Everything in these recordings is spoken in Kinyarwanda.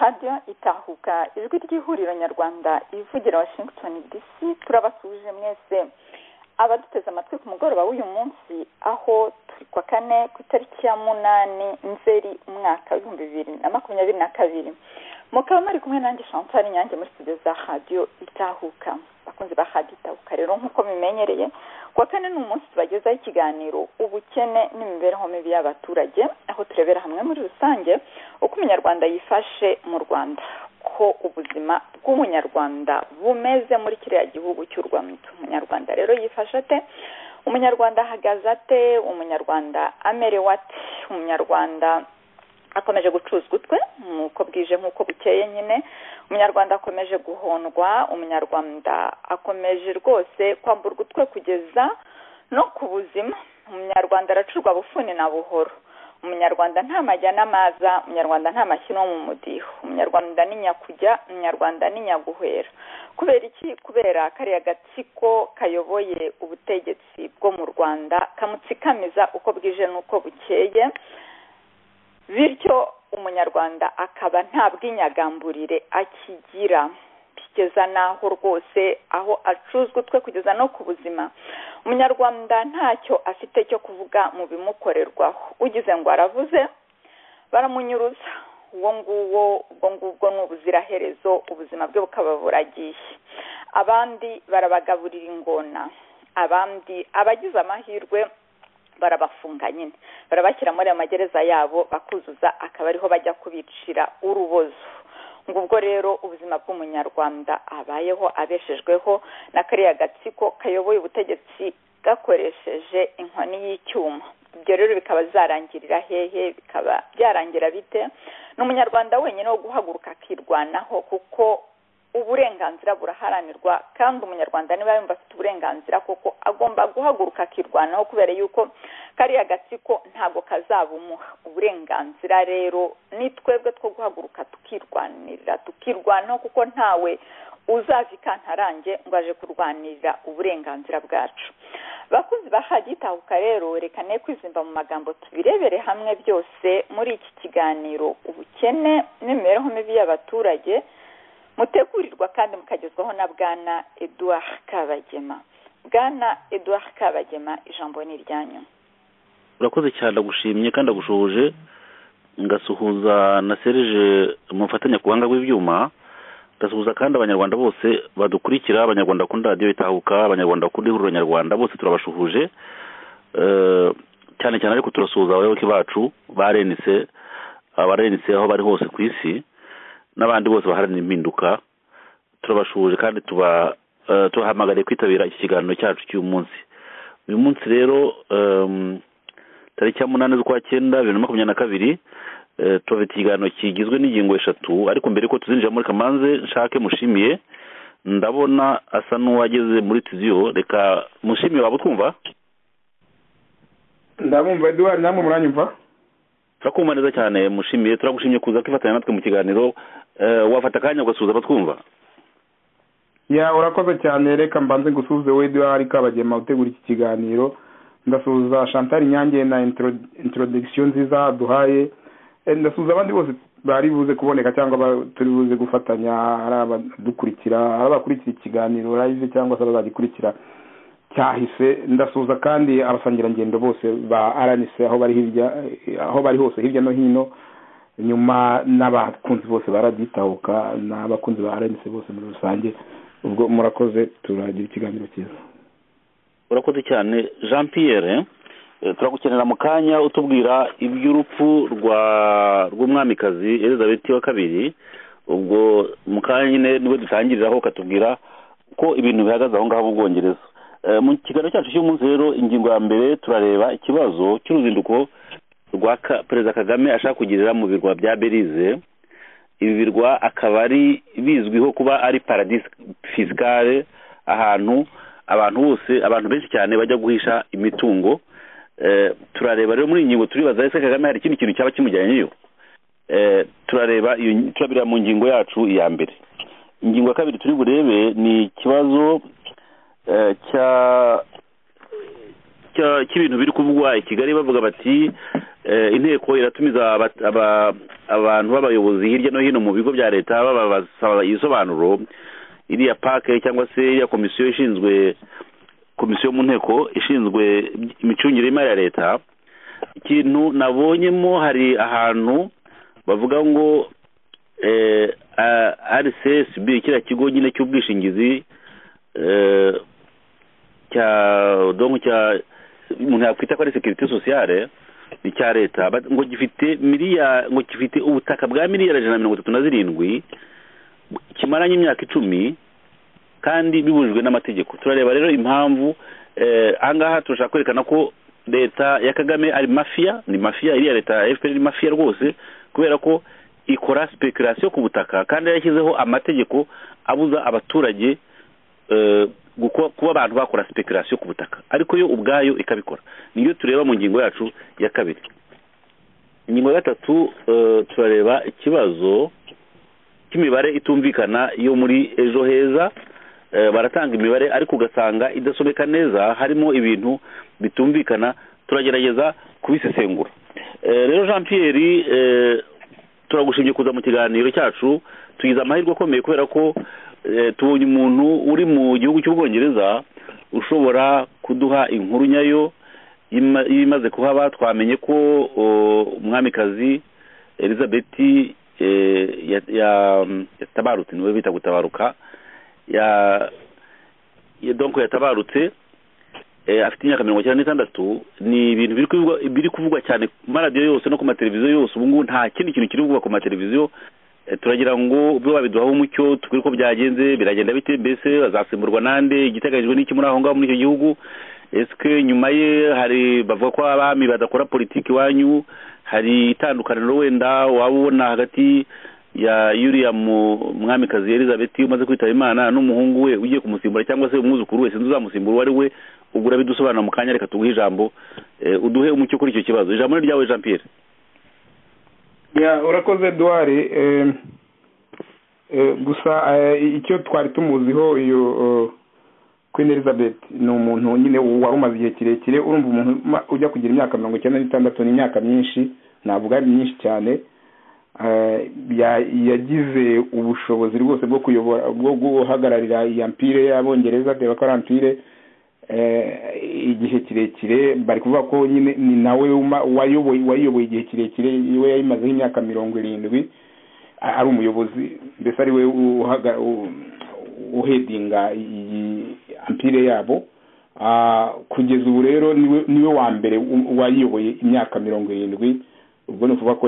radiyo itahuka ijwi ry'ihuriro nyarwanda ivugira washington dc turabasuje mwese abaduteze amatwi ku mugoroba w'uyu munsi aho turi kwa kane ku itariki ya munani nzeri umwaka w'ibihumbi bibiri na makumyabiri na kabiri mukaba muri kumwe nanjye chantal nyange muri studio za radiyo itahuka abakunzi ba radiyo itahuka rero nk'uko bimenyereye kuwa kane ni umunsi tubagezaho ikiganiro ubukene n'imibereho mibi y'abaturage aho turebera hamwe muri rusange uko umunyarwanda yifashe mu rwanda ko ubuzima bw'umunyarwanda bumeze muri kiriya gihugu cy'u rwanda umunyarwanda rero yifashe ate umunyarwanda ahagaze ate umunyarwanda amerewe ate umunyarwanda akomeje gucuzwa utwe nk'uko bwije nk'uko bukeye nyine umunyarwanda akomeje guhondwa umunyarwanda akomeje rwose kwamburwa utwe kugeza no ku buzima umunyarwanda aracurwa bufuni na buhoro umunyarwanda nta majya n'amaza umunyarwanda nta mashyino mu mudiho umunyarwanda ni nyakujya umunyarwanda ni nyaguhera kubera iki kubera kariya gatsiko kayoboye ubutegetsi bwo mu rwanda kamutsikamiza uko bwije n'uko bukeye bityo umunyarwanda akaba nta bw'inyagamburire akigira kugeza n'aho rwose aho acuzwa utwe kugeza no ku buzima umunyarwanda ntacyo afite cyo kuvuga mu bimukorerwaho ugize ngo aravuze baramunyuruza uwo nguwo ubwo ngubwo ni ubuziraherezo ubuzima bwe bukaba buragiye abandi barabagaburira ingona abandi abagize amahirwe barabafunga nyine barabashyira muri ayo magereza yabo bakuzuza akaba ariho bajya kubicira urubozo ngo ubwo rero ubuzima bw'umunyarwanda abayeho abeshejweho na kariya gatsiko kayoboye ubutegetsi gakoresheje inkoni y'icyuma ibyo rero bikaba zarangirira hehe bikaba byarangira bite ni umunyarwanda wenyine wo guhaguruka akirwanaho kuko uburenganzira buraharanirwa kandi umunyarwanda niba yumva afite uburenganzira kuko agomba guhaguruka akirwanaho kubera yuko kariya gatsiko ntabwo kazabumuha uburenganzira rero ni twebwe two guhaguruka tukirwanirira tukirwanaho kuko ntawe uzava ikantarange ngo aje kurwanirira uburenganzira bwacu bakuzi bahagitahuka rero reka ne kwizimba mu magambo tubirebere hamwe byose muri iki kiganiro ubukene n'imibereho mibi y'abaturage mutegurirwa kandi mukagezwaho na bwana eduard kabagema bwana eduard kabagema ijambo ni iryanyu urakoze cyane agushimye kandi agushoje ngasuhuza na serije mufatanya ku buhanga bw'ibyuma ngasuhuza kandi abanyarwanda bose badukurikira abanyarwanda bakunda radiyo itahuka abanyarwanda bakunda ihuriro nyarwanda bose turabashuhuje cyane cyane ariko turasuhuza abayoboke bacu barenitse abarenitse aho bari hose ku isi n'abandi bose baharanira impinduka turabashuje kandi tubahamagariye kwitabira iki kiganiro cyacu cy'uyu munsi uyu munsi rero tariki ya munani z'ukwa cyenda bibiri na makumyabiri na kabiri tubafite ikiganiro kigizwe n'ingingo eshatu ariko mbere yuko tuzinjira muri kamanze nshake mushimiye ndabona asa n'uwageze muri tuziyo reka mushimiye waba utwumva ndabumva eduwari namwe muranyumva turakumva neza cyane mushimiye turagushimye kuza kwifatanya natwe mu kiganiro wafata akanya ugasuhuza abatwumva ya urakoze cyane reka mbanze gusuhuze we duhari kabagema utegura iki kiganiro ndasuhuza chantal nyange na introduction nziza duhaye ndasuhuza abandi bose bari buze kuboneka cyangwa turi buze gufatanya ari abadukurikira ari abakurikira ikiganiro live cyangwa se abazagikurikira cyahise ndasuhuza kandi abasangirangendo bose ba aranise aho bari hirya aho bari hose hirya no hino nyuma n'abakunzi bose baraditahuka n'abakunzi ba aranise bose muri rusange ubwo murakoze turagira ikiganiro cyiza urakoze cyane jean pierre turagukenera mu kanya utubwira iby'urupfu rwa rw'umwamikazi elizabeth wa kabiri ubwo mu kanya nyine niwe dutangiriraho ukatubwira ko ibintu bihagaze aho ngaho mu bwongereza mu kiganiro cyacu cy'umunsi rero ingingo ya mbere turareba ikibazo cy'uruzinduko rwa perezida kagame ashaka kugirira mu birwa bya belize ibi birwa akaba ari bizwiho kuba ari paradisi fisikare ahantu abantu bose abantu benshi cyane bajya guhisha imitungo turareba rero muri iyi ngingo turibaza ese kagame hari ikindi kintu cyaba kimujyanyeyo turareba turabira mu ngingo yacu iya mbere ingingo ya kabiri turi burebe ni ikibazo cy'ibintu biri kuvugwa i kigali bavuga bati inteko iratumiza abantu b'abayobozi hirya no hino mu bigo bya leta babasaba ibisobanuro iriya pake cyangwa se iriya komisiyo ishinzwe komisiyo mu nteko ishinzwe imicungire y'imari ya leta ikintu nabonyemo hari ahantu bavuga ngo rcsb kiriya kigo nyine cy'ubwishingizi cya donko cya umuntu yakwita ko ari sekiriti sosiyale ni cya leta ngo gifite miliyari ngo gifite ubutaka bwa miliyari ijana na mirongo itatu na zirindwi kimaranye imyaka icumi kandi bibujijwe n'amategeko turareba rero impamvu ahangaha turashaka kwerekana ko leta ya kagame ari mafiya ni mafiya iriya leta ya fpr ni mafiya rwose kubera ko ikora sipekurasiyo ku butaka kandi yashyizeho amategeko abuza abaturage kuba abantu bakora sipekurasiyo ku butaka ariko yo ubwayo ikabikora niyo tureba mu ngingo yacu ya kabiri ingingo ya gatatu turareba ikibazo cy'imibare itumvikana yo muri ejo heza baratanga imibare ariko ugasanga idasomeka neza harimo ibintu bitumvikana turagerageza kubisesengura rero jean Pierre turagushimye kuza mu kiganiro cyacu tugize amahirwe akomeye kubera ko tubonye umuntu uri mu gihugu cy'ubwongereza ushobora kuduha inkuru nyayo y'ibimaze kuhaba twamenye ko umwamikazi elizabeth yatabarutse niwe bita gutabaruka donko yatabarutse afite imyaka mirongo icyenda n'itandatu ni ibintu biri kuvugwa cyane ku maradiyo yose no ku mateleviziyo yose ubu ngubu nta kindi kintu kiri kuvugwa ku mateleviziyo turagira ngo ubwo babiduhaho umucyo tubwire uko byagenze biragenda bite mbese bazasimburwa n'ande igiteganyijwe n'iki muri aho ngaho muri icyo gihugu ese nyuma ye hari bavuga ko abami badakora politiki iwanyu hari itandukaniro wenda waba ubona hagati ya yuriya mwamikazi elizabeth umaze kwitaba imana n'umuhungu we ugiye kumusimbura cyangwa se umwuzukuru wese uzamusimbura uwo ari we ubwo urabidusobanura mu kanya reka tuguhe ijambo uduhe umucyo kuri icyo kibazo ijambo ni ryawe jean pierre urakoze eduwari gusa icyo twari tumuziho iyo queen elizabeth ni umuntu nyine wari umaze igihe kirekire urumva umuntu ujya kugira imyaka mirongo icyenda n'itandatu ni imyaka myinshi navuga ari myinshi cyane yagize ubushobozi rwose bwo kuyobora bwo guhagararira iya mpire y'abongereza reba ko ari ampire igihe kirekire bari kuvuga ko nyine ni nawe wayoboye igihe kirekire we yayimazeho imyaka mirongo irindwi ari umuyobozi mbese ari we uhedinga iyi ampire yabo kugeza ubu rero niwe wa mbere wayiyoboye imyaka mirongo irindwi ubwo ni ukuvuga ko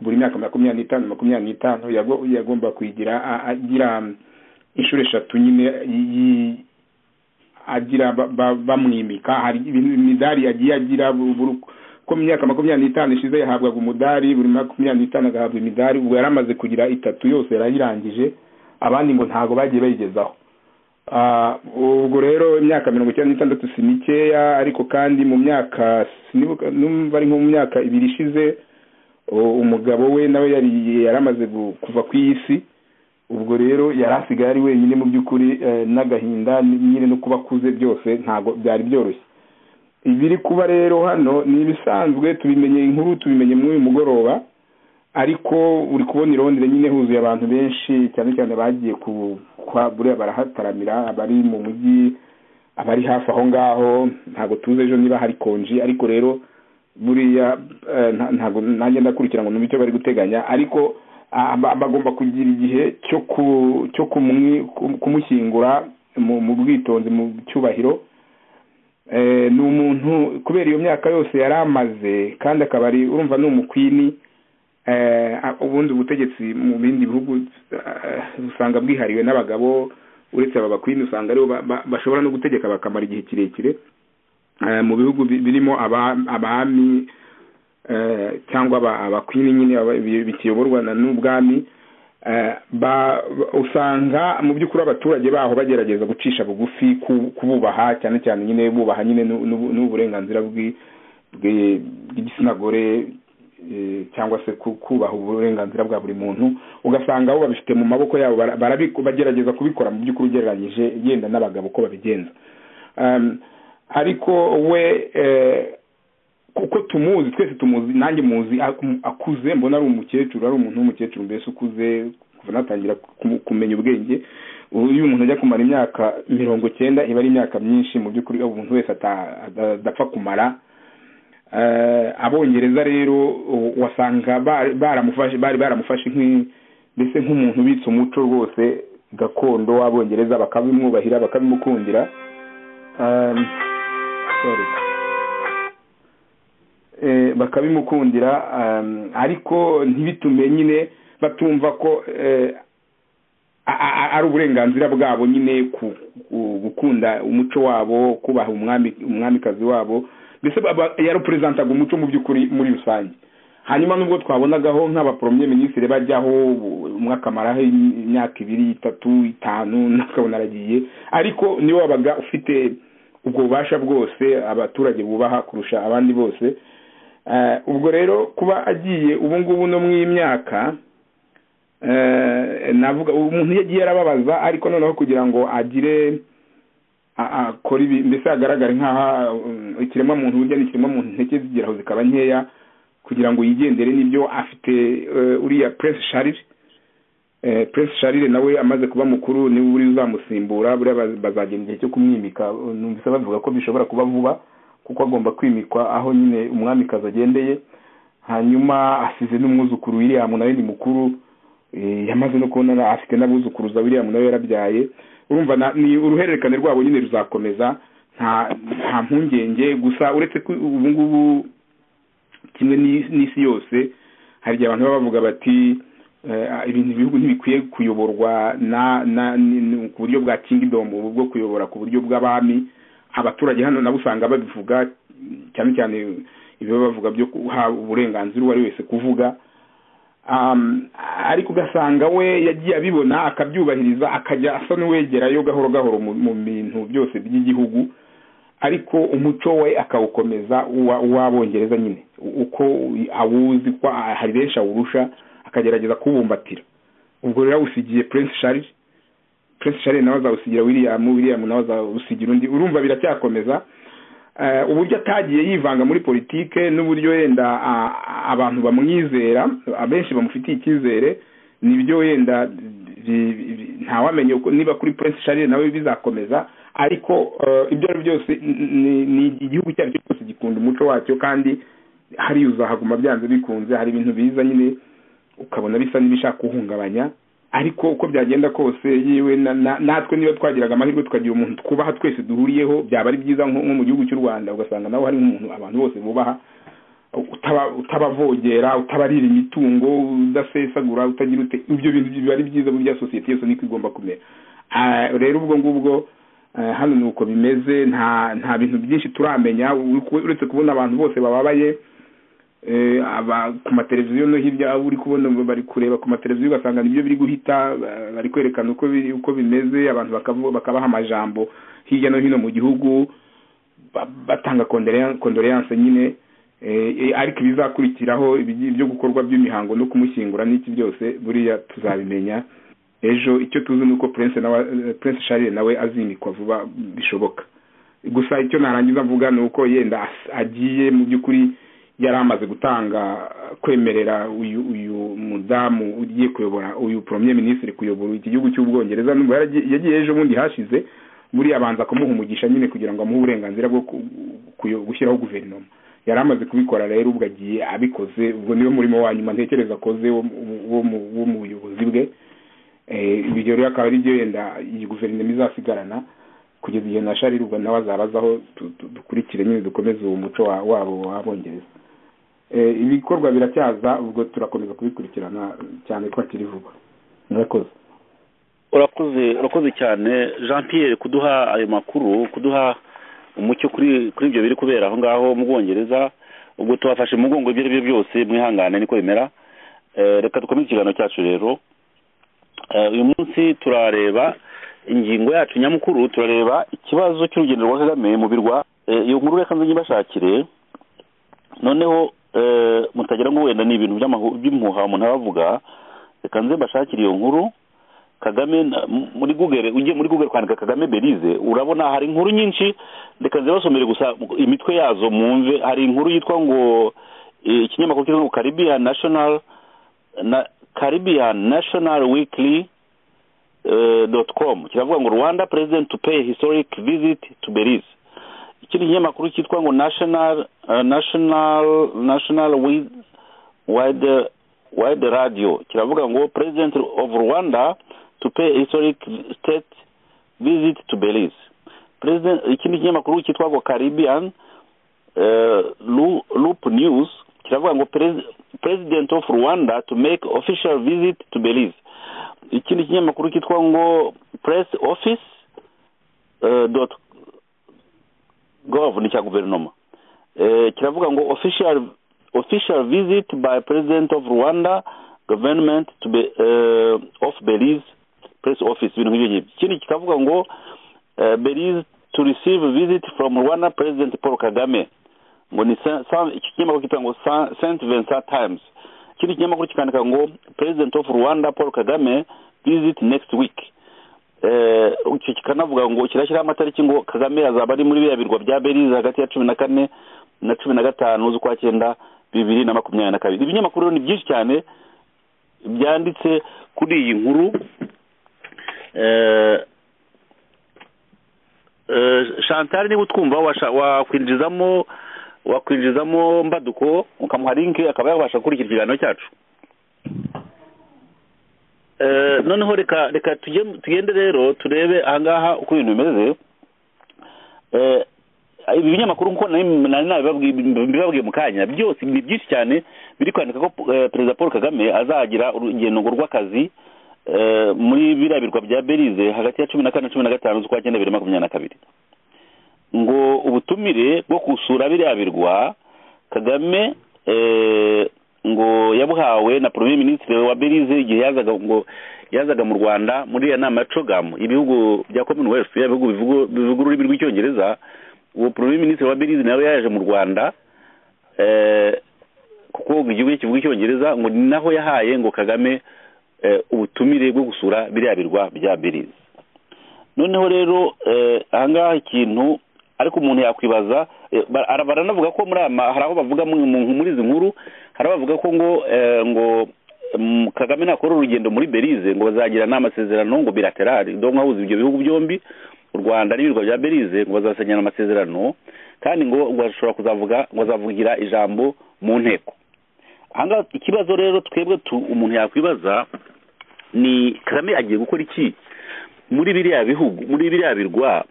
buri myaka makumyabiri n'itanu makumyabiri n'itanu yagomba kuyigira agira inshuro eshatu nyine agira bamwimika hari imidari yagiye agira uko mu myaka makumyabiri n'itanu ishize yahabwaga umudari buri makumyabiri n'itanu agahabwa imidari ubwo yari amaze kugira itatu yose yarayirangije abandi ngo ntabwo bagiye bayigezaho ubwo rero imyaka mirongo icyenda n'itandatu si mikeya ariko kandi mu myaka numva ari nko mu myaka ibiri ishize umugabo we nawe yari yaramaze kuva ku isi ubwo rero yari asigaye ari wenyine mu by'ukuri n'agahinda nyine no kuba akuze byose ntabwo byari byoroshye ibiri kuba rero hano ni ibisanzwe tubimenye inkuru tubimenye muri uyu mugoroba ariko uri kubona irondire nyine huzuye abantu benshi cyane cyane bagiye ku buriya barahataramira abari mu mujyi abari hafi aho ngaho ntabwo tuzi ejo niba hari konji ariko rero buriya ntabwo nanjye ndakurikira ngo numve icyo bari guteganya ariko bagomba kugira igihe cyo kumushyingura mu bwitonzi mu cyubahiro ni umuntu kubera iyo myaka yose yari amaze kandi akaba ari urumva ni umukwini ubundi ubutegetsi mu bindi bihugu usanga bwihariwe n'abagabo uretse aba bakwini usanga aribo bashobora no gutegeka bakamara igihe kirekire mu bihugu birimo abami cyangwa abakwini nyine bikiyoborwa n'ubwami usanga mu by'ukuri abaturage baho bagerageza gucisha bugufi kububaha cyane cyane nyine bubaha nyine n'uburenganzira bw'igitsina gore cyangwa se kubaha uburenganzira bwa buri muntu ugasanga abo babifite mu maboko yabo bagerageza kubikora mu by'ukuri ugereranyije yenda n'abagabo uko babigenza ariko we kuko tumuzi twese tumuzi nanjye muzi akuze mbona ari umukecuru ari umuntu w'umukecuru mbese ukuze kuva natangira kumenya ubwenge iyo umuntu ajya kumara imyaka mirongo cyenda iba ari imyaka myinshi mu by'ukuri umuntu wese adapfa kumara abongereza rero wasanga baramufashe bari baramufashe mbese nk'umuntu ubitse umuco rwose gakondo w'abongereza bakabimwubahira bakabimukundira bakabimukundira ariko ntibitume nyine batumva ko ari uburenganzira bwabo nyine gukunda umuco wabo kubaha umwamikazi wabo mbese yaruperezantaga umuco mu by'ukuri muri rusange hanyuma nubwo twabonagaho nk'abaporomye minisitiri bajyaho umwe akamaraho imyaka ibiri itatu itanu nakabona aragiye ariko niwe wabaga ufite ubwo bubasha bwose abaturage bubaha kurusha abandi bose ubwo rero kuba agiye ubu ngubu no mu myaka navuga umuntu iyo agiye arababaza ariko noneho kugira ngo agire akora ibi mbese hagaragare nk'aho ikiremwamuntu burya n'ikiremwamuntu intege zigeraho zikaba nkeya kugira ngo yigendere n'ibyo afite uriya puresi sharire puresi sharire nawe amaze kuba mukuru niba uri uzamusimbura buriya bazagenda igihe cyo kumwimika numvise bavuga ko bishobora kuba vuba kuko agomba kwimikwa aho nyine umwamikazi agendeye hanyuma asize n'umwuzukuru wiriyamu nawe ni mukuru yamaze no kubona afite n'abuzukuruza wiriyamu nawe yarabyaye urumva ni uruhererekane rwabo nyine ruzakomeza nta mpungenge gusa uretse ko ubu ngubu kimwe n'isi yose hari igihe abantu baba bavuga bati ibintu ibihugu ntibikwiye kuyoborwa ku buryo bwa kingidomu ubu bwo kuyobora ku buryo bw'abami abaturage hano nabo usanga babivuga cyane cyane ibyo bavuga byo guha uburenganzira uwo ari wese kuvuga ariko ugasanga we yagiye abibona akabyubahiriza akajya asa n'uwegerayo gahoro gahoro mu bintu byose by'igihugu ariko umuco we akawukomeza uw'abongereza nyine uko awuzi ko hari benshi awurusha akagerageza kuwubumbatira ubwo rero awusigiye prince charles prince charles nawe azawusigira william william nawe azawusigira undi urumva biracyakomeza uburyo atagiye yivanga muri politike n'uburyo yenda abantu bamwizera abenshi bamufitiye icyizere nibyo wenda ntawamenye niba kuri prince charles nawe bizakomeza ariko ibyo ari byose ni igihugu icyo ari cyo cyose gikunda umuco wacyo kandi hariya uzahaguma byanze bikunze hari ibintu biza nyine ukabona bisa n'ibishaka kuwuhungabanya ariko uko byagenda kose yewe natwe niba twagiraga amahirwe tukagira umuntu twubaha twese duhuriyeho byaba ari byiza nko mu gihugu cy'u rwanda ugasanga nawe hari nk'umuntu abantu bose bubaha utabavogera utabarira imitungo udasesagura utagira ute ibyo bintu biba ari byiza burya sosiyete yose niko igomba kumera rero ubwo ngubwo hano ni uko bimeze nta nta bintu byinshi turamenya uretse kubona abantu bose bababaye ku mateleviziyo no hirya uri kubona bari kureba ku mateleviziyo ugasanga nibyo biri guhita bari kwerekana uko uko bimeze abantu bakabaha amajambo hirya no hino mu gihugu batanga kondoleyanse nyine ariko ibizakurikiraho ibyo gukorwa by'imihango no kumushyingura n'iki byose buriya tuzabimenya ejo icyo tuzi ni uko prince charles nawe azimikwa vuba bishoboka gusa icyo narangiza mvuga ni uko yenda agiye mu by'ukuri yari amaze gutanga kwemerera uyu uyu mudamu ugiye kuyobora uyu premier minisitiri kuyobora iki gihugu cy'ubwongereza yagiye ejo bundi hashize buriya abanza kumuha umugisha nyine kugira ngo amuhe uburenganzira bwo gushyiraho guverinoma yari amaze kubikora rero ubwo agiye abikoze ubwo niwe murimo wa nyuma ntekereza akoze wo mu buyobozi bwe ibyo rero akaba ari byo wenda iyi guverinoma izasigarana kugeza igihe na sharirwa nawe azabazaho dukurikire nyine dukomeze uwo muco wabo w'abongereza ibikorwa biracyaza ubwo turakomeza kubikurikirana cyane ko hakiri vuba murakoze urakoze urakoze cyane jean Pierre kuduha ayo makuru kuduha umucyo kuri ibyo biri kubera aho ngaho mu bwongereza ubwo tubafashe umugongo ibyo ari byo byose mwihangane niko bimera reka dukomeze ikiganiro cyacu rero uyu munsi turareba ingingo yacu nyamukuru turareba ikibazo cy'urugendo rwa kagame mu birwa iyo nkuru reka nzajya ibashakire noneho mutagira ngo wenda ni ibintu by'impuha umuntu abavuga reka nze mbashakire iyo nkuru kagame muri google ujye muri google kwandika kagame berize urabona hari inkuru nyinshi reka zibasomere gusa imitwe yazo mwumve hari inkuru yitwa ngo ikinyamakuru cyitwa ngo caribbean national na caribbean national weekly dot com kiravuga ngo rwanda president to pay historic visit to berize ikindi kinyamakuru cyitwa ngo national national national wide wide radio kiravuga ngo president of rwanda to pay historic state visit to belize president ikindi kinyamakuru cyitwa ngo caribbean uh, loop news kiravuga ngo president of rwanda to make official visit to belize ikindi kinyamakuru cyitwa ngo press office uh, dot gov ni cya guverinoma kiravuga ngo official official visit by president of rwanda government to be, uh, of belize press office ibintu nk'ibyo ngibyo ikindi kikavuga ngo uh, belize to receive visit from rwanda president paul kagame ngo ni iki kinyamakuru kitwa ngo st vincent times ikindi kinyamakuru kikandika ngo president of rwanda paul kagame visit next week icyo kikanavuga ngo kirashyiraho amatariki ngo kagame azaba ari muri biriya birwa bya belize hagati ya cumi na kane na cumi na gatanu z'ukwa cyenda bibiri na makumyabiri na kabiri ibinyamakuru ni byinshi cyane byanditse kuri iyi nkuru shantari niba utwumva wakwinjizamo wakwinjizamo mbaduko ukamuha linki akaba yabasha gukurikira ikiganiro cyacu noneho reka reka tugende rero turebe ahangaha uko ibintu bimeze ibi binyamakuru nk'uko nari nabibabwiye mu kanya byose ni byinshi cyane biri kwandika ko perezida paul kagame azagira urugendo rw'akazi muri biriya birwa bya belize hagati ya cumi na kane na cumi na gatanu z'ukwa cyenda bibiri makumyabiri na kabiri ngo ubutumire bwo gusura biriya birwa kagame ngo yabuhawe na premier minisitiri wa belize igihe yazaga ngo yazaga mu rwanda muri iyo nama ya cogamu ibihugu bya commonwealth ibihugu bivuga ururimi rw'icyongereza uwo premier minisitiri wa belize nawe yaje mu rwanda kuko igihugu kivuga icyongereza ngo ni naho yahaye ngo kagame ubutumire bwo gusura biriya birwa bya belize noneho rero ahangaha ikintu ariko umuntu yakwibaza baranavuga ko muri aya hari aho bavuga muri izi nkuru hari abavuga ko ngo ngo kagame nakora urugendo muri belize ngo bazagira n'amasezerano ngo bilaterari ndongo ahuza ibyo bihugu byombi u rwanda n'ibirwa bya belize ngo bazasenyera amasezerano kandi ngo bashobora kuzavuga ngo azavugira ijambo mu nteko ahangaha ikibazo rero twebwe umuntu yakwibaza ni kagame agiye gukora iki muri biriya bihugu muri biriya birwa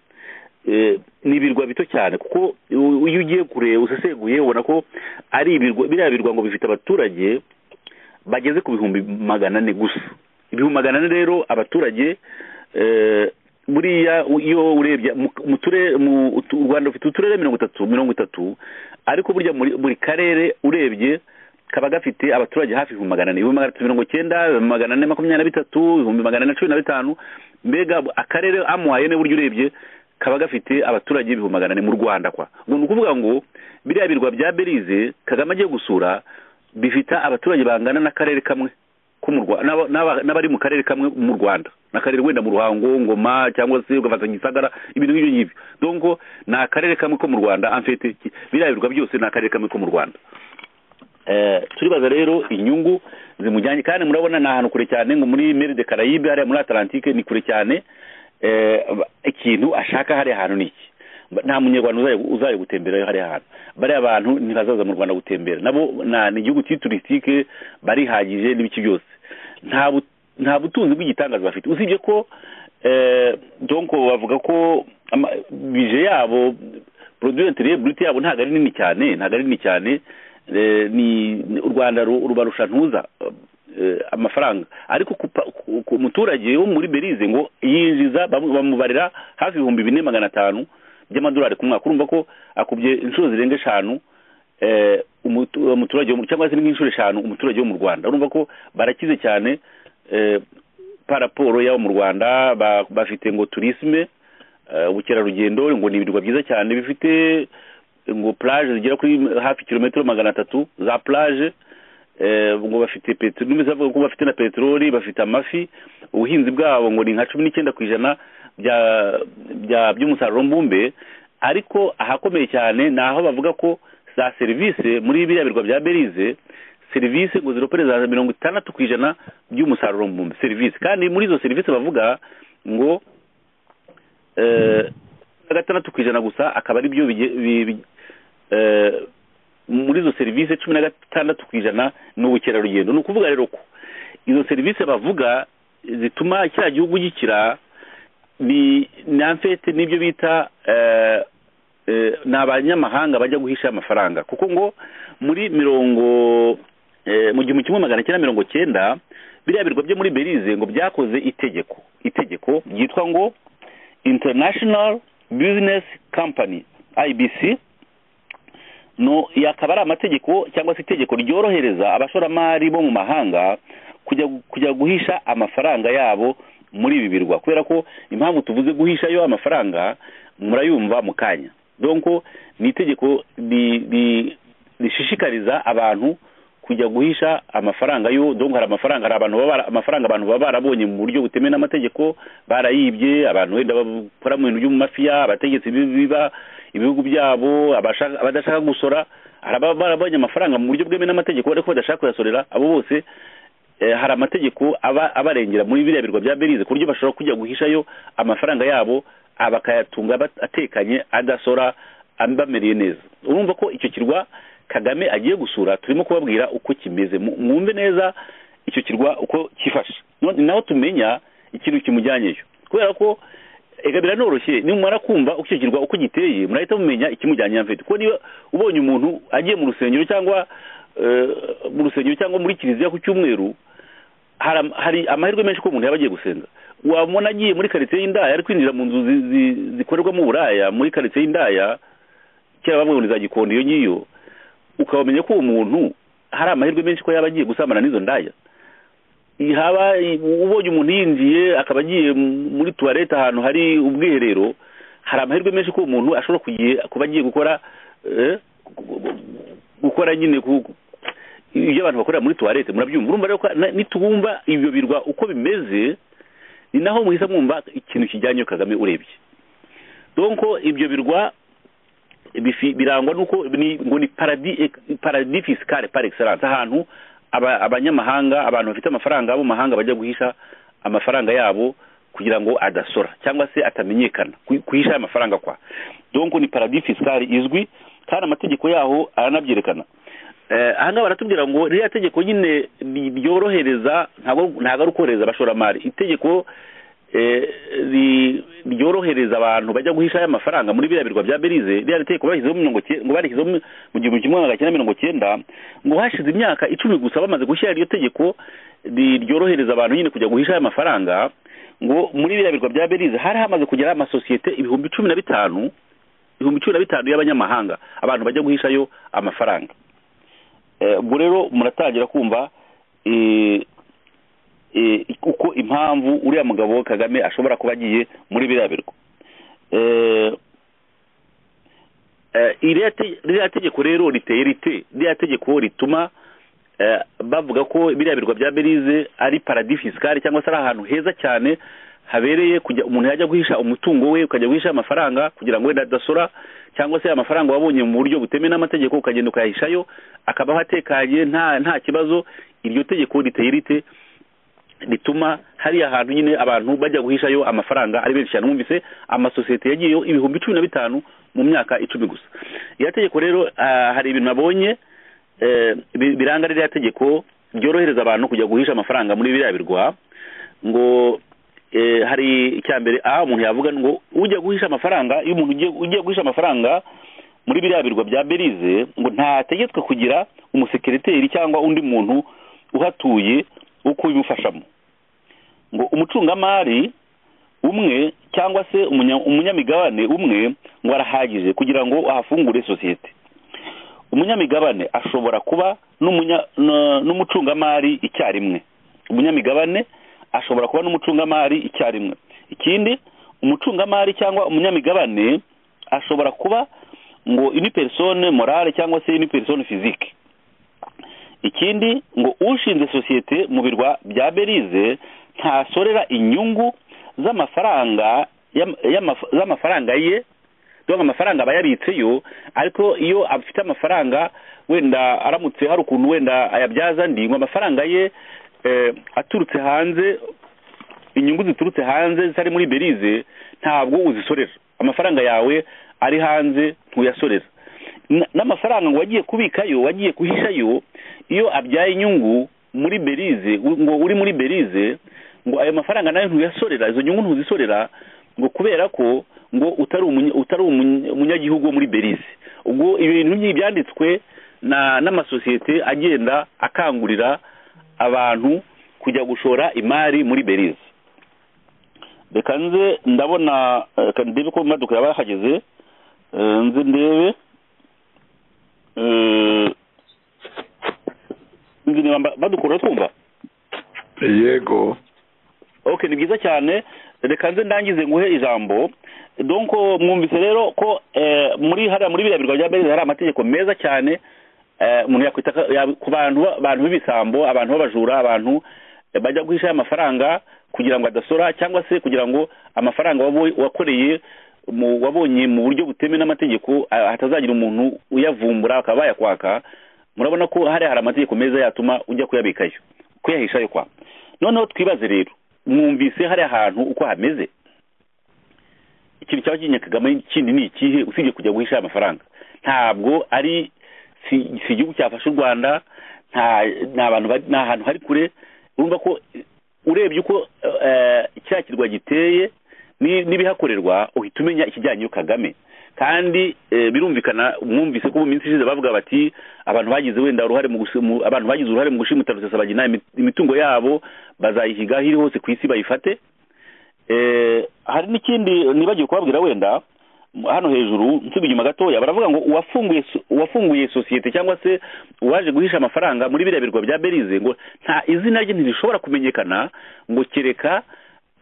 ni ibirwa bito cyane kuko iyo ugiye kure useseguye ubona ko ari ibirwa biriya birwa ngo bifite abaturage bageze ku bihumbi magana ane gusa ibihumbi magana ane rero abaturage buriya iyo urebye mu turere u rwanda rufite uturere mirongo itatu mirongo itatu ariko burya buri karere urebye kaba gafite abaturage hafi ibihumbi magana ane ibihumbi magana atatu mirongo icyenda ibihumbi magana ane makumyabiri na bitatu ibihumbi magana ane cumi na bitanu mbega akarere amuhaye buryo urebye kaba gafite abaturage ibihumbi magana ane mu rwanda kwa ubwo ni ukuvuga ngo biriya birwa bya belize kagame agiye gusura bifite abaturage bangana n'akarere kamwe n'abari mu karere kamwe mu rwanda n'akarere wenda mu ruhango ngoma cyangwa se ugafata gisagara ibintu nk'ibyo ngibyo donko ni akarere kamwe ko mu rwanda amfite biriya birwa byose ni akarere kamwe ko mu rwanda turibaza rero inyungu zimujyanye kandi murabona ni ahantu kure cyane ngo muri mere de carayibe hariya muri atalantike ni kure cyane ikintu ashaka hariya hantu ni iki nta munyarwanda uzaye gutemberayo hariya hantu bariya bantu ntibazaza mu rwanda gutembera nabo ni igihugu cy'iturisitike barihagije n'ibiki byose nta butunzi bw'igitangaza bafite usibye ko donko bavuga ko bije yabo poroduyenti reburite yabo ntabwo ari nini cyane ntabwo ari nini cyane ni u rwanda rubarusha ntuza amafaranga ariko ku muturage wo muri belize ngo yinjiza bamubarira hafi ibihumbi bine magana atanu by'amadolari ku mwaka urumva ko akubye inshuro zirenga eshanu umuturage cyangwa se nk'inshuro eshanu umuturage wo mu rwanda urumva ko barakize cyane paraporo y'abo mu rwanda bafite ngo turisme ubukerarugendo ngo ni ibirwa byiza cyane bifite ngo plage zigera kuri hafi kilometero magana atatu za plage ngo bafite peteroli bavuga ko bafite na peteroli bafite amafi ubuhinzi bwabo ngo ni nka cumi n'icyenda ku ijana by'umusaruro mbumbe ariko ahakomeye cyane ni aho bavuga ko za serivisi muri biriya birwa bya berize serivisi ngo ziropereza mirongo itandatu ku ijana by'umusaruro mbumbe serivisi kandi muri izo serivisi bavuga ngo na gatandatu ku ijana gusa akaba ari byo muri izo serivisi cumi na gatandatu ku ijana ni ubukerarugendo ni ukuvuga rero ko izo serivisi bavuga zituma kiriya gihugu gikira ni amfete n'ibyo bita ni abanyamahanga bajya guhisha amafaranga kuko ngo muri mirongo mu gihumbi kimwe magana cyenda mirongo cyenda biriya birwa byo muri berize ngo byakoze itegeko itegeko ryitwa ngo international business company ibc no akaba ari amategeko cyangwa se itegeko ryorohereza abashoramari bo mu mahanga kujya guhisha amafaranga yabo muri ibi birwa kubera ko impamvu tuvuze guhisha yo amafaranga murayumva mu kanya donko ni itegeko rishishikariza abantu kujya guhisha amafaranga yo donko hari amafaranga hari abantu baba amafaranga abantu baba barabonye mu buryo butemewe n'amategeko barayibye abantu wenda bakora mu bintu byo mu mafiya abategetsi biba ibihugu byabo abadashaka gusora hari barabonye amafaranga mu buryo bwemewe n'amategeko ariko badashaka kuyasorera abo bose hari amategeko abarengera muri biriya birwa bya berize ku buryo bashobora kujya guhishayo amafaranga yabo bakayatunga atekanye adasora bamereye neza urumva ko icyo kirwa kagame agiye gusura turimo kubabwira uko kimeze mwumve neza icyo kirwa uko cyifashe naho tumenya ikintu kimujyanyeyo kubera ko ega biranoroshye nimumara kumva ukikirwa uko giteye murahita mumenya ikimujyanye na kuko niba ubonye umuntu agiye mu rusengero cyangwa mu rusengero cyangwa muri kiliziya ku cyumweru hari amahirwe menshi ko umuntu yaba agiye gusenga wabona agiye muri karitsiye y'indaya ari kwinjira mu nzu zikorerwamo uburaya muri karitsiye y'indaya cyangwa bamwe muri za gikondo iyo ngiyo ukabamenya ko uwo muntu hari amahirwe menshi ko yaba agiye gusambana n'izo ndaya haba ubonye umuntu yinjiye akaba agiye muri tuwarete ahantu hari ubwiherero hari amahirwe menshi ko umuntu ashobora kuba agiye gukora gukora nyine ibyo abantu bakorera muri tuwarete murabyumva urumva rero nitubumva ibyo birwa uko bimeze ni naho muhita mwumva ikintu kijyanye kagame urebye donko ibyo birwa birangwa n'uko ngo ni paradi fisikare par excellence ahantu abanyamahanga abantu bafite amafaranga bo mahanga bajya guhisha amafaranga yabo kugira ngo adasora cyangwa se atamenyekana guhisha amafaranga kwa donko ni paradis fiscale izwi kandi amategeko yaho aranabyerekana ahangaha baratubwira ngo ririya tegeko nyine ryorohereza ntabwo ari ukorohereza abashoramari itegeko ryorohereza abantu bajya guhisha aya mafaranga muri biriya birwa bya berize ririya tegeko ngo barishyizeho mu gihumbi kimwe magana cyenda mirongo cyenda ngo hashize imyaka icumi gusa bamaze gushyira iryo tegeko ryorohereza abantu nyine kujya guhisha aya mafaranga ngo muri biriya birwa bya berize hari hamaze kugera amasosiyete ibihumbi cumi na bitanu ibihumbi cumi na bitanu y'abanyamahanga abantu bajya guhishayo amafaranga ubwo rero muratangira kumva uko impamvu uriya mugabo kagame ashobora kuba agiye muri biriya birwa ririya tegeko rero riteye rite ririya tegeko rituma bavuga ko biriya birwa bya berize ari paradis fisikare cyangwa se ari ahantu heza cyane habereye umuntu yajya guhisha umutungo we ukajya guhisha amafaranga kugira ngo wenda adasora cyangwa se amafaranga wabonye mu buryo butemewe n'amategeko ukagenda ukayahishayo akabaho atekanye nta kibazo iryo tegeko riteye rite rituma hariya hantu nyine abantu bajya guhishayo amafaranga ari benshi cyane mwumvise amasosiyete yagiyeho ibihumbi cumi na bitanu mu myaka icumi gusa iriya tegeko rero hari ibintu nabonye biranga ririya tegeko ryorohereza abantu kujya guhisha amafaranga muri biriya birwa ngo hari icya mbere aha umuntu yavuga ngo ujya guhisha amafaranga iyo umuntu ugiye guhisha amafaranga muri biriya birwa bya berize ngo ntategetswe kugira umusekiriteri cyangwa undi muntu uhatuye wo kubimufashamo ngo umucungamari umwe cyangwa se umunyamigabane umwe ngo arahagije kugira ngo ahafungure sosiyete umunyamigabane ashobora kuba n'umucungamari icyarimwe umunyamigabane ashobora kuba n'umucungamari icyarimwe ikindi umucungamari cyangwa umunyamigabane ashobora kuba ngo ini persone morale cyangwa se ini persone fizike ikindi ngo ushinze sosiyete mu birwa bya berize ntasorera inyungu z'amafaranga y'ama- y'ama- z'amafaranga ye dore amafaranga aba yabitseyo ariko iyo afite amafaranga wenda aramutse hari ukuntu wenda ayabyaza andi ngo amafaranga ye eh, aturutse hanze inyungu ziturutse hanze zitari muri berize ntabwo uzisorera amafaranga yawe ari hanze ntuyasorera N- n'amafaranga ngo wagiye kubikayo wagiye guhishayo iyo abyaye inyungu muri berize u- ngo uri muri berize ngo ayo mafaranga nayo ntuyasorera izo nyungu ntuzisorera ngo kubera ko ngo utari umunya- utari umunya- umunyagihugu wo muri berize ubwo ibintu nk'ibi byanditswe na n'amasosiyete agenda akangurira abantu kujya gushora imari muri berize reka nze ndabona eh, reka ndebe ko maduka yaba yahageze Eh, nze ndebe Eh, nzi niba mba- badukura twumva yego ok ni byiza cyane reka nze ndangize nguhe ijambo donc mwumvise rero ko eh, muri hariya muri biriya birwa bya beza hari amategeko meza cyane eh, umuntu yakwita ka- ya- ku bantu ba- abantu b'ibisambo abantu b'abajura abantu eh, bajya guhisha amafaranga kugira ngo adasora cyangwa se kugira ngo amafaranga wabo- wakoreye mu- wabonye mu buryo butemewe n'amategeko ah, hatazagira umuntu uyavumbura akaba yakwaka murabona ko hariya hari amategeko meza yatuma ujya kuyabikayo kuyahishayo kwa noneho twibaze rero mwumvise hari ahantu uko hameze ikintu cyaba kinye kagame kindi ni ikihe usibye kujya guhisha amafaranga ntabwo ari si si igihugu cyafashe u rwanda nta nta bantu bari- nta hantu hari kure urumva ko eh, urebye uko eh, cya kirwa giteye ni- n'ibihakorerwa uhita umenya ikijyanyeyo kagame kandi eh, birumvikana mwumvise ko mu minsi ishize bavuga bati abantu bagize wenda uruhare mu gushimu abantu bagize uruhare mu gushimuta rusesabagina imi- imitungo yabo bazayihiga aho iri hose ku isi bayifate eh, hari n'ikindi nibagiwe kubabwira wenda m- hano hejuru nsuba inyuma gatoya baravuga ngo uwafunguye so- uwafunguye sosiyete cyangwa se uwaje guhisha amafaranga muri biriya birwa bya berize ngo nta izina rye ntirishobora kumenyekana ngo kereka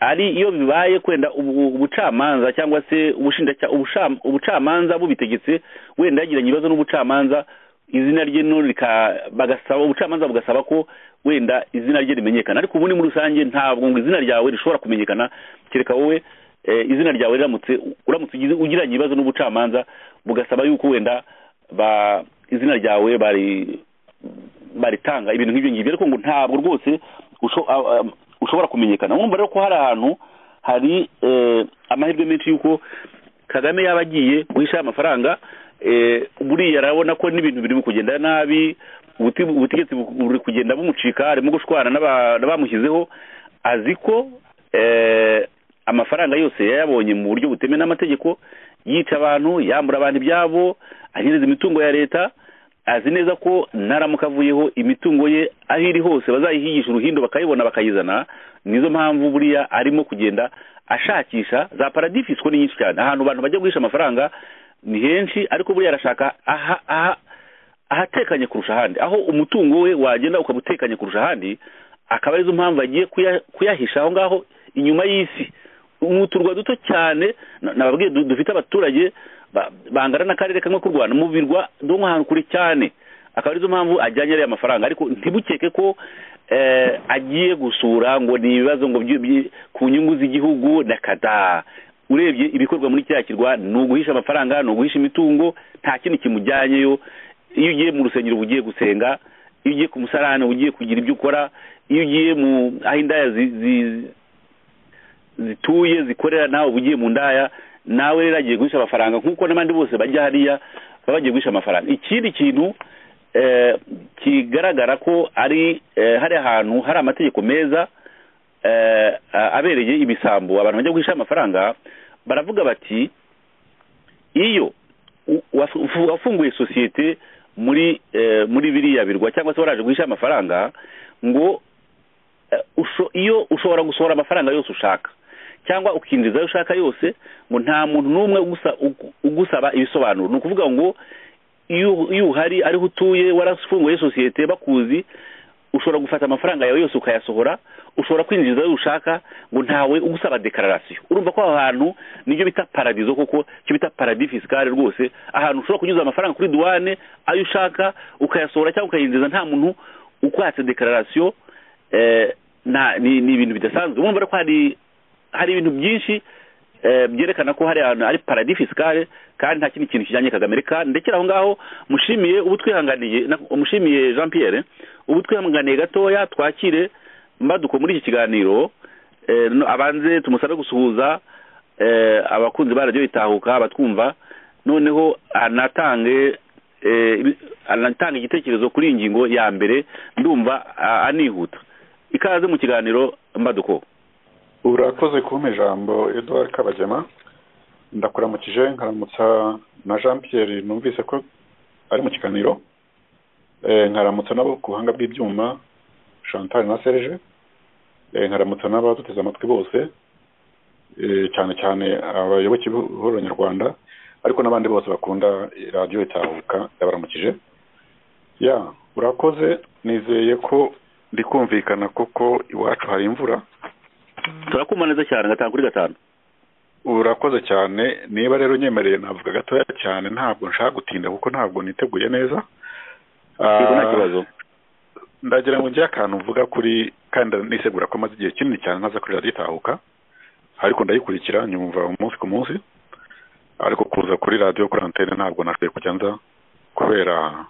ari iyo bibaye kwenda ubu- ubucamanza cyangwa se ubushinjacya- ubusham- ubucamanza bubitegetse wenda yagiranye ibibazo n'ubucamanza izina rye no rika- bagasaba ubucamanza bugasaba ko wenda izina rye rimenyekana ariko ubundi muri rusange ntabwo ngo izina ryawe rishobora kumenyekana kereka wowe eh, izina ryawe riramutse uramutse ugize- ugiranye ibibazo n'ubucamanza bugasaba yuko wenda ba izina ryawe bari baritanga ibintu nk'ibyo ngibyo ariko ngo ntabwo rwose usho- a- a- ushobora kumenyekana urumva rero ko hari ahantu hari eh, amahirwe menshi y'uko kagame yaba agiye guhisha amafaranga eh, buriya arabona ko n'ibintu biri mu kugenda nabi ubuti- ubutegetsi bu- buri kugenda bumucika arimo gushwana n'aba- n'abamushyizeho azi ko eh, amafaranga yose yayabonye mu buryo butemewe n'amategeko yica abantu yambura abantu ibyabo anyereza imitungo ya leta azi neza ko naramuka avuyeho imitungo ye aho iri hose bazayihigisha uruhindo bakayibona bakayizana nizo mpamvu buriya arimo kugenda ashakisha za paradifisi ko ni nyinshi cyane ahantu abantu bajya guhisha amafaranga ni henshi ariko buriya arashaka aha aha ahatekanye kurusha ahandi aho umutungo we wagenda ukaba utekanye kurusha ahandi akaba arizo mpamvu agiye kuya- kuyahisha aho ngaho inyuma y'isi mu turwa duto cyane na- nababwiye du- dufite abaturage ba- bangana n'akarere kamwe k'u rwanda mu birwa do nk'ahantu kure cyane akaba arizo mpamvu ajyanye ariya mafaranga ariko ntibukeke ko eh, agiye gusura ngo ni ibibazo ngo byu- byi- ku nyungu z'igihugu na kada urebye ibikorwa muri kiriya kirwa ni uguhisha amafaranga ni uguhisha imitungo nta kindi kimujyanyeyo iyo ugiye mu rusengero uba ugiye gusenga iyo ugiye ku musarane uba ugiye kugira ibyo ukora iyo ugiye mu aho indaya zi- zi- zituye zikorera nawe uba ugiye mu ndaya nawe rero agiye guhisha amafaranga nk'uko n'abandi bose bajya hariya baba bagiye guhisha amafaranga ikindi kintu eh, kigaragara ko ari eh, hari ahantu hari amategeko meza eh, a- abereye ibisambo abantu bajya guhisha amafaranga baravuga bati iyo u- wafu- wafunguye sosiyete muri eh, muri biriya birwa cyangwa se waraje guhisha amafaranga ngo eh, usho- iyo ushobora gusohora amafaranga yose ushaka cyangwa ukinjiza ayo ushaka yose ngo nta muntu n'umwe ugusa- ugu- ugusaba ibisobanuro ni ukuvuga ngo iyo iyo uhari ariho utuye warafunguye sosiyete bakuzi ushobora gufata amafaranga yawe yose ukayasohora ushobora kwinjiza ayo ushaka ngo ntawe ugusaba dekararasiyo urumva ko aho hantu nibyo bita paradizo koko cyo bita paradis fiscale rwose ahantu ushobora kunyuza amafaranga kuri duwane ayo ushaka ukayasohora cyangwa ukayinjiza nta muntu ukwatse dekararasiyo eh, nta ni ni ibintu bidasanzwe mwumva ko hari hari ibintu byinshi eh, byerekana ko hari ahantu hari paradis fiscale kandi nta kindi kintu kijyanye kagame kandi ndekera aho ngaho mushimiye ubu twihanganiye na- mushimiye jean pierre ubu twihanganiye gatoya twakire mbaduko muri iki kiganiro eh, no- abanze tumusabe gusuhuza eh, abakunzi ba radiyo itahuka batwumva noneho anatange eh, ibi- anatanga igitekerezo kuri iyi ngingo ya mbere ndumva a- anihuta ikaze mu kiganiro mbaduko urakoze kumpa ijambo eduwari kabagema ndakuramukije nkaramutsa na jean pierre numvise ko ari mu kiganiro Eh, nkaramutsa n'abo ku buhanga bw'ibyuma chantal na serge Eh, nkaramutsa n'abaduteze amatwi bose Eh, cyane cyane abayoboke b'ihuriro nyarwanda ariko n'abandi bose bakunda radiyo itahuka yabaramukije ya urakoze nizeye ko ndikumvikana kuko iwacu hari imvura turakumva neza cyane gatanu kuri gatanu urakoze cyane niba rero unyemereye navuga gatoya cyane ntabwo nshaka gutinda kuko ntabwo niteguye neza yego nta Ah, kibazo ndagira ngo njye akantu mvuga kuri kandi nisegura ko maze igihe kinini cyane ntaza kuri radiyo itahuka ariko ndayikurikira nyumva umunsi ku munsi ariko kuza kuri radiyo kuri antene ntabwo nashoboye kujya nza kubera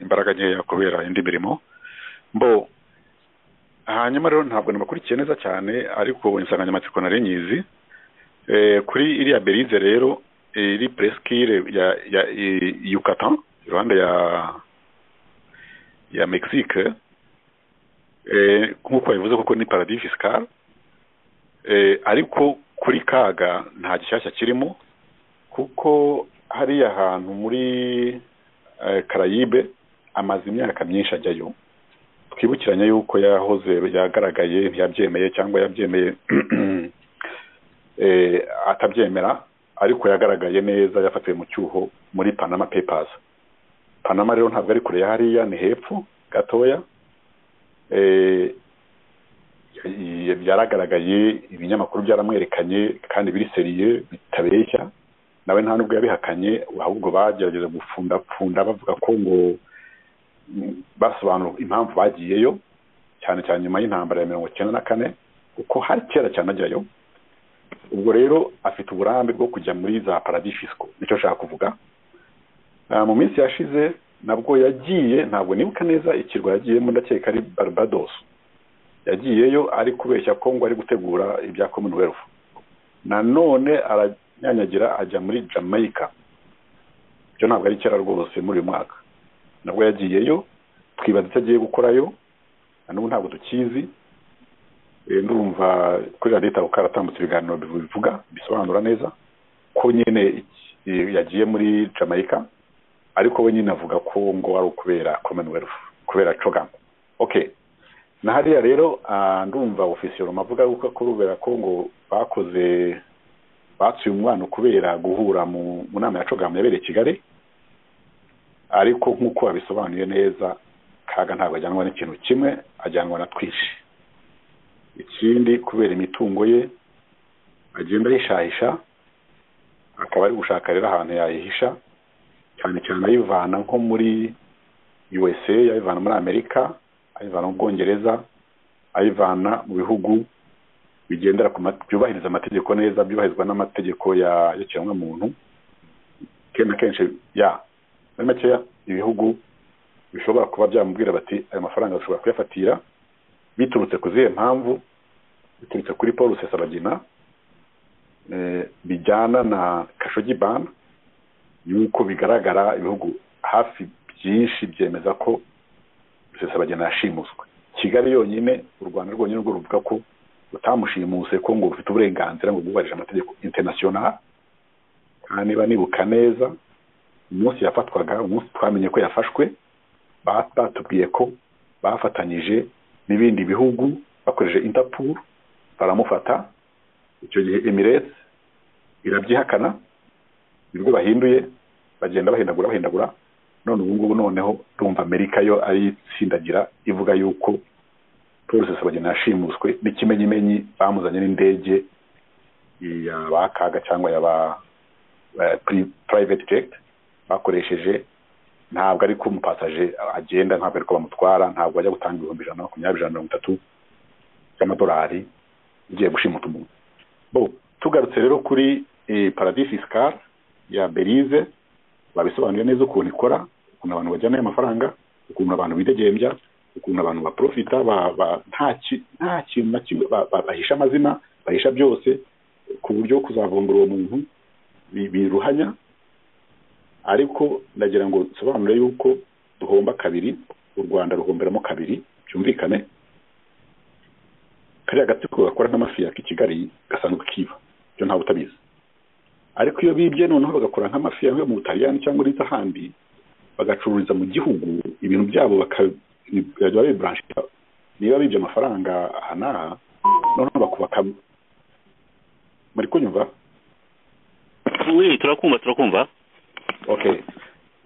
imbaraga nkeya kubera indi mirimo mbo hanyuma rero ntabwo nabakurikiye neza cyane ariko insanganyamatsiko nari nyizi Eh, kuri iriya berize rero eh, iri preskire ya ya i- Yucatan iruhande ya ya Mexique eh, nk'uko bivuze kuko ni paradis fiscal eh, ariko kuri kaga nta gishyashya kirimo kuko hariya hantu muri eh, Caraïbe amaze imyaka myinshi ajyayo twibukiranye yuko yahoze yagaragaye ntiyabyemeye cyangwa yabyemeye eh, atabyemera ariko yagaragaye neza yafatiwe mu cyuho muri Panama Papers Panama rero ntabwo ari kure ya hariya ni hepfo gatoya eh, y- yaragaragaye ibinyamakuru byaramwerekanye kandi biriseriye bitabeshya nawe nta nubwo yabihakanye ahubwo bagerageza gupfundapfunda bavuga ko ngo mm, basobanura impamvu bagiyeyo cyane cyane nyuma y'intambara ya mirongo icyenda na kane kuko hari kera cyane ajyayo ubwo rero afite uburambe bwo kujya muri za paradis fisco nicyo nshaka kuvuga Ah, mu minsi yashize nabwo yagiye ntabwo nibuka neza ikirwa yagiyemo ndakeka ari barbados yagiyeyo ari kubeshya ko ngo ari gutegura ibya commonwealth nanone aranyanyagira ajya muri jamaica ibyo ntabwo ari kera rwose muri uyu mwaka nabwo yagiyeyo twibaza icyo agiye gukorayo na n'ubu ntabwo tukizi Eh, ndumva kuri radiyo itabuka haratambutse ibiganiro bivuga bisobanura neza ko nyine iki- eh, yagiye muri jamaica ariko we nyine avuga ko ngo ari ukubera commonwealth kubera cogam okay na hariya rero ah, ndumva ofisiyo avuga yuko kubera ko ngo bakoze batsuye umwana kubera guhura mu mu nama ya cogam yabereye i kigali ariko nk'uko babisobanuye neza kaga ntabwo ajyanwa n'ikintu kimwe ajyanwa na twinshi ikindi kubera imitungo ye agenda ahishahisha akaba ari gushaka rero ahantu yayihisha cyane cyane ayivana nko muri USA ayivana muri Amerika ayivana mu Bwongereza ayivana mu bihugu bigendera ku ma- byubahiriza amategeko neza byubahirizwa n'amategeko ya y'ikiremwamuntu kenshi na kenshi ya muri makeya ibihugu bishobora kuba byamubwira bati aya mafaranga bashobora kuyafatira biturutse ku zihe mpamvu biturutse kuri paul rusesabagina eh, bijyana na kashogi bana yuko bigaragara ibihugu hafi byinshi byemeza ko rusesabagina yashimuswe kigali yonyine u rwanda rwonyine rwo ruvuga ko rutamushimuse ko ngo rufite uburenganzira ngo rwubarije amategeko international kandi niba nibuka neza umunsi yafatwaga umunsi twamenye ko yafashwe ba- batubwiye ko bafatanyije n'ibindi bihugu bakoresheje interpol baramufata icyo gihe emirates irabyihakana nibwo bahinduye bagenda bahindagura bahindagura none ubu ngubu noneho rumva amerika yo ari itsindagira ivuga yuko paul rusesabagina yashimuswe n'ikimenyimenyi bamuzanye n'indege ya ba kaga cyangwa ya ba ba- pri- private jet bakoresheje ntabwo ari ko umupasaje agenda ntabwo ari ko bamutwara ntabwo ajya gutanga ibihumbi ijana na makumyabiri ijana na mirongo itatu y'amadolari igiye gushimuta umuntu bo tugarutse rero kuri paradis fiscal ya berize babisobanuye neza ukuntu ikora ukuntu abantu bajyana ayo mafaranga ukuntu abantu bidegembya ukuntu abantu baprofita nta kintu na kimwe bahisha amazina bahisha byose ku buryo kuzavumbura uwo muntu biruhanya ariko ndagira ngo nsobanure yuko duhomba kabiri u rwanda ruhomberamo kabiri byumvikane kariya gatsiko gakora nk'amafi ya kigali gasanzwe kiba byo ntawe utabizi ariko iyo bibye noneho bagakora nk'amafi yavuye mu butaliyani cyangwa uretse ahandi bagacururiza mu gihugu ibintu byabo bakajya biburansha niba bibye amafaranga aha n'aha noneho bakubaka muri kunyumva oui turakumva turakumva ok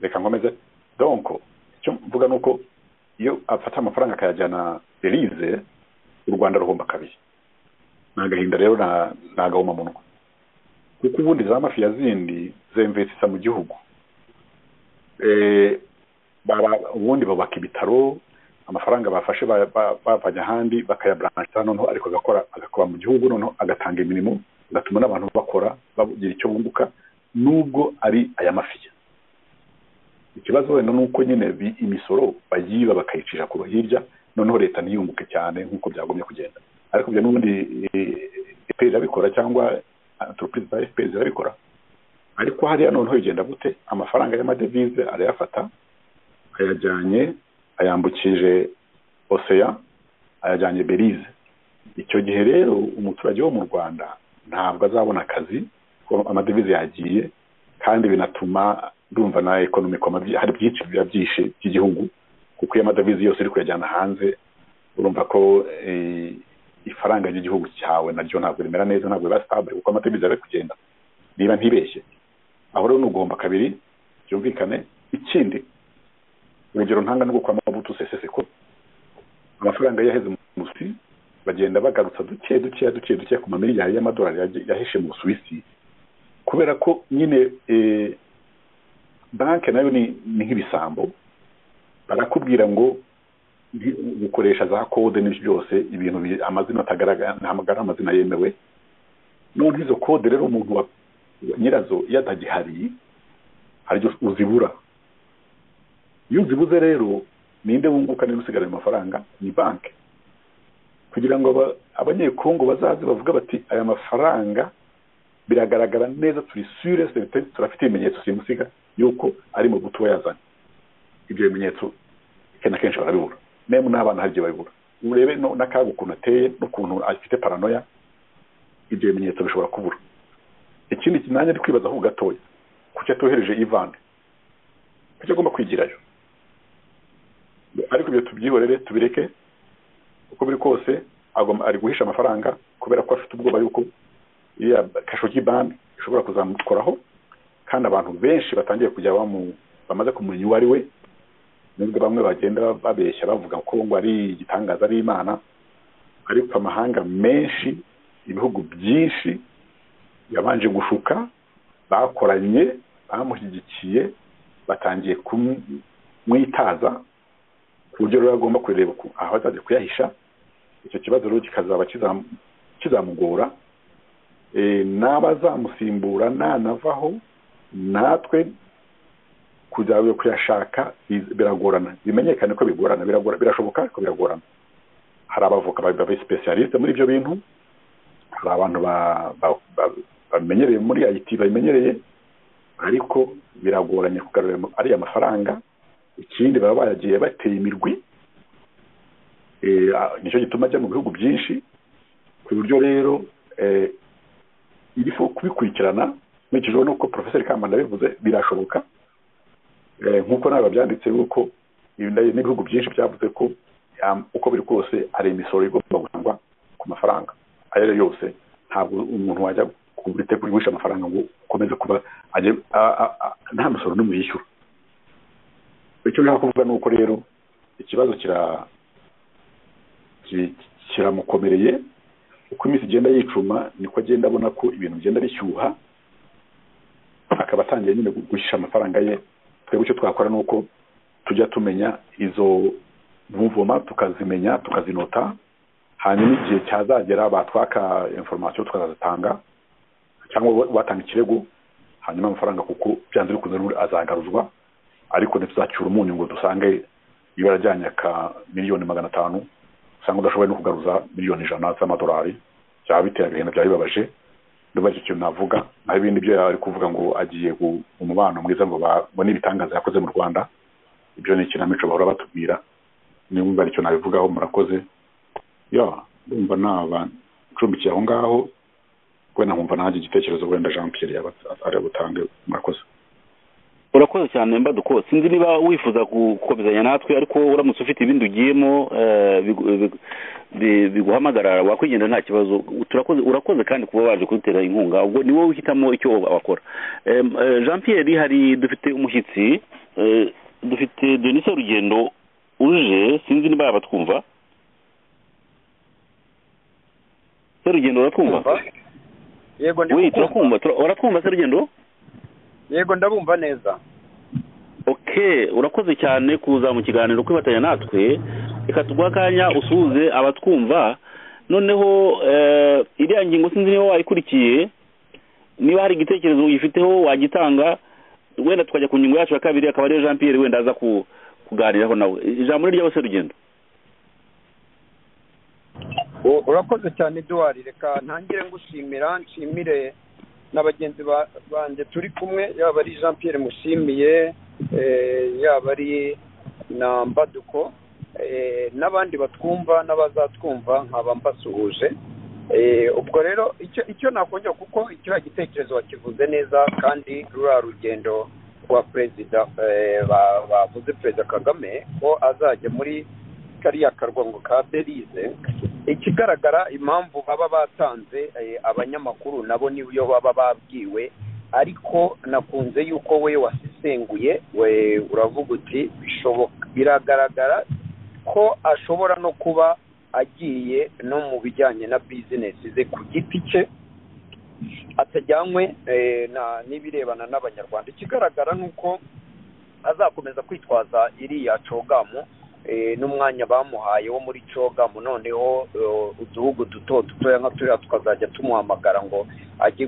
reka nkomeze donko icyo mvuga ni uko iyo afata amafaranga akayajyana berize u rwanda ruhomba kabiri ni agahinda rero ni agahomamunwa kuko ubundi za mafiya zindi zemvesisa mu gihugu ubundi bubaka ibitaro amafaranga bafashe bavanye ahandi bakayaburansa noneho ariko agakora mu gihugu noneho agatanga imirimo agatuma n'abantu bakora bagira icyo bunguka nubwo ari aya mafiya ikibazo wenda ni uko nyine imisoro bayiba bakayicisha ku hirya noneho leta ntiyunguke cyane nk'uko byagomye kugenda ariko ibyo n'ubundi efuperi irabikora cyangwa antoropurize za efuperi zirabikora ariko hariya noneho bigenda gute amafaranga y'amadevize arayafata ayajyanye ayambukije oseya ayajyanye berize icyo gihe rero umuturage wo mu rwanda ntabwo azabona akazi ko amadevize yagiye kandi binatuma ndumva na ekonomi hari byinshi biba byishe by'igihugu kuko iyo amadovize yose uri kuyajyana hanze urumva ko ifaranga ry'igihugu cyawe naryo ntabwo rimera neza ntabwo riba sitabure kuko amadovize ari kugenda niba ntibeshye aho rero ni ugomba kabiri byumvikane ikindi urugero ntanga n'ubwo kwa mabutu sesese ko amafaranga yaheze mu busuwisi bagenda bagarutsa duke duke duke duke ku mamiliyari y'amadolari yahishe mu busuwisi kubera ko nyine banki nayo ni nk'ibisambo barakubwira ngo gukoresha za kode n'ibyo byose ibintu amazina atagaragara ntahamagara amazina yemewe none izo kode rero umuntu nyirazo iyo atagihari hari ibyo uzibura iyo uzibuze rero ninde wunguka niba usigara ayo mafaranga ni banki kugira ngo abanyekongo bazaze bavuga bati aya mafaranga biragaragara neza turi sure turafite ibimenyetso simusiga yuko ari mu gutuba yazanye ibyo bimenyetso kenshi na kenshi barabibura memu n'abana hari igihe babibura urebe n'akaga ukuntu ateye n'ukuntu afite paranoya ibyo bimenyetso bishobora kubura ikindi kinanya ari kwibaza aho gatoya kuki atohereje ivani kuki agomba kwigirayo ariko ibyo tubyihorere tubireke uko biri kose ari guhisha amafaranga kubera ko afite ubwoba yuko iriya kashogi bani ishobora kuzamukoraho kandi abantu benshi batangiye kujya bamu bamaze kumenya uwo ari we nubwo bamwe bagenda babeshya bavuga ko ngo ari igitangaza ari imana ariko amahanga menshi ibihugu byinshi yabanje gushuka bakoranye bamushyigikiye batangiye kumwitaza ku buryo rero agomba kureba aho azajya kuyahisha icyo kibazo rero kikazaba kizamugora n'abazamusimbura nanavaho natwe kujya kuyashaka biragorana bimenyekane ko bigorana birashoboka ariko biragorana hari abavoka babesipesiyalisite muri ibyo bintu hari abantu bamenyereye muri ayiti babimenyereye ariko biragoranye kugarura ariya mafaranga ikindi baba bayagiye bateye imirwi nicyo gituma ajya mu bihugu byinshi ku buryo rero iriho kubikurikirana nkurikije nuko porofeseri kamba ndabivuze birashoboka nk'uko nawe babyanditse yuko n'ibihugu byinshi byavuze ko uko biri kose hari imisoro igomba gutangwa ku mafaranga ayo ari yo yose ntabwo umuntu wajya kugurisha amafaranga ngo ukomeze kuba nta musoro n'umwe yishyura icyo nshaka kuvuga ni uko rero ikibazo kiramukomereye uko iminsi igenda yicuma niko agenda abona ko ibintu bigenda bishyuha akaba atangiye nyine guhisha amafaranga ye twebwe icyo twakora ni uko tujya tumenya izo mvumvuma tukazimenya tukazinota hanyuma igihe cyazagera batwaka inforomasiyo tukazatanga cyangwa batanga ikirego hanyuma amafaranga kuko byanze bikunze n'ubundi azagaruzwa ariko ntituzacyura umunyu ngo dusange ibara ryanyaka miliyoni magana atanu usanga udashoboye no kugaruza miliyoni ijana z'amadolari byaba biteye agahinda byaba bibabaje ndumva icyo kintu navuga naho ibindi byo yari kuvuga ngo agiye mu mubano mwiza ngo babone ibitangaza yakoze mu rwanda ibyo ni ikinamico bahora batubwira niba icyo nabivugaho murakoze yo ndumva nabacumbikiye aho ngaho wenda nkumva nanjye igitekerezo wenda jean pierre yaba ari butange murakoze urakoze cyane mbaduko sinzi niba wifuza gukomezanya natwe ariko uramutse ufite ibindi ugiyemo biguhamagarara wakwigenda nta kibazo urakoze kandi kuba waje kudutera inkunga ubwo ni wowe uhitamo icyo wakora jean pierre hari dufite umushyitsi dufite denise urugendo uje sinzi niba yaba twumva serugendo uratwumva yego wi turakumva uratwumva se rugendo yego ndabumva neza ok urakoze cyane kuza mu kiganiro kwifatanya natwe reka tuguhe akanya usuhuze abatwumva noneho iriya ngingo sinzi niba wayikurikiye niba hari igitekerezo uyifiteho wagitanga wenda tukajya ku ngingo yacu ya kabiri akaba ariyo jean pierre wenda aza kuganiraho nawe ijambo ni ryabo se rugendo urakoze cyane eduwari reka ntangire ngushimira nshimire na bagenzi banjye turi kumwe yaba ari jean Pierre mushimiye yaba ari na mbaduko n'abandi batwumva n'abazatwumva nkaba mbasuhuje ubwo rero icyo nakongera kuko kiriya gitekerezo bakivuze neza kandi ruriya rugendo rwa perezida bavuze perezida kagame ko azajya muri kariya karwango ka berize ikigaragara impamvu baba batanze abanyamakuru nabo niyo baba babwiwe ariko nakunze yuko we wasesenguye we uravuga uti bishoboka biragaragara ko ashobora no kuba agiye no mu bijyanye na bizinesi ze ku giti cye atajyanywe n'ibirebana n'abanyarwanda ikigaragara ni uko azakomeza kwitwaza iriya cogamu n'umwanya bamuhaye wo muri cogamu noneho uduhugu duto dutoya nka turiya tukazajya tumuhamagara ngo ajye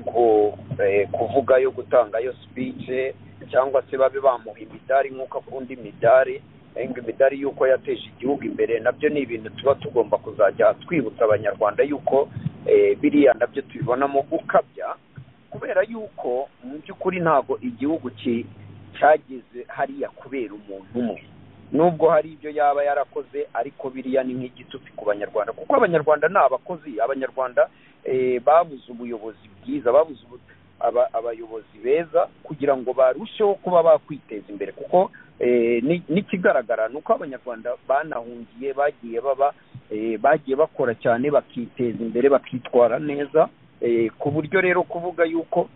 kuvugayo gutangayo sipice cyangwa se babe bamuha imidari nk'uko akunda imidari imidari y'uko yateje igihugu imbere nabyo ni ibintu tuba tugomba kuzajya twibutsa abanyarwanda y'uko biriya nabyo tubibonamo gukabya kubera y'uko mu by'ukuri ntabwo igihugu cyageze hariya kubera umuntu umwe nubwo hari ibyo yaba yarakoze ariko biriya ni nk'igitutsi ku banyarwanda kuko abanyarwanda ni abakozi abanyarwanda babuze ubuyobozi bwiza babuze abayobozi beza kugira ngo barusheho kuba bakwiteza imbere kuko n'ikigaragara ni uko abanyarwanda banahungiye bagiye baba bagiye bakora cyane bakiteza imbere bakitwara neza ku buryo rero kuvuga yuko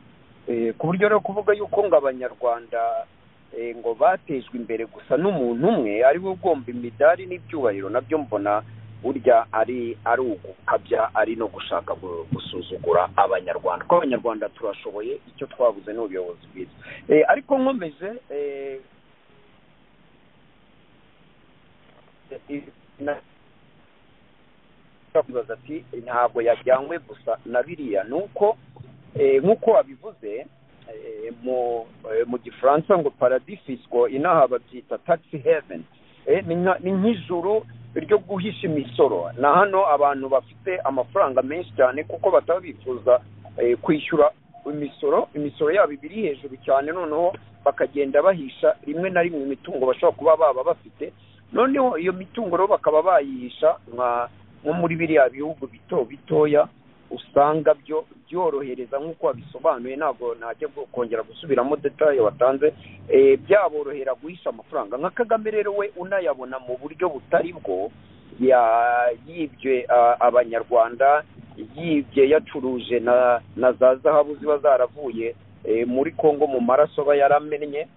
ku buryo rero kuvuga yuko ngo abanyarwanda ngo batejwe imbere gusa n'umuntu umwe ari we ugomba imidari n'ibyubahiro nabyo mbona burya ari ari ugukabya ari no gushaka gusuzugura abanyarwanda kuko abanyarwanda turashoboye icyo twabuze ni ubuyobozi bwiza ariko nkomeje ati ntabwo yajyanywe gusa na biriya ni uko nk'uko wabivuze mu gifaransa ngo paradisisko inaha babyita taxi heaven ni nk'ijuru ryo guhisha imisoro na hano abantu bafite amafaranga menshi cyane kuko bataba bifuza kwishyura imisoro imisoro yabo iba iri hejuru cyane noneho bakagenda bahisha rimwe na rimwe imitungo bashobora kuba baba bafite noneho iyo mitungo rero bakaba bayihisha nko muri biriya bihugu bito bitoya usanga byo byorohereza nk'uko wabisobanuye ntabwo najya kongera gusubiramo detaye watanze byaborohera guhisha amafaranga nka kagame rero we unayabona mu buryo butari bwo yibye abanyarwanda yibye yacuruje na za zahabu ziba zaravuye muri congo mu maraso aba yaramennye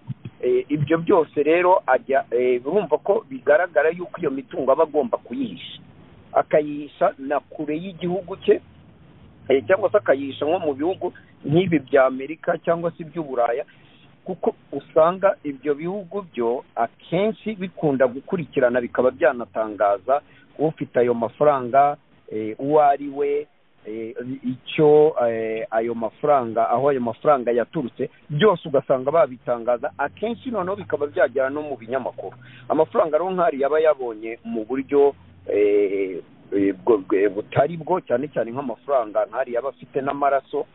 ibyo byose rero ajya urumva ko bigaragara yuko iyo mitungo aba agomba kuyihisha akayihisha na kure y'igihugu cye cyangwa se akayisha nko mu bihugu nk'ibi bya amerika cyangwa se iby'uburaya kuko usanga ibyo bihugu byo akenshi bikunda gukurikirana bikaba byanatangaza ufite ayo mafaranga uwo ari we icyo ayo mafaranga aho ayo mafaranga yaturutse byose ugasanga babitangaza akenshi noneho bikaba byagera no mu binyamakuru amafaranga rero nk'ari yaba yabonye mu buryo butari bwo cyane cyane nk'amafaranga nk'ari yaba afite n'amaraso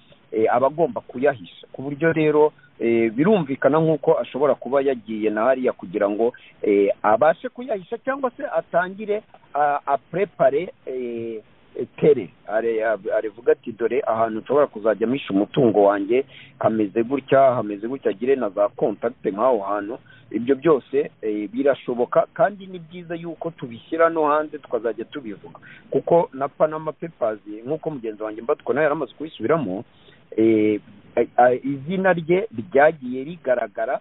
aba agomba kuyahisha ku buryo rero birumvikana nk'uko ashobora kuba yagiye na hariya kugira ngo abashe kuyahisha cyangwa se atangire aprepare tere arevuga ati dore ahantu nshobora kuzajya misha umutungo wanjye hameze gutya hameze gutya agire na za kontakite nk'aho hantu ibyo byose birashoboka kandi ni byiza yuko tubishyira no hanze tukazajya tubivuga kuko na panama pepazi nk'uko mugenzi wanjye mbatwa nawe yari amaze kubisubiramo izina rye ryagiye rigaragara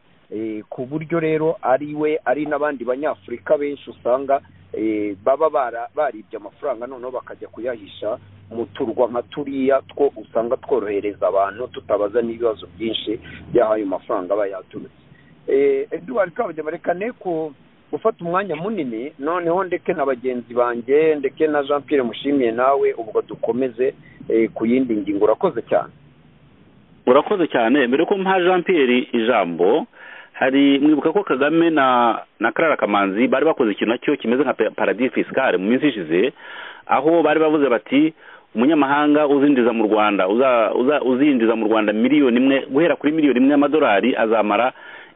ku buryo rero ari we ari n'abandi banyafurika benshi usanga baba baribye amafaranga noneho bakajya kuyahisha mu turwa nka turiya two usanga tworohereza abantu tutabaza n'ibibazo byinshi by'aho ayo mafaranga aba yaturutse eduwari kabagema reka neko gufata umwanya munini noneho ndeke na bagenzi banjye ndeke na jean Pierre mushimiye nawe ubwo dukomeze ku yindi ngingo urakoze cyane urakoze cyane mbere ko mpa jean Pierre ijambo hari mwibuka ko kagame na na karara kamanzi bari bakoze ikintu nacyo kimeze nka paradis fiscale mu minsi ishize aho bari bavuze bati umunyamahanga uzinjiza mu rwanda uzinjiza mu rwanda miliyoni imwe guhera kuri miliyoni imwe y'amadolari azamara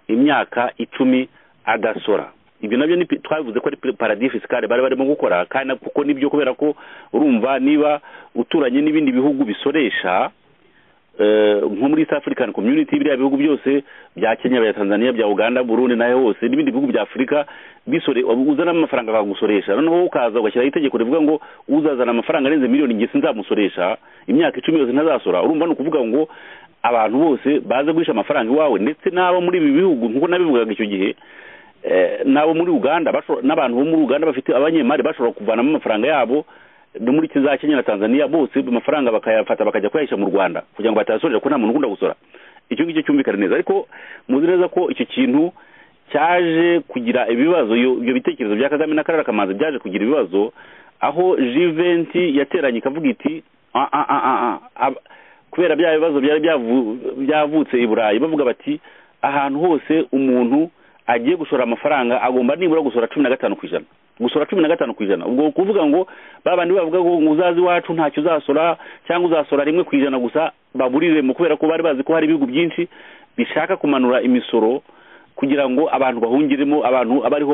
imyaka icumi agasora ibyo nabyo twabivuze ko ari paradis fiscale bari barimo gukora kandi kuko nibyo kubera ko urumva niba uturanye n'ibindi bihugu bisoresha nko muri east african community biriya bihugu byose bya kenya bya tanzania bya uganda burundi nayo hose n'ibindi bihugu bya afurika uzana amafaranga akagusoresha noneho ukaza ugashyiraho itegeko rivuga ngo uzazana amafaranga arenze miliyoni nge sinzamusoresha imyaka icumi yose ntazasora urumva ni ukuvuga ngo abantu bose baze guhisha amafaranga iwawe ndetse n'abo muri ibi bihugu nk'uko nabivugaga icyo gihe n'abo muri uganda n'abantu bo muri uganda bafite abanyemari bashobora kuvanamo amafaranga yabo no muri za kenya na tanzania bose amafaranga bakayafata bakajya kuyahisha mu rwanda kugira ngo batayasorera ko nta muntu ukunda gusora icyo ngicyo cyumvikana neza ariko muzi neza ko icyo kintu cyaje kugira ibibazo ibyo bitekerezo bya kagame na karara kamanzi byaje kugira ibibazo aho jiventi yateranye ikavuga iti kubera bya bibazo byari byavutse i burayi bavuga bati ahantu hose umuntu agiye gushora amafaranga agomba nibura gusora cumi na gatanu ku ijana gusora cumi na gatanu ku ijana ubwo kuvuga ngo babandi bavuga ngo uzazi iwacu ntacyo uzasora cyangwa uzasora rimwe ku ijana gusa baburiremo kubera ko bari bazi ko hari ibihugu byinshi bishaka kumanura imisoro kugira ngo abantu bahungiremo abantu abariho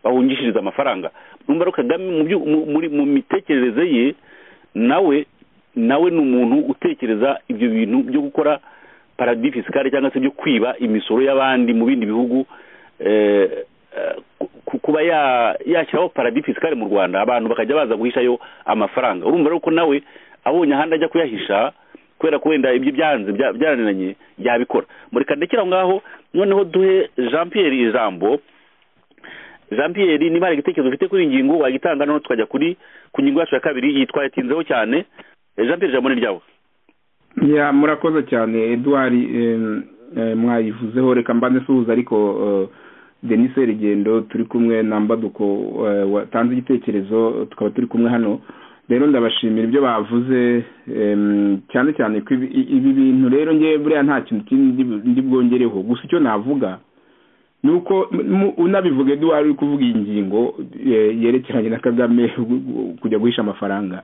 bahungishiriza amafaranga numva rero kagame mu mitekerereze ye nawe nawe ni umuntu utekereza ibyo bintu byo gukora paradis fiscale cyangwa se byo kwiba imisoro y'abandi mu bindi bihugu kuba yashyiraho paradis fiscale mu rwanda abantu bakajya baza guhishayo amafaranga urumva rero ko nawe abonye ahandi ajya kuyahisha kubera ko wenda ibyo byanze byaraniranye yabikora mureka ndekera aho ngaho noneho duhe jean Pierre ijambo jean Pierre niba hari igitekerezo ufite kuri iyi ngingo wagitanga noneho tukajya kuri ku ngingo yacu ya kabiri iyi twayatinzeho cyane jean Pierre ijambo ni ryawe murakoze cyane eduard mwayivuzeho reka mbanze suhuza ariko denise rigendo turi kumwe na mbaduko watanze igitekerezo tukaba turi kumwe hano rero ndabashimira ibyo bavuze cyane cyane ko ibi bintu rero ngewe buriya nta kintu kindi ndi bwongereho gusa icyo navuga ni uko unabivuga eduwari uri kuvuga iyi ngingo yerekeranye na kagame kujya guhisha amafaranga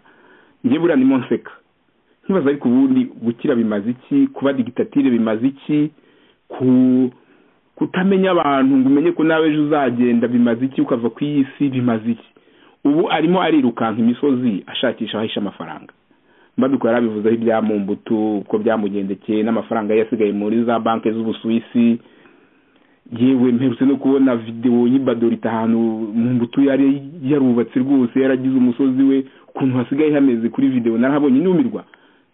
njye buriya ni monseka nkibaza ariko ubundi gukira bimaze iki kuba digitatire bimaze iki ku kutamenya abantu ngo umenye ko nawe ejo uzagenda bimaze iki ukava ku iyi si bimaze iki ubu arimo arirukanka imisozi ashakisha ahisha amafaranga mbaduko yari abivuzeho ibya mumbutu uko byamugendekeye n'amafaranga yasigaye muri za banki z'ubusuwisi yewe mperutse no kubona videwo y'ibadorita ahantu mumbutu yari yarubatse rwose yaragize umusozi we ukuntu hasigaye hameze kuri videwo narahabonye nyumirwa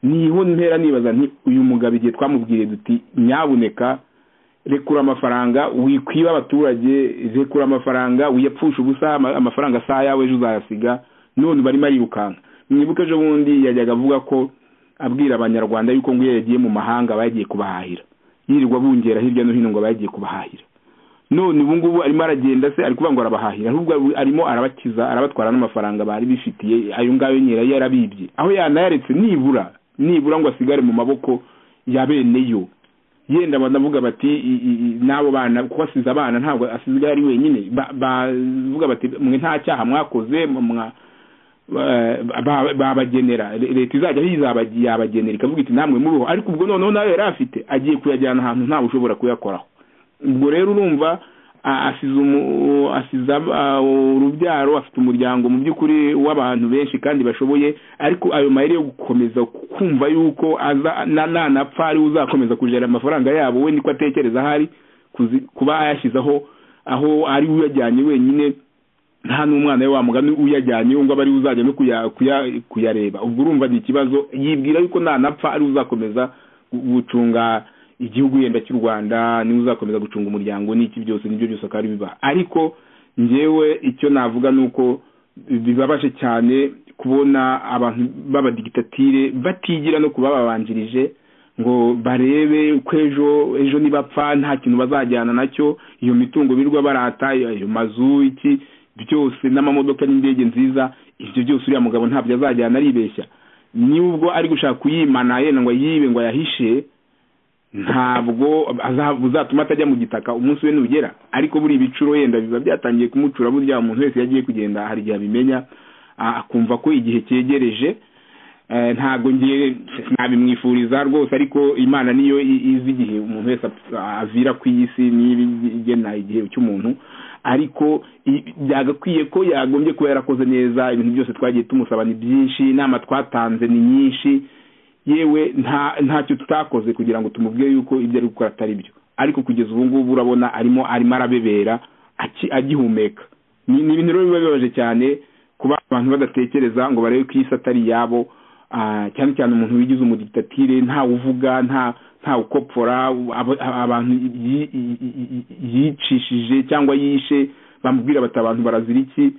niho ntera nibaza nti uyu mugabo igihe twamubwiriye duti nyabuneka rekura amafaranga wikwiba abaturage rekura amafaranga wiyapfusha ubusa amafaranga saa yawe ejo uzayasiga none barimo arirukanka mwibuke ejo bundi yajyaga avuga ko abwira abanyarwanda yuko ngo iyo yagiye mu mahanga bagiye kubahahira yirirwa bungera hirya no hino ngo bagiye kubahahira none ubu ngubu arimo aragenda se ari kuvuga ngo arabahahira ahubwo arimo arabakiza arabatwara n'amafaranga bari bifitiye ayo ngayo nyirayo yarabibye aho yanayaretse nibura nibura ngo asigare mu maboko ya bene yo yenda banavuga bati n'abo bana kuko asize abana ntabwo asigaye ari wenyine bavuga bati mwe nta cyaha mwakoze babagenera leta izajya yabagenera ikavuga iti namwe muriho ariko ubwo noneho nawe yari afite agiye kuyajyana ahantu ntawe ushobora kuyakoraho ubwo rero urumva asize urubyaro afite umuryango mu by'ukuri w'abantu benshi kandi bashoboye ariko ayo mayeri yo gukomeza kumva yuko nanapfa ari uzakomeza kujera amafaranga yabo we niko atekereza ahari kuba ayashyizeho aho ari uyajyanye wenyine nta n'umwana we wamugana uyajyanye ngo aba ari uzajya no kuyareba ubwo urumva ni ikibazo yibwira yuko nanapfa ari uzakomeza gucunga igihugu yenda cy'u rwanda niwe uzakomeza gucunga umuryango n'iki byose nibyo byose akaba ari biba ariko ngewe icyo navuga ni uko bibabaje cyane kubona abantu b'abadigitatire batigira no kubababanjirije ngo barebe ko ejo ejo nibapfa nta kintu bazajyana nacyo iyo mitungo birwa barata ayo mazu iki byose n'amamodoka n'indege nziza ibyo byose uriya mugabo ntabyo azajyana aribeshya n'ubwo ari gushaka kuyimana yenda ngo ayibe ngo ayahishe ntabwo uzatuma atajya mu gitaka umunsi we nugera ariko buri ibicuro yenda biba byatangiye kumucura burya umuntu wese yagiye kugenda hari igihe abimenya akumva ko igihe cyegereje ntabwo ngiye nabimwifuriza rwose ariko imana niyo izi igihe umuntu wese avira ku isi niba igena igihe cy'umuntu ariko byagakwiye ko yagombye kuba yarakoze neza ibintu byose twagiye tumusaba ni byinshi inama twatanze ni nyinshi yewe ntacyo tutakoze kugira ngo tumubwire yuko ibyo ari gukora atari byo ariko kugeza ubu ngubu urabona arimo arimo arabebera agihumeka ni ibintu rero biba bibabaje cyane kuba abantu badatekereza ngo barebe ko isi atari iyabo cyane cyane umuntu wigize umuditatire ntawe uvuga ntawe ukopfora abantu yicishije cyangwa yishe bamubwira bati abantu barazira iki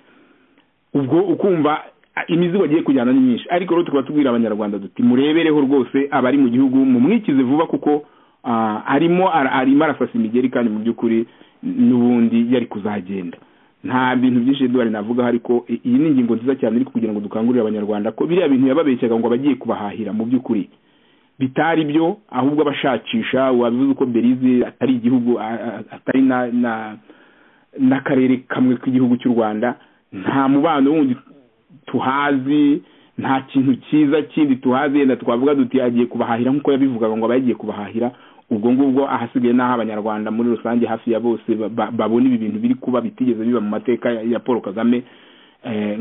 ubwo ukumva imizigo agiye kujyana ni myinshi ariko rero tukaba tubwira abanyarwanda duti murebereho rwose abari mu gihugu mumwikize vuba kuko arimo arimo arasasa imigeri kandi mu by'ukuri n'ubundi yari kuzagenda nta bintu byinshi eduwari navugaho ariko iyi ni ingingo nziza cyane ariko kugira ngo dukangurire abanyarwanda ko biriya bintu yababeshyaga ngo abagiye kubahahira mu by'ukuri bitari byo ahubwo abashakisha wabivuze uko berize atari igihugu atari n'akarere kamwe k'igihugu cy'u rwanda nta mubano wundi tuhazi nta kintu cyiza kindi tuhazi yenda twavuga duti agiye kubahahira nk'uko yabivugaga ngo aba yagiye kubahahira ubwo ngubwo ahasigaye n'aho abanyarwanda muri rusange hafi ya bose babona ibi bintu biri kuba bitigeze biba mu mateka ya paul kagame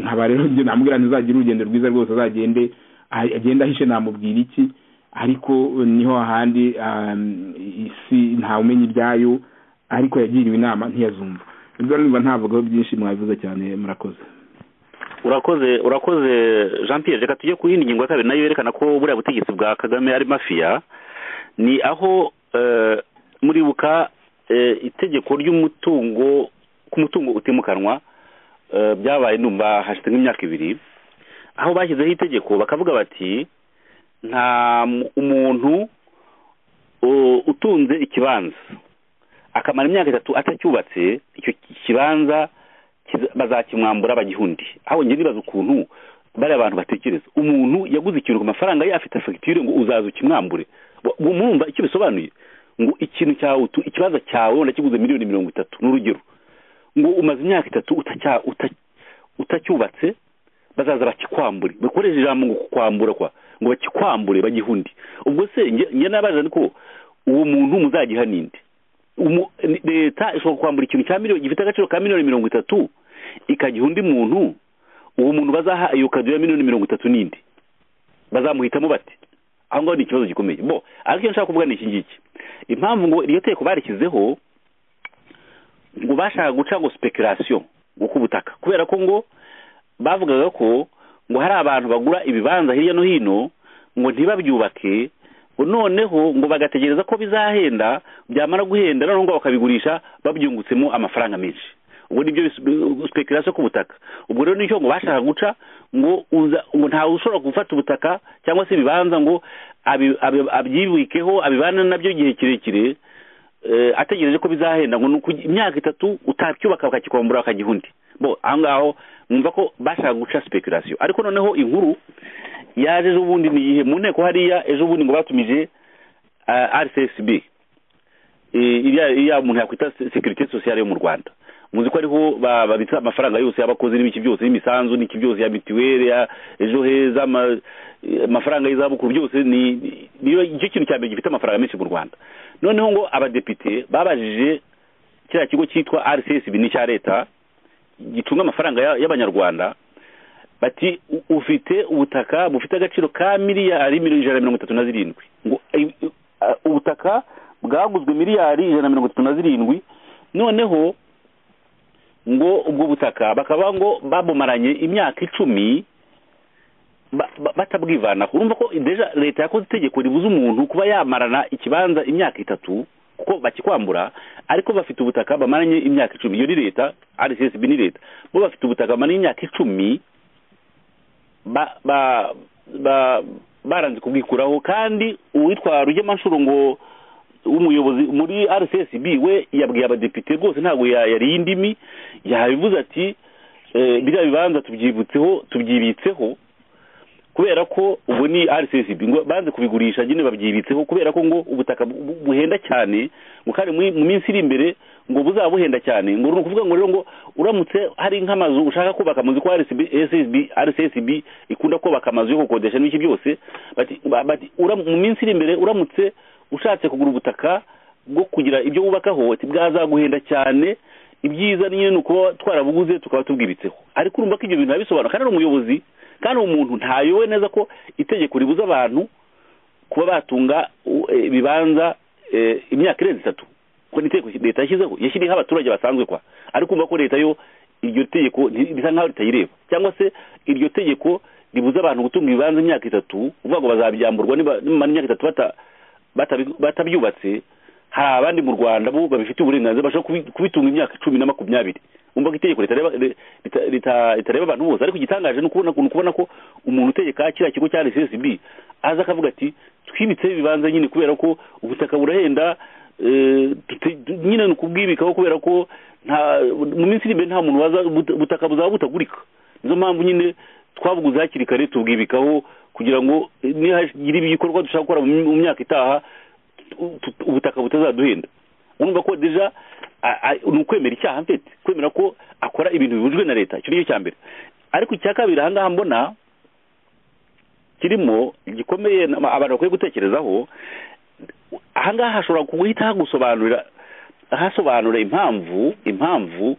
nkaba rero namubwira ntizagire urugendo rwiza rwose azagende agenda ahishe namubwira iki ariko niho ahandi isi ntawumenya ibyayo ariko yagiriwe inama ntiyazumva ibyo numva ntavugagaho byinshi mwabivuze cyane murakoze urakoze urakoze jean Pierre reka tujye ku yindi ngingo ya kabiri nayo yerekana ko buriya butegetsi bwa kagame ari mafiya ni aho muribuka itegeko ry'umutungo ku mutungo utimukanwa byabaye numva hashize nk'imyaka ibiri aho bashyizeho itegeko bakavuga bati nta umuntu utunze ikibanza akamara imyaka itatu atacyubatse icyo kibanza bazakimwambura abagihundi aho njye nibaza ukuntu bariya abantu batekereza umuntu yaguze ikintu ku mafaranga ye afite fagitire ngo uzaza ukimwambure murumva icyo bisobanuye ngo ikintu cyawe ikibazo cyawe wenda kiguze miliyoni mirongo itatu ni urugero ngo umaze imyaka itatu utacyubatse bazaza bakikwambure bakoresheje ijambo ngo kukwambura kwa ngo bakikwambure bagihundi ubwo se njye nabaza ni ko uwo muntu muzagiha ninde leta ishobora kwambura ikintu cya miliyoni gifite agaciro ka miliyoni mirongo itatu ikagiha undi muntu uwo muntu bazaha iyo kado ya miliyoni mirongo itatu n'indi bazamuhitamo bati aho ngaho ni ikibazo gikomeye bo ariko icyo nshaka kuvuga ni iki ngiki impamvu ngo iryo teko barishyizeho ngo bashaka guca ngo sipekerasiyo ngo k'ubutaka kubera ko ngo bavugaga ko ngo hari abantu bagura ibibanza hirya no hino ngo ntibabyubake noneho ngo bagategereza ko bizahenda byamara guhenda noneho ngo bakabigurisha babyungutsemo amafaranga menshi ubwo nibyo sipekerasiyo ku butaka ubwo rero nicyo ngo bashaka guca ngo ngo ntawe ushobora gufata ubutaka cyangwa se ibibanza ngo abyibikeho abibane nabyo igihe kirekire ategereje ko bizahenda ngo ni uku imyaka itatu utabyubaka bakakikombora bakagiha undi bo aho ngaho mwumva ko bashaka guca sipekurasiyo ariko noneho inkuru yaje ejo bundi ni iyihe mu nteko hariya ejo bundi ngo batumije rcsb iriya muntu yakwita sekirite sosiyale yo mu rwanda muzi ko ariho babitsa amafaranga yose y'abakozi n'ibiki byose y'imisanzu n'iki byose ya mituweli ya ejo heza amafaranga y'izabukuru byose ni nicyo kintu cya mbere gifite amafaranga menshi mu rwanda noneho ngo abadepite babajije kiriya kigo cyitwa rcsb ni icya leta gicunga amafaranga y'abanyarwanda bati ufite ubutaka bufite agaciro ka miliyari ijana na mirongo itatu na zirindwi ngo ubutaka bwaguzwe miliyari ijana na mirongo itatu na zirindwi noneho ngo ubwo butaka bakaba ngo babumaranye imyaka icumi batabwivanaho urumva ko leta yakoze itegeko ribuza umuntu kuba yamarana ikibanza imyaka itatu kuko bakikwambura ariko bafite ubutaka bamaranye imyaka icumi iyo ni leta rcsb ni leta bo bafite ubutaka bamaranye imyaka icumi baranze kubwikuraho kandi uwitwa rugemanshuro ngo umuyobozi muri rcsb we yabwiye abadepite rwose ntabwo yariye indimi yabivuze ati biriya bibanza tubyibutseho tubyibitseho kubera ko ubu ni rcsb ngo banze kubigurisha nyine babyibitseho kubera ko ngo ubutaka buhenda cyane ngo kandi mu minsi iri imbere ngo buzaba buhenda cyane ngo ni ukuvuga ngo rero ngo uramutse hari nk'amazu ushaka kubaka amazu ko rcsb ikunda kubaka amazu yo gukodesha n'ibiki byose mu minsi iri imbere uramutse ushatse kugura ubutaka bwo kugira ibyo wubakaho bwazaguhenda cyane ibyiza nyine ni ukuba twarabuguze tukaba tubwibitseho ariko urumva ko ibyo bintu biba kandi ari umuyobozi kandi umuntu ntayowe neza ko itegeko ribuza abantu kuba batunga ibibanza imyaka irenze itatu kuko ni itegeko leta yashyizeho yashyiriyeho abaturage basanzwe kwa ariko urumva ko leta yo iryo tegeko risa nkaho ritayireba cyangwa se iryo tegeko ribuza abantu gutunga ibibanza imyaka itatu uvuga ngo bazabyamburwa nimara imyaka itatu bata batabyubatse hari abandi mu rwanda bo babifitiye uburenganzira bashobora kubitunga imyaka icumi na makumyabiri umva ko itegeko ritareba abantu bose ariko igitangaje ni ukubona ko umuntu utegeka kiriya kigo cya rcsb aza akavuga ati twibitseho ibibanza nyine kubera ko ubutaka burahenda nyine ni ukubwibikaho kubera ko mu minsi iri imbere nta muntu waza ubutaka buzaba butagurika nizo mpamvu nyine twabuguze hakiri kare tubwibikaho kugira ngo nihagira ibikorwa dushaka gukora mu myaka itaha ubutaka butazaduhenda urumva ko deja ni ukwemera icyaha mfite kwemera ko akora ibintu bibujwe na leta icyo cya mbere ariko icya kabiri ahangaha mbona kirimo gikomeye abantu bakwiye gutekerezaho ahangaha hashobora guhita hagusobanurira hasobanura impamvu impamvu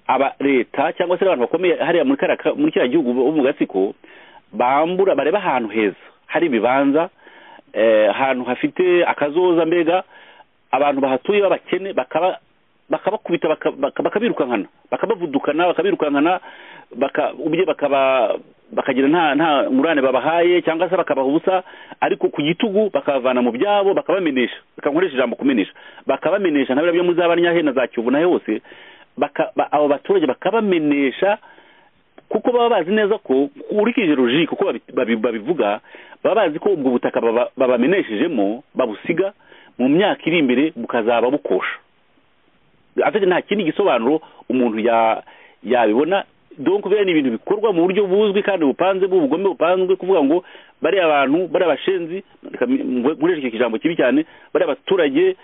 aba leta cyangwa se abantu bakomeye hariya muri kiriya gihugu bo mu gatsiko bambura bareba ahantu heza hari ibibanza ahantu hafite akazoza mbega abantu bahatuye b'abakene bakabakubita bakabirukankana bakabavudukana bakabirukankana bakagira nta ngurane babahaye cyangwa se bakabaha ubusa ariko ku gitugu bakabavana mu byabo bakabamenesha bakankoresha ijambo kumenesha bakabamenesha ntabwo byo muri za banyahe na za kiyovu nayo hose abo baturage bakabamenesha kuko baba bazi neza ko urikije roji kuko babivuga baba bazi ko ubwo butaka babameneshejemo babusiga mu myaka iri imbere bukazaba bukosha ate nta kindi gisobanuro umuntu yabibona donko biriya ni ibintu bikorwa mu buryo buzwi kandi bupanze b'ubugome bupanzwe kuvuga ngo bariya abantu bariya bashenzi nkoresheje ijambo kibi cyane bariya baturage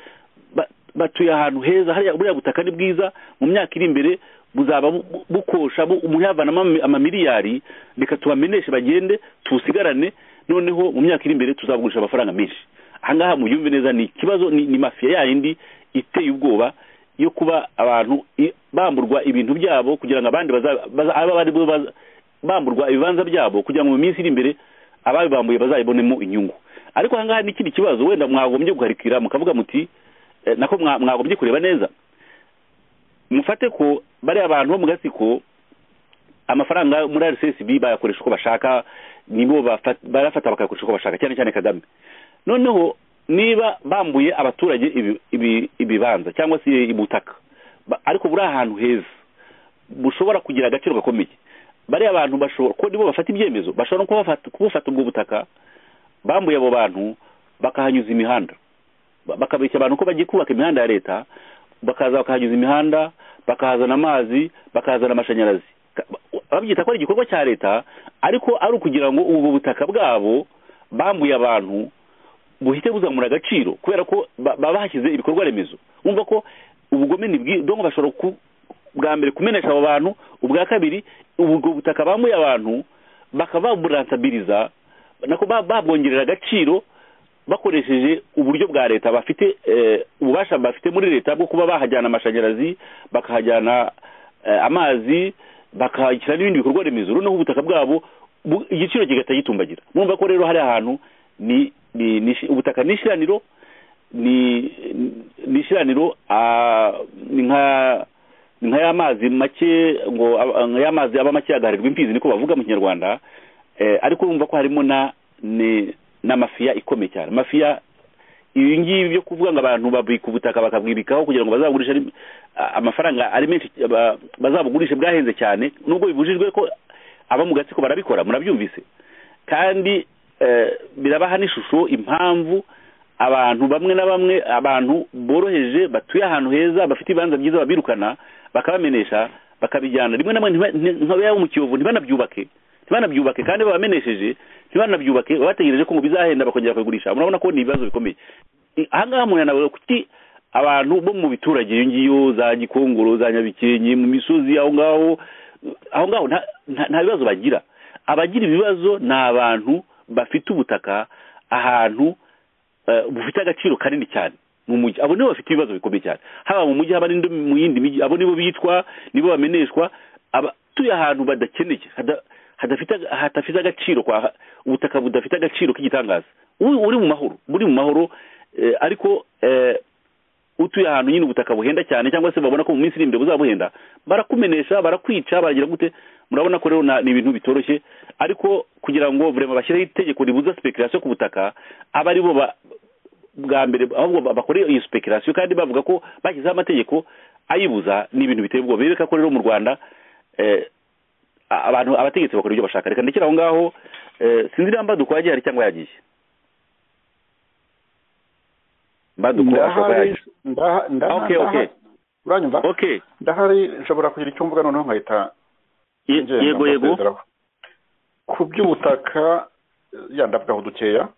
batuye ahantu heza hariya buriya butaka ni bwiza mu myaka iri imbere buzaba bukosha umuntu yavanamo amamiliyari reka tubameneshe bagende tusigarane noneho mu myaka iri imbere tuzabugurisha amafaranga menshi ahangaha mubyumve neza ni ikibazo ni mafiya yayindi iteye ubwoba yo kuba abantu bamburwa ibintu byabo kugira ngo abandi bamburwa ibibanza byabo kugira ngo mu minsi iri imbere ababibambuye bazayibonemo inyungu ariko ahangaha ni ikindi kibazo wenda mwagombye guharikira mukavuga muti nako mwagombye kureba neza mufate ko bariya abantu bo mu gatsiko amafaranga muri rcsb bayakoresha uko bashaka nibo barafata bakayakoresha uko bashaka cyane cyane kagame noneho niba bambuye abaturage ibibanza cyangwa se ibutaka ariko buri ahantu heza bushobora kugira agaciro gakomeye bariya abantu bashobora ko nibo bafata ibyemezo bashobora no kubufata ubwo butaka bambuye abo bantu bakahanyuza imihanda bakabeshya abantu ko bagiye kubaka imihanda ya leta bakaza bakahanyuza imihanda bakahazana amazi bakahazana amashanyarazi babyita ko ari igikorwa cya leta ariko ari ukugira ngo ubu butaka bwabo bambuye abantu buhite buzamura agaciro kubera ko baba bahashyize ibikorwa remezo wumva ko ubugome ni bwiza donko bashobora bwa mbere kumenesha abo bantu ubwa kabiri ubwo butaka bambuye abantu bakaba baburantabiriza nako babwongerera agaciro bakoresheje uburyo bwa leta bafite ububasha bafite muri leta bwo kuba bahajyana amashanyarazi bakahajyana amazi bakahashyira n'ibindi bikorwa remezo noneho ubutaka bwabo igiciro kigahita gitumbagira mwumva ko rero hari ahantu ni ubutaka ni ishyiraniro ni ishyiraniro ni nka ni nka ya mazi make ngo ya mazi aba make yagaharirwa imfizi niko bavuga mu kinyarwanda ariko urumva ko harimo na na mafiya ikomeye cyane mafiya ibi ngibi byo kuvuga ngo abantu babika ubutaka bakabwibikaho kugira ngo bazagurishe amafaranga ari menshi bazabugurishe bwahenze cyane nubwo bibujijwe ko aba mu gatsiko barabikora murabyumvise kandi birabaha n'ishusho impamvu abantu bamwe na bamwe abantu boroheje batuye ahantu heza bafite ibibanza byiza babirukana bakabamenesha bakabijyana rimwe na rimwe yabo mu kiyovu ntibanabyubake ntibanabyubake kandi babamenesheje ntibanabyubake bategereje ko ngo bizahenda bakongera bakabigurisha murabona ko ni ibibazo bikomeye aha ngaha umuntu yanavuga kuki abantu bo mu biturage iyo ngiyo za gikongoro za nyabikenke mu misozi aho ngaho aho ngaho nta bibazo bagira abagira ibibazo ni abantu bafite ubutaka ahantu bufite agaciro kanini cyane mu mujyi abo nibo bafite ibibazo bikomeye cyane haba mu mujyi haba mu yindi mijyi abo nibo bitwa nibo bameneshwa abatuye ahantu badakeneye hadafite agaciro ubutaka budafite agaciro k'igitangaza uri mu mahoro buri mu mahoro ariko utuye ahantu nyine ubutaka buhenda cyane cyangwa se babona ko mu minsi iri imbere buzabuhenda barakumenesha barakwica baragira gute murabona ko rero ni ibintu bitoroshye ariko kugira ngo burema bashyireho itegeko ribuza sipekerasiyo ku butaka aba ari bo bwa mbere ahubwo bakore iyo sipekerasiyo kandi bavuga ko bashyizeho amategeko ayibuza ni ibintu biteye ubwoba bereka ko rero mu rwanda abantu abategetsi bakora ibyo bashaka reka ndekere aho ngaho sinzi niba mbaduko yagiye hari cyangwa yagiye mbaduko ashobora yagiye uranyumva ndahari nshobora kugira icyo mvuga noneho nkahita yego yego ku by'ubutaka yandavugaho dukeya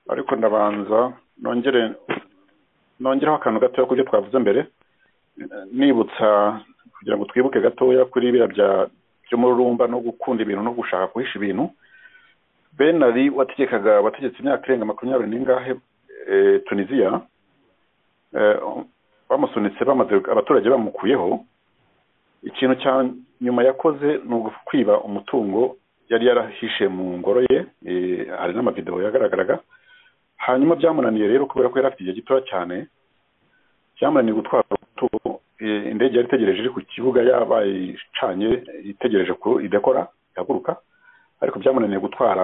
ariko ndabanza nongere nongereho akantu gatoya ku byo twavuze mbere nibutsa kugira ngo twibuke gatoya kuri biriya by'umururumba no gukunda ibintu no gushaka guhisha ibintu benari wategekaga abategetsi imyaka irenga makumyabiri n'ingahe tunisiya bamusunitse bamaze abaturage bamukuyeho ikintu cya nyuma yakoze ni ukwiba umutungo yari yarahishe mu ngoro ye hari n'amavidewo yagaragaraga hanyuma byamunaniye rero kubera ko yari afite igihe gitoya cyane byamunaniye gutwara umutungo indege yari itegereje iri ku kibuga yabaye icanye itegereje ko idakora ihaguruka ariko byamunaniye gutwara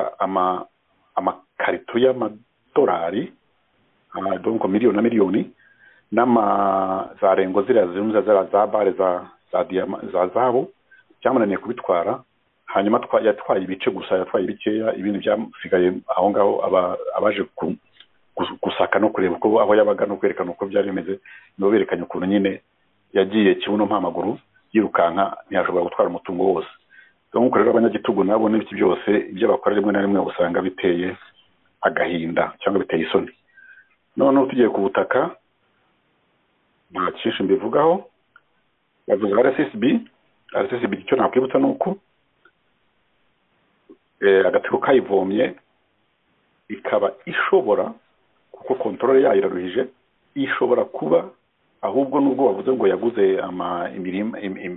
amakarito y'amadolari donko miliyoni na miliyoni n'ama za rengo ziriya zirunze za bare za za zahabu byamunaniye kubitwara hanyuma yatwaye ibice gusa yatwaye bikeya ibindi byasigaye aho ngaho abaje gusaka no kureba uko aho yabaga no kwerekana uko byari bimeze nibo berekanye ukuntu nyine yagiye kibuno mpamaguru yirukanka ntiyashobora gutwara umutungo wose nk'uko rero abanyagitugu nabo n'ibiki byose ibyo bakora rimwe na rimwe usanga biteye agahinda cyangwa biteye isoni noneho tugiye ku butaka nta cyinshi mbivugaho bavuze rssb rssb icyo nakwibutsa ni uko agatsiko kayivomye ikaba ishobora kuko kontorore yayo iraruhije ishobora kuba ahubwo nubwo bavuze ngo yaguze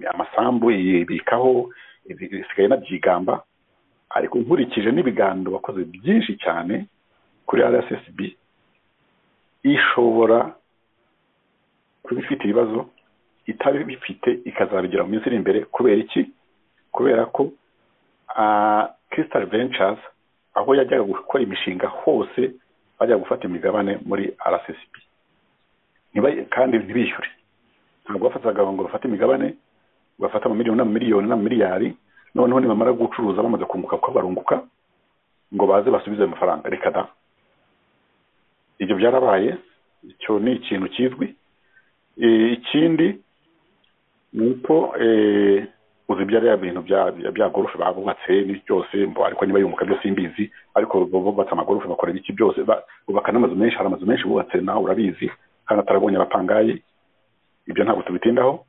amasambu ibikaho isigaye anabyigamba ariko nkurikije n'ibiganiro bakoze byinshi cyane kuri rssb ishobora kuba ifite ibibazo itari bifite ikazabigira mu minsi iri imbere kubera iki kubera ko kirisitari ventures aho yajyaga gukora imishinga hose bajyaga gufata imigabane muri rssb kandi ntibishyure ntabwo bafataga ngo bafate imigabane bafata amamiliyoni n'amamiliyoni n'amamiliyari noneho nibamara gucuruza bamaze kunguka kuko barunguka ngo baze basubize ayo mafaranga reka da ibyo byarabaye icyo ni ikintu kizwi ikindi ni uko uzi ibyo ari bintu bya gorofe babubatse byose ariko niba yunguka byose imbizi ariko bubatse amagorofe bakora ibiki byose bubaka n'amazu menshi hari amazu menshi bubatse nawe urabizi kandi atarabonye abapangayi ibyo ntabwo tubitindaho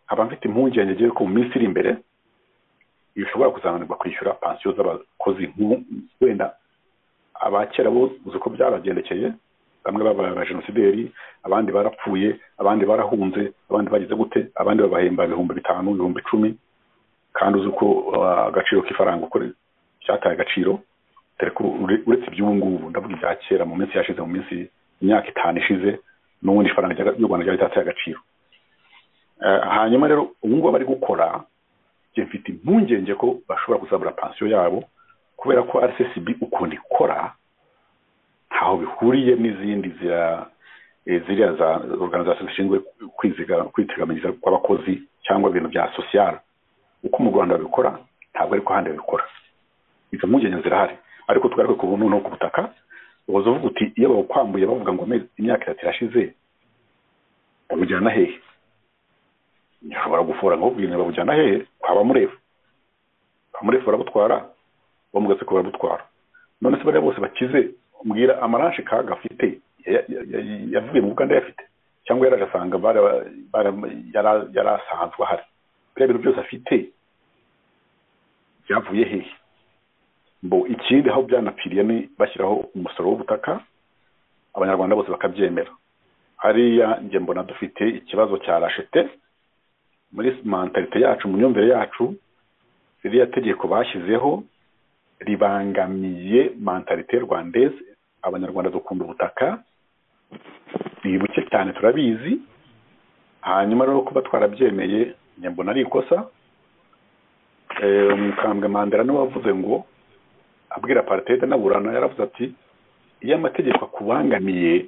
nkaba mfite impungenge ngewe ko mu minsi iri imbere bishobora kuzananirwa kwishyura pansiyo z'abakozi wenda abakera bo uzi ko byaragendekeye bamwe babaye abajenosideri abandi barapfuye abandi barahunze abandi bagize gute abandi babahemba ibihumbi bitanu ibihumbi icumi kandi uzi uko agaciro k'ifaranga uko cyataye agaciro uretse iby'ubu ngubu ndavuga ibya kera mu minsi yashize mu minsi imyaka itanu ishize n'ubundi ifaranga ry'u rwanda ryari ryataye agaciro hanyuma rero ubu ngubu bari gukora mfite impungenge ko bashobora kuzabura pansiyo yabo kubera ko rccb ukuntu ikora ntaho bihuriye n'izindi ziriya za organization zishinzwe kwiteganyiriza kw'abakozi cyangwa ibintu bya social uko mu rwanda babikora ntabwo ariko handi babikora izo mpungenge zirahari ariko tugaruke ku buntu no ku butaka ubuze uvuga uti iyo bawukwambuye bavuga ngo imyaka itatu irashize babujyana hehe ushobora gufura ngo bwira babujyana hehe kwa bamurefu bamurefu barabutwara bamugatse ko barabutwara none se bariya bose bakize umbwira amaranshi kaga afite yavuye mu buganda yafite cyangwa yari agasanga yari asanzwe ahari biriya bintu byose afite byavuye hehe mbo ikindi aho byanapfiriye ni bashyiraho umusoro w'ubutaka abanyarwanda bose bakabyemera hariya njye mbona dufite ikibazo cya rashete muri mentalite yacu mu myumvire yacu ririya tegeko bashyizeho ribangamiye mentalite rwandeze abanyarwanda dukunda ubutaka ni buke cyane turabizi hanyuma rero kuba twarabyemeye nyambona ari ikosa umukambwe mandela niwe wavuze ngo abwira aparitede na burana yaravuze ati iyo amategeko akubangamiye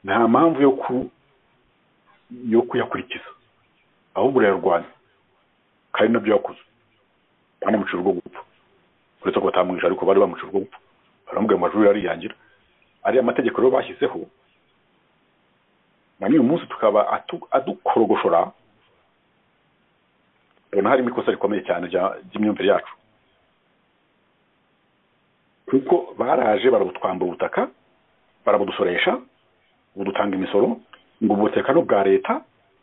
nta mpamvu yo kuyakurikiza ahubwo urayarwanya kandi nabyo yakuze banamucira urwo gupfa uretse ko batamwisha ariko bari bamucira urwo gupfa baramubwira ngo ajurire ariyangira ariya mategeko rero bashyizeho na n'uyu munsi tukaba adukorogoshora ubona harimo ikosa rikomeye cyane ry'imyumvire yacu kuko baraje barabutwambura ubutaka barabudusoresha budutanga imisoro ngo ubutaka ni ubwa leta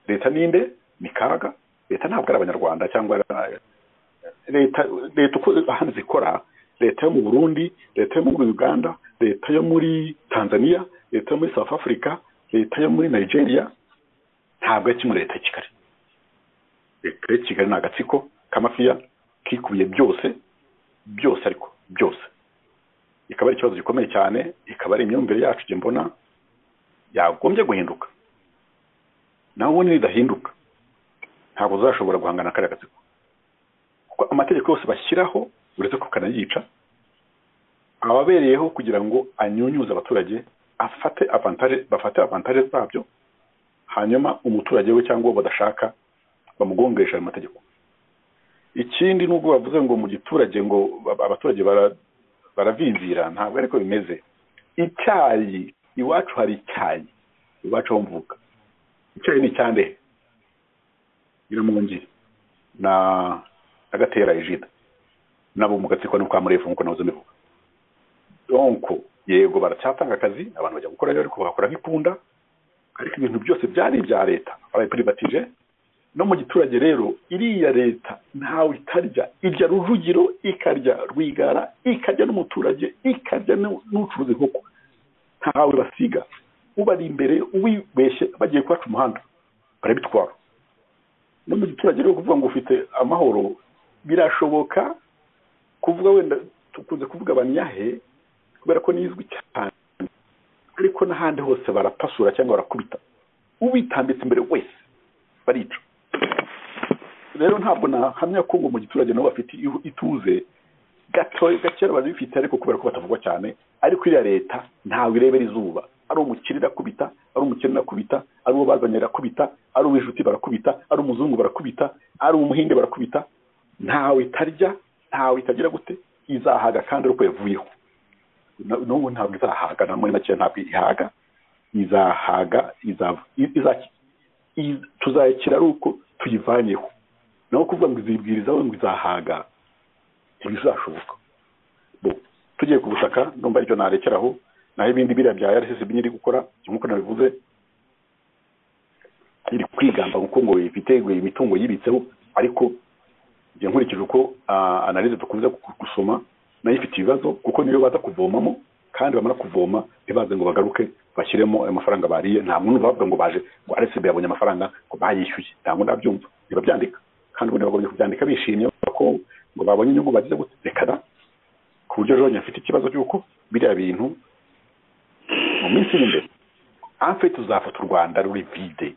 leta ninde mikaga leta ntabwo ari abanyarwanda cyangwa leta leta uko ahandi zikora leta yo mu burundi leta yo muri uganda leta yo muri tanzania leta yo muri south africa leta yo muri nigeria ntabwo ari kimwe leta ya kigali leta ya kigali ni agatsiko k'amafiya kikubiye byose byose ariko byose ikaba ari ikibazo gikomeye cyane ikaba ari imyumvire yacu njye mbona yagombye guhinduka nawe ubundi ridahinduka ntabwo uzashobora guhangana kariya gatsiko kuko amategeko yose bashyiraho uretse ko kanayica ababereyeho kugira ngo anyunyuze abaturage afate avantage bafate avantage zabyo hanyuma umuturage we cyangwa uwo badashaka bamugongesha ayo mategeko ikindi nubwo bavuze ngo mu giturage ngo abaturage baravinzira ntabwo ariko bimeze icyayi iwacu hari icyayi iwacu aho mvuka icyayi ni icyande nyiramungi na agatera ejida nabo mu gatsiko no kwa murefu nk'uko nahoze mbivuga donko yego baracyatanga akazi abantu bajya gukora ariko bagakora nk'ipunda ariko ibintu byose byari ibya leta barayiprivatije no mu giturage rero iriya leta ntawe itarya irya rujugiro ikarya rwigara ikarya n'umuturage ikarya n'ucuruza inkoko ntawe basiga ubari imbere ubibeshye bagiye kwacu umuhanda barabitwara no mu giturage rero kuvuga ngo ufite amahoro birashoboka kuvuga wenda tukunze kuvuga abanyahe kubera ko nizwi cyane ariko n'ahandi hose barapasura cyangwa barakubita ubitambitse imbere wese barica rero ntabwo nahamya ko ngo mu giturage nabo bafite ituze gato gakera barabifite ariko kubera ko batavugwa cyane ariko iriya leta ntawe irebera izuba ari umukire irakubita ari umukire irakubita ari uwo bazanye irakubita ari uw'inshuti barakubita ari umuzungu barakubita ari umuhinde barakubita ntawe itarya ntawe itagira gute izahaga kandi ari uko yavuyeho n'ubu ntabwo izahaga na muri make ntabwo ihaga izahaga izava tuzayakira ari uko tuyivanyeho naho kuvuga ngo izibwirizaho ngo izahaga ntibizashoboka tugiye ku butaka numva ibyo narekeraho naho ibindi biriya bya rcc iri gukora nk'uko nabivuze iri kwigamba kuko ngo ifite imitungo yibitseho ariko nkurikije uko analize dukunze gusoma nayo ifite ibibazo kuko niyo baza kuvomamo kandi bamara kuvoma ntibaze ngo bagaruke bashyiremo amafaranga bariye nta muntu bavuga ngo baje ngo rcb yabonye amafaranga ngo bayishyuye ntabwo ndabyumva ntibabyandika kandi ubundi bagombye kubyandika bishimye ko ngo babonye inyungu bagize gutekana ku buryo rero nyafite ikibazo cy'uko biriya bintu mu minsi iri imbere amfe tuzafata u rwanda ruri vide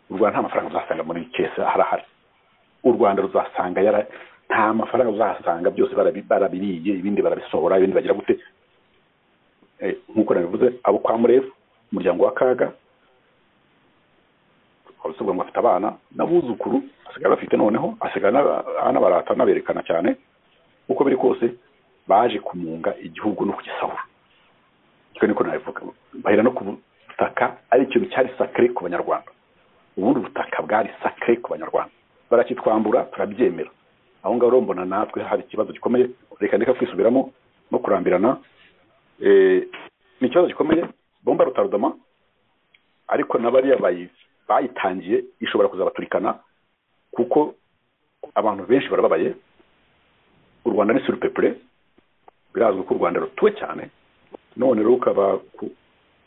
u rwanda nta mafaranga uzasanga muri kese harahari u rwanda ruzasanga yara nta mafaranga uzasanga byose barabiriye ibindi barabisohora ibindi bagira gute nk'uko nabivuze abo kwa murefu umuryango wa kaga abasabwa ngo bafite abana n'abuzukuru basigaye bafite noneho asigaye anabarata anaberekana cyane uko biri kose baje kumunga igihugu no kugisahura icyo niko nabivuga bahera no ku butaka ari ikintu cyari sakare ku banyarwanda ubundi ubutaka bwari sakare ku banyarwanda barakitwambura turabyemera aho ngaho rero mbona natwe hari ikibazo gikomeye reka ndeka kwisubiramo no kurambirana ni ikibazo gikomeye bomba rutarodoma ariko na bariya bayitangiye ishobora kuzabaturikana kuko abantu benshi barababaye u rwanda ni surupepure birazwi ko u rwanda rutuwe cyane none rero ukaba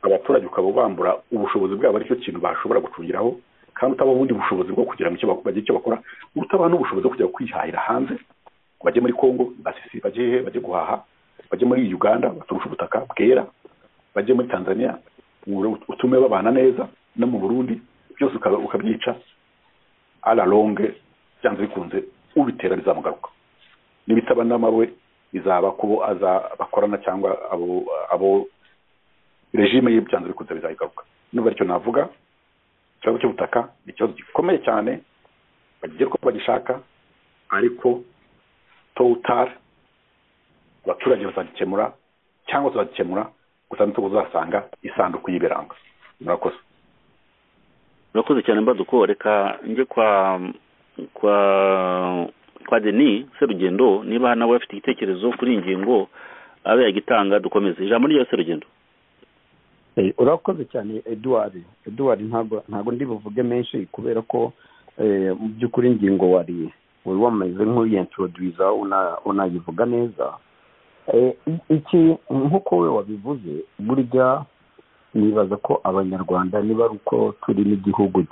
abaturage ukaba ubambura ubushobozi bwabo aricyo kintu bashobora gucungiraho kandi utaba ubundi bushobozi bwo kugira ngo bagire icyo bakora utabaha n'ubushobozi bwo kujya kwihahira hanze ngo bajye muri congo basisi bajye hehe bajye guhaha bajye muri uganda baturusha ubutaka bwera bajye muri tanzania utume babana neza no mu burundi byose ukabyica aralonge byanze bikunze ubitera bizamugaruka n'ibitaba n'amawe bizaba kubo bakorana cyangwa abo abo regime ye byanze bikunze bizayigaruka n'ubu aricyo navuga ikibazo cy'ubutaka ni ikibazo gikomeye cyane bagiye ko bagishaka ariko towutari abaturage bazagikemura cyangwa tuzagikemura gusa nitwo uzasanga isanduku y'ibirango murakoze murakoze cyane mbaduko reka njye kwa kwa kwa deni serugendo niba nawe afite igitekerezo kuri iyi ngingo abe yagitanga dukomeze ijambo rya serugendo urakoze cyane eduard eduard ntabwo ndi buvuge menshi kubera ko mu by'ukuri ingingo wari wari wameze nk'uyentrodwiza unayivuga neza iki nk'uko we wabivuze burya nibaza ko abanyarwanda niba ari uko turi n'igihugu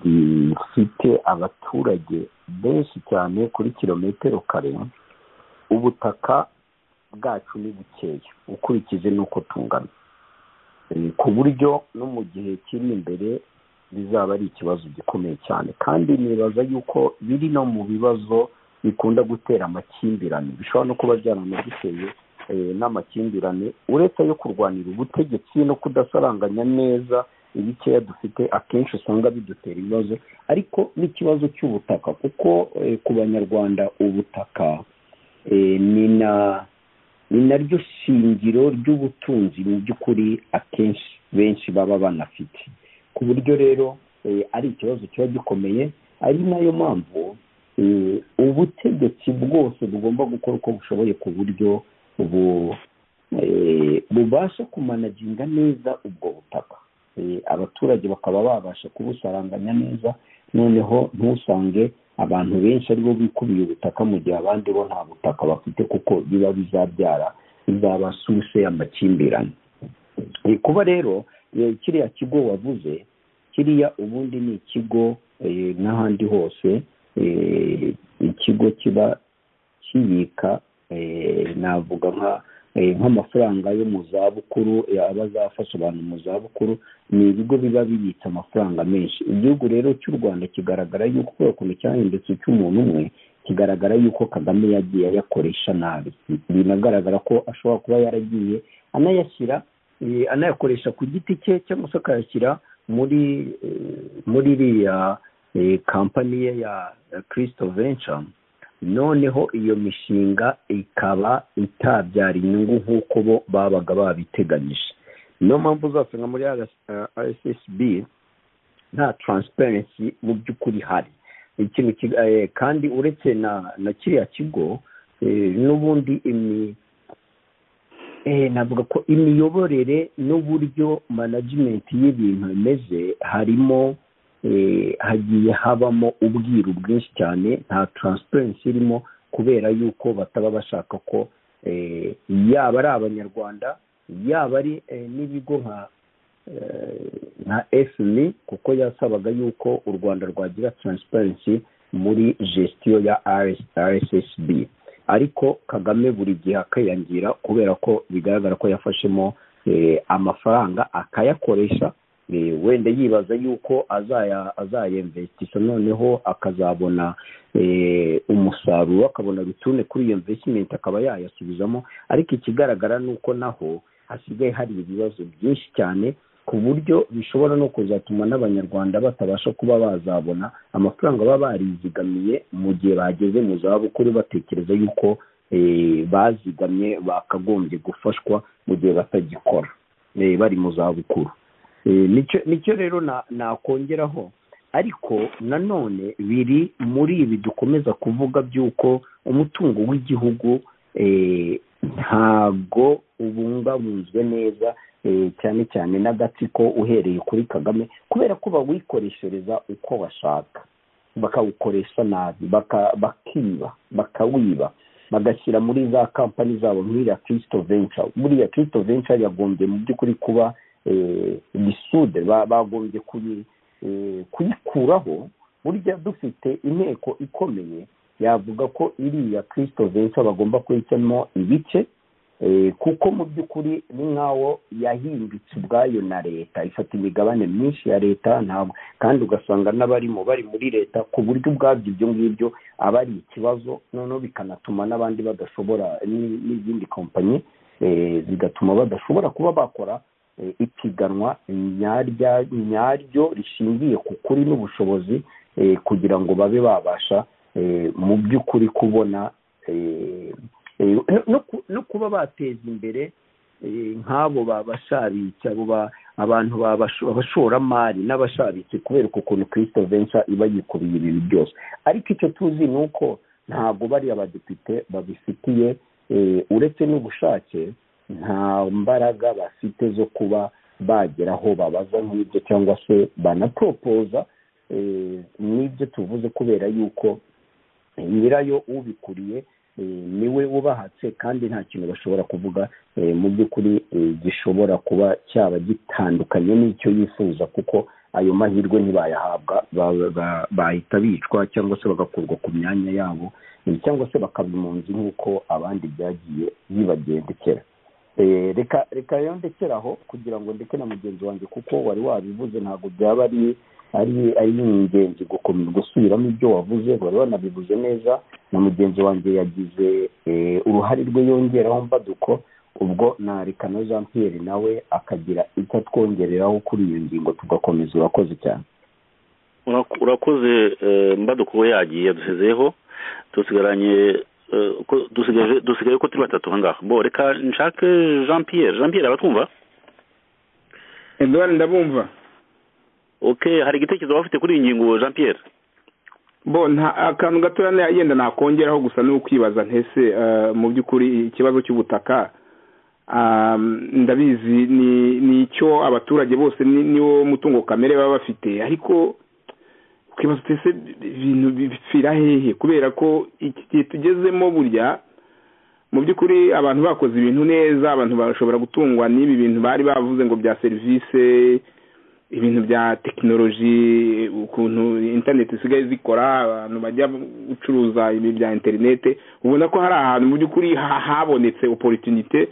gifite abaturage benshi cyane kuri kilometero kare ubutaka bwacu ni bukeya ukurikije n'uko tungana ku buryo no mu gihe kiri imbere bizaba ari ikibazo gikomeye cyane kandi nibaza yuko biri no mu bibazo bikunda gutera amakimbirane bishobora no kuba byaranagiteye n'amakimbirane uretse yo kurwanira ubutegetsi no kudasaranganya neza ibikeya dufite akenshi usanga bidutera ibibazo ariko n'ikibazo cy'ubutaka kuko ku banyarwanda ubutaka ni na ni naryo shingiro ry'ubutunzi mu by'ukuri akenshi benshi baba banafite ku buryo rero ari ikibazo kiba gikomeye ari nayo mpamvu ubutegetsi bwose bugomba gukora uko bushoboye ku buryo bubasha kumanaginga neza ubwo butaka abaturage bakaba babasha kubusaranganya neza noneho ntusange abantu benshi aribo bikubiye ubutaka mu gihe abandi bo nta butaka bafite kuko biba bizabyara bizaba suse amakimbirane kuba rero kiriya kigo wavuze kiriya ubundi ni ikigo n'ahandi hose ikigo kiba kibika navuga nka nk'amafaranga yo mu zabukuru aba azafasha abantu mu zabukuru ni ibigo biba bibitse amafaranga menshi igihugu rero cy'u rwanda kigaragara yuko kubera ukuntu cyahindutse icy'umuntu umwe kigaragara yuko kagame yagiye ayakoresha nabi binagaragara ko ashobora kuba yaragiye anayashyira anayakoresha ku giti cye cyangwa se akayashyira muri muri iriya kampani ye ya kirisito venca noneho iyo mishinga ikaba itabyara inyungu nk'uko bo babaga babiteganyije niyo mpamvu uzasanga muri rssb nta taransiparensi mu by'ukuri ihari ikintu ki- eh, kandi uretse na na kiriya kigo eh, n'ubundi imi eh, navuga ko imiyoborere n'uburyo management y'ibintu imeze harimo eh, hagiye habamo ubwiru bwinshi cyane nta taransiparensi irimo kubera yuko bataba bashaka ko eh, yaba ari abanyarwanda yaba ari eh, n'ibigo nka nka efmi kuko yasabaga yuko u rwanda rwagira taransiparensi muri gestion ya rssb ariko kagame buri gihe akayangira kubera ko bigaragara ko yafashemo eh, amafaranga akayakoresha eh, wenda yibaza yuko azaya azayemvesitisha noneho akazabona eh, umusaruro akabona return kuri iyo investment akaba yayasubizamo ariko ikigaragara ni uko naho hasigaye hari ibibazo byinshi cyane ku buryo bishobora no kuzatuma n'abanyarwanda batabasha kuba bazabona amafaranga baba barizigamiye mu gihe bageze mu zabukuru batekereza yuko eh, bazigamye bakagombye gufashwa mu gihe batagikora eh, bari mu zabukuru Eh, nicyo nicyo rero na- nakongeraho ariko nanone biri muri ibi dukomeza kuvuga by'uko umutungo w'igihugu eh, ntago ubungabunzwe neza eh, cyane cyane n'agatsiko uhereye kuri kagame kubera ko bawikoreshereza uko bashaka bakawukoresha nabi baka- bakiba bakawiba bagashyira muri za kampani zabo nk'iriya kirisito venca buriya kirisito venca yagombye mu by'ukuri kuba eh, misude ba- bagombye kuyi- eh, kuyikuraho burya dufite inteko ikomeye yavuga ko iriya kirisito venca bagomba kuyicamo ibice Eh, kuko mu by'ukuri ni nk'aho yahimbitse ubwayo na leta ifata imigabane myinshi ya leta ntabwo kandi ugasanga n'abarimo bari muri leta ku buryo ubwabyo ibyo ngibyo aba ari ikibazo noneho bikanatuma n'abandi badashobora ni- n'izindi kompanyi eh, zigatuma badashobora kuba bakora eh, ipiganwa nyarya- nyaryo rishingiye ku kuri n'ubushobozi eh, kugira ngo babe babasha eh, mu by'ukuri kubona eh, Eh, no- no ku- no kuba bateza imbere eh, nk'abo babashabitsi abo ba- abantu babasho- abashoramari n'abashabitsi kubera ukuntu kirisito venca iba yikubiye ibintu byose ariko icyo tuzi ni uko ntabwo bariya badepite babifitiye eh, uretse n'ubushake nta mbaraga bafite zo kuba bagera aho babaza nk'ibyo cyangwa se banaporopoza eh, n'ibyo tuvuze kubera yuko nyirayo ubikuriye eh, niwe ubahatse kandi nta kintu bashobora kuvuga eh, mu by'ukuri eh, gishobora kuba cyaba gitandukanye n'icyo yifuza kuko ayo mahirwe ntibayahabwa ba- ba- bahita bicwa cyangwa se bagakurwa ku myanya yabo eh, cyangwa se bakaba impunzi nk'uko abandi byagiye bibagendekera Eh, reka reka rero ndekere aho kugira ngo ndeke na mugenzi wanjye kuko wari wabivuze ntabwo byaba ari ari ari ingenzi gukomeza gusubiramo ibyo wavuze wari wanabivuze neza na mugenzi wanjye yagize eh, uruhare rwe yongeraho mbaduko ubwo nareka na jean pierre nawe akagira icyo atwongereraho kuri iyo ngingo tugakomeza urakoze cyane Urak- urakoze eh, mbadukubo yagiye yadusezeho dusigaranye eh, ko- dusigaje- dusigaye ko turi batatu aha ngaha bo reka nshake jean pierre jean pierre abatwumva edouard ndabumva okay hari igitekerezo waba ufite kuri iyi ngingo jean pierre bo nta akantu gatoya na- yenda nakongeraho gusa ni ukwibaza ntese eh, mu by'ukuri ikibazo cy'ubutaka ah, ndabizi ni ni icyo abaturage bose ni- niwo mutungo kamere baba bafite ariko ukibaza uti ese ibintu bipfira hehe kubera ko iki gihe tugezemo burya mu by'ukuri abantu bakoze ibintu neza abantu bashobora gutungwa n'ibi bintu bari bavuze ngo bya serivisi ibintu bya tekinoloji ukuntu interineti zisigaye zikora abantu bajya gucuruza ibi bya interineti ubona ko hari ahantu mu by'ukuri ha- habonetse oporitunite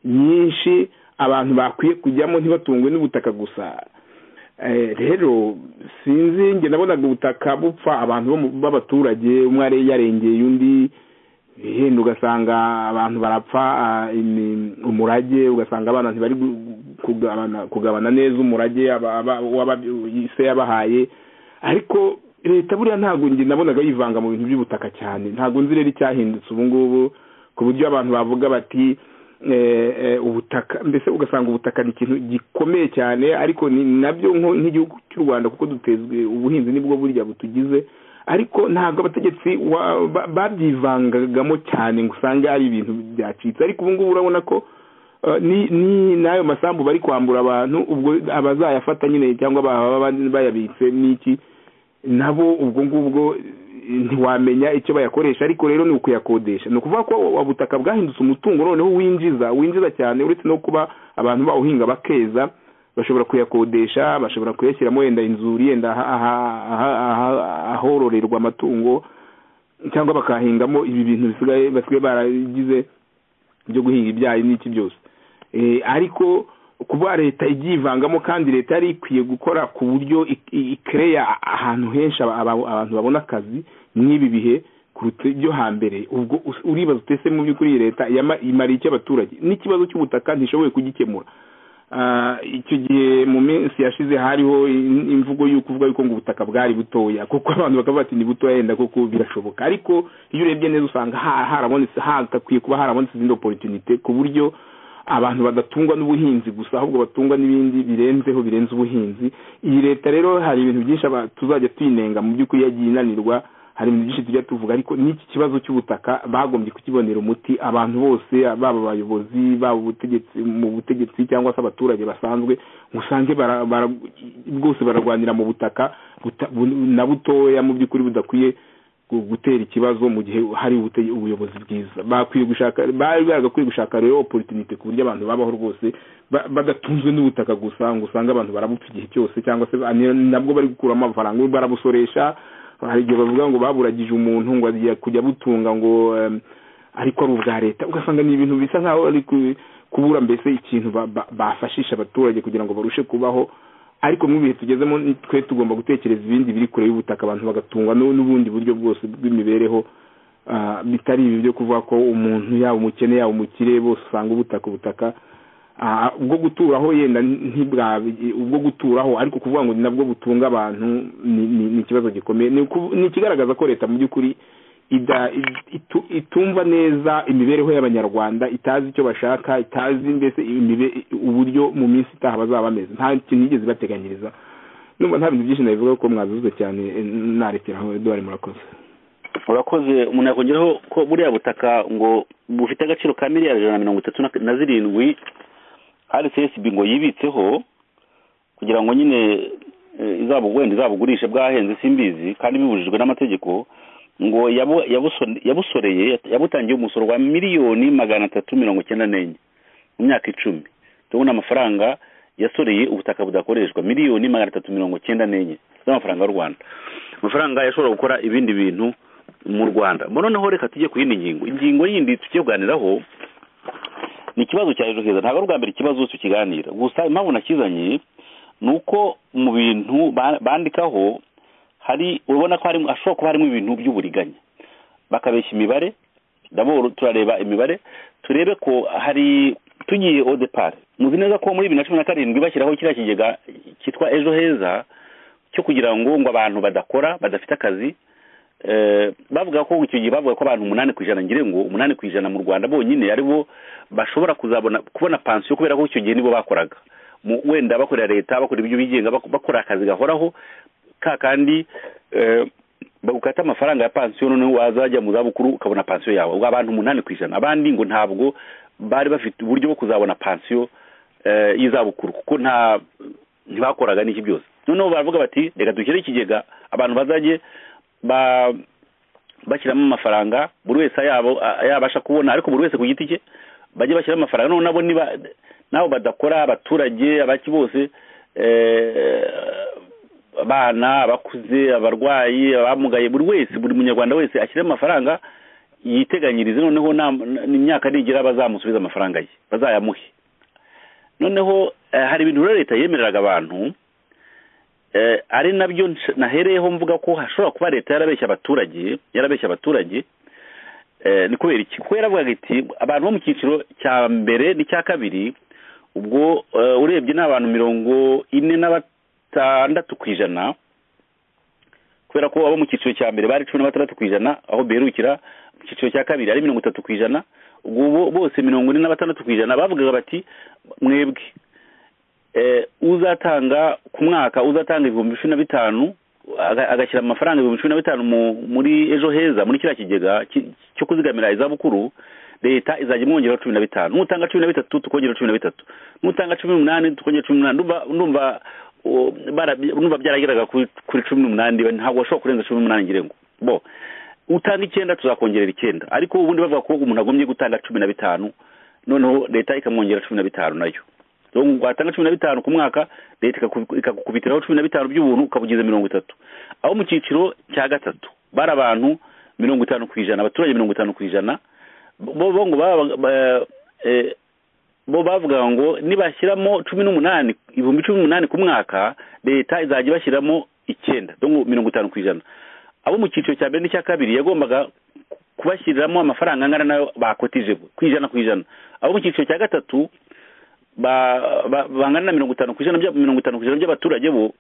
nyinshi abantu bakwiye kujyamo ntibatungwe n'ubutaka gusa Eh, rero sinzi njye nabonaga ubutaka bupfa abantu bo mu- b'abaturage umwe ari yarengeye undi yenda ugasanga abantu barapfa ah, imi- umurage ugasanga abana ntibari gu- kugabana kugabana neza umurage aba- aba- uwaba- se yabahaye ariko leta buriya ntabwo njye nabonaga yivanga mu bintu by'ubutaka cyane ntabwo nzi rero icyahindutse ubu ngubu ku buryo abantu bavuga bati ubutaka mbese ugasanga ubutaka ni ikintu gikomeye cyane ariko ni nabyo nk'igihugu cy'u rwanda kuko dutezwe ubuhinzi nibwo burya butugize ariko ntabwo abategetsi babyivangagamo cyane ngo usange ari ibintu byacitse ariko ubu ngubu urabona ko ni n'ayo masambu bari kwambura abantu ubwo abazayafata nyine cyangwa baba bayabitse n'iki nabo ubwo ngubwo ntiwamenya icyo bayakoresha ariko rero ni ukuyakodesha ni ukuvuga ko ubutaka bwahindutse umutungo noneho winjiza winjiza cyane uretse no kuba abantu bawuhinga bakeza bashobora kuyakodesha bashobora kuyashyiramo yenda inzuri yenda ahororerwa amatungo cyangwa bakahingamo ibi bintu bisigaye basigaye baragize byo guhinga ibyayi n'iki byose ariko kuba leta ibyivangamo kandi leta yari ikwiye gukora ku buryo ikereya ahantu henshi abantu babona akazi nk'ibi bihe kuruta ibyo hambere ubwo uribaza utese mu by'ukuri leta imariye icyo abaturage n'ikibazo cy'ubutaka ntishoboye kugikemura icyo gihe mu minsi yashize hariho imvugo y'uko uvuga yuko ngo ubutaka bwari butoya kuko abantu bakavuga ati ni butoya yenda koko birashoboka ariko iyo urebye neza usanga harabonetse hakakwiye kuba harabonetse izindi oporutunite ku buryo abantu badatungwa n'ubuhinzi gusa ahubwo batungwa n'ibindi birenzeho birenze ubuhinzi iyi leta rero hari ibintu byinshi tuzajya tuyinenga mu by'ukuri yagiye inanirwa hari ibintu byinshi tujya tuvuga ariko n'iki kibazo cy'ubutaka bagombye kukibonera umuti abantu bose baba abayobozi baba ubutegetsi mu butegetsi cyangwa se abaturage basanzwe usange bwose bararwanira mu butaka na butoya mu by'ukuri budakwiye gutera ikibazo mu gihe hari ubuyobozi bwiza bakwiye gushaka bari bagakwiye gushaka rero oporutunite ku buryo abantu babaho rwose badatunzwe n'ubutaka gusa ngo usange abantu barabupfa igihe cyose cyangwa se nabwo bari gukuramo amafaranga barabusoresha hari igihe bavuga ngo baburagije umuntu ngo agiye kujya butunga ngo ariko ari ubwa leta ugasanga ni ibintu bisa nkaho ari kubura mbese ikintu bafashisha abaturage kugira ngo barushe kubaho ariko mu bihe tugezemo twe tugomba gutekereza ibindi biri kure y'ubutaka abantu bagatungwa n'ubundi buryo bwose bw'imibereho bitari ibi byo kuvuga ko umuntu yaba umukene yaba umukire bose usanga ubutaka ubutaka ubwo guturaho yenda ntibwabe ubwo guturaho ariko kuvuga ngo nabwo butunga abantu ni ikibazo gikomeye ni ikigaragaza ko leta mu by'ukuri itumva neza imibereho y'abanyarwanda itazi icyo bashaka itazi mbese uburyo mu minsi itaha bazaba bameze nta kintu yigeze bateganyiriza numva nta bintu byinshi nabivuga ko mwazuze cyane narekeraho eduard murakoze urakoze umuntu yakongeraho ko buriya butaka ngo bufite agaciro ka miliyari ijana na mirongo itatu na zirindwi rcsb ngo yibitseho kugira ngo nyine wenda izabugurishe bwahenze simbizi kandi bibujijwe n'amategeko ngo yabusoreye yabutangiye umusoro wa miliyoni magana atatu mirongo icyenda n'enye mu myaka icumi tubona amafaranga yasoreye ubutaka budakoreshwa miliyoni magana atatu mirongo icyenda n'enye z'amafaranga y'u rwanda amafaranga yashobora gukora ibindi bintu mu rwanda noneho reka tujye ku yindi ngingo ingingo yindi tujye kuganiraho ni ikibazo cya ejo heza ntabwo ari ubwa mbere ikibazo tukiganira gusa impamvu nakizanye ni uko mu bintu bandikaho hari urabona ko hashobora kuba harimo ibintu by'uburiganya bakabeshya imibare turareba imibare turebe ko hari tugiye odepari muzi neza ko muri bibiri na cumi na karindwi bashyiraho kiriya kigega cyitwa ejo heza cyo kugira ngo ngo abantu badakora badafite akazi bavuga ko icyo gihe bavuga ko abantu umunani ku ijana ngira ngo umunani ku ijana mu rwanda bonyine aribo bashobora kuzabona kubona pansiyo kubera ko icyo gihe nibo bakoraga wenda bakorera leta bakora ibyo bigenga bakora akazi gahoraho ka kandi bagukata amafaranga ya pansiyo noneho wazajya mu zabukuru ukabona pansiyo yawe ubwo abantu umunani ku ijana abandi ngo ntabwo bari bafite uburyo bwo kuzabona pansiyo y'izabukuru kuko nta ntibakoraga n'iki byose noneho baravuga bati reka dushyire ikigega abantu bazajye bashyiramo amafaranga buri wese yabasha kubona ariko buri wese ku giti cye bajye bashyiramo amafaranga none nabo niba nabo badakora abaturage abaki bose abana abakuze abarwayi abamugaye buri wese buri munyarwanda wese ashyiremo amafaranga yiteganyirize noneho imyaka nigera bazamusubiza amafaranga ye bazayamuhe noneho hari ibintu rero leta yemereraga abantu ari nabyo nahereyeho mvuga ko hashobora kuba leta yarabeshya abaturage yarabeshya abaturage ni kubera iki kuko yaravugaga iti abantu bo mu cyiciro cya mbere n'icya kabiri ubwo urebye ni abantu mirongo ine na batandatu ku ijana kubera ko abo mu cyiciro cya mbere bari cumi na batandatu ku ijana aho biherukira mu cyiciro cya kabiri ari mirongo itatu ku ijana bo- bose mirongo ine na batandatu ku ijana bavugaga bati mwebwe eh, uzatanga ku mwaka uzatanga ibihumbi cumi na bitanu aga- agashyira amafaranga ibihumbi cumi na bitanu mu- muri ejo heza muri kiriya kigega ki- cyo kuzigamira izabukuru leta izajya imwongeraho cumi na bitanu nutanga cumi na bitatu tukongera cumi na bitatu nutanga cumi n'umunani tukongera cumi n'umunani ndumva ndumva o, barabi- ndumva byarageraga kuri kuri cumi n'umunani ntabwo washobora kurenza cumi n'umunani ngira ngo bo utanga icyenda tuzakongerera icyenda ariko ubundi bavuga ko umuntu agomye gutanga cumi na bitanu noneho leta ikamwongera cumi na bitanu nayo rero ngo watanga cumi na bitanu ku mwaka leta ikaku- ikagukubitiraho cumi na bitanu by'ubuntu ukabugize mirongo itatu aho mu cyiciro cya gatatu bari abantu mirongo itanu ku ijana abaturage mirongo itanu ku ijana bo bo ngo baba- ba- eh, bo bavuga ngo nibashyiramo cumi n'umunani ibihumbi cumi n'umunani ku mwaka leta izajya ibashyiramo icyenda dongo mirongo itanu ku ijana abo mu cyiciro cya mbere n'icya kabiri yagombaga kubashyiriramo amafaranga angana nayo bakotije ku ijana ku ijana abo mu cyiciro cya gatatu ba- ba- bangana na mirongo itanu ku ijana bya- mirongo itanu ku ijana by'abaturage bo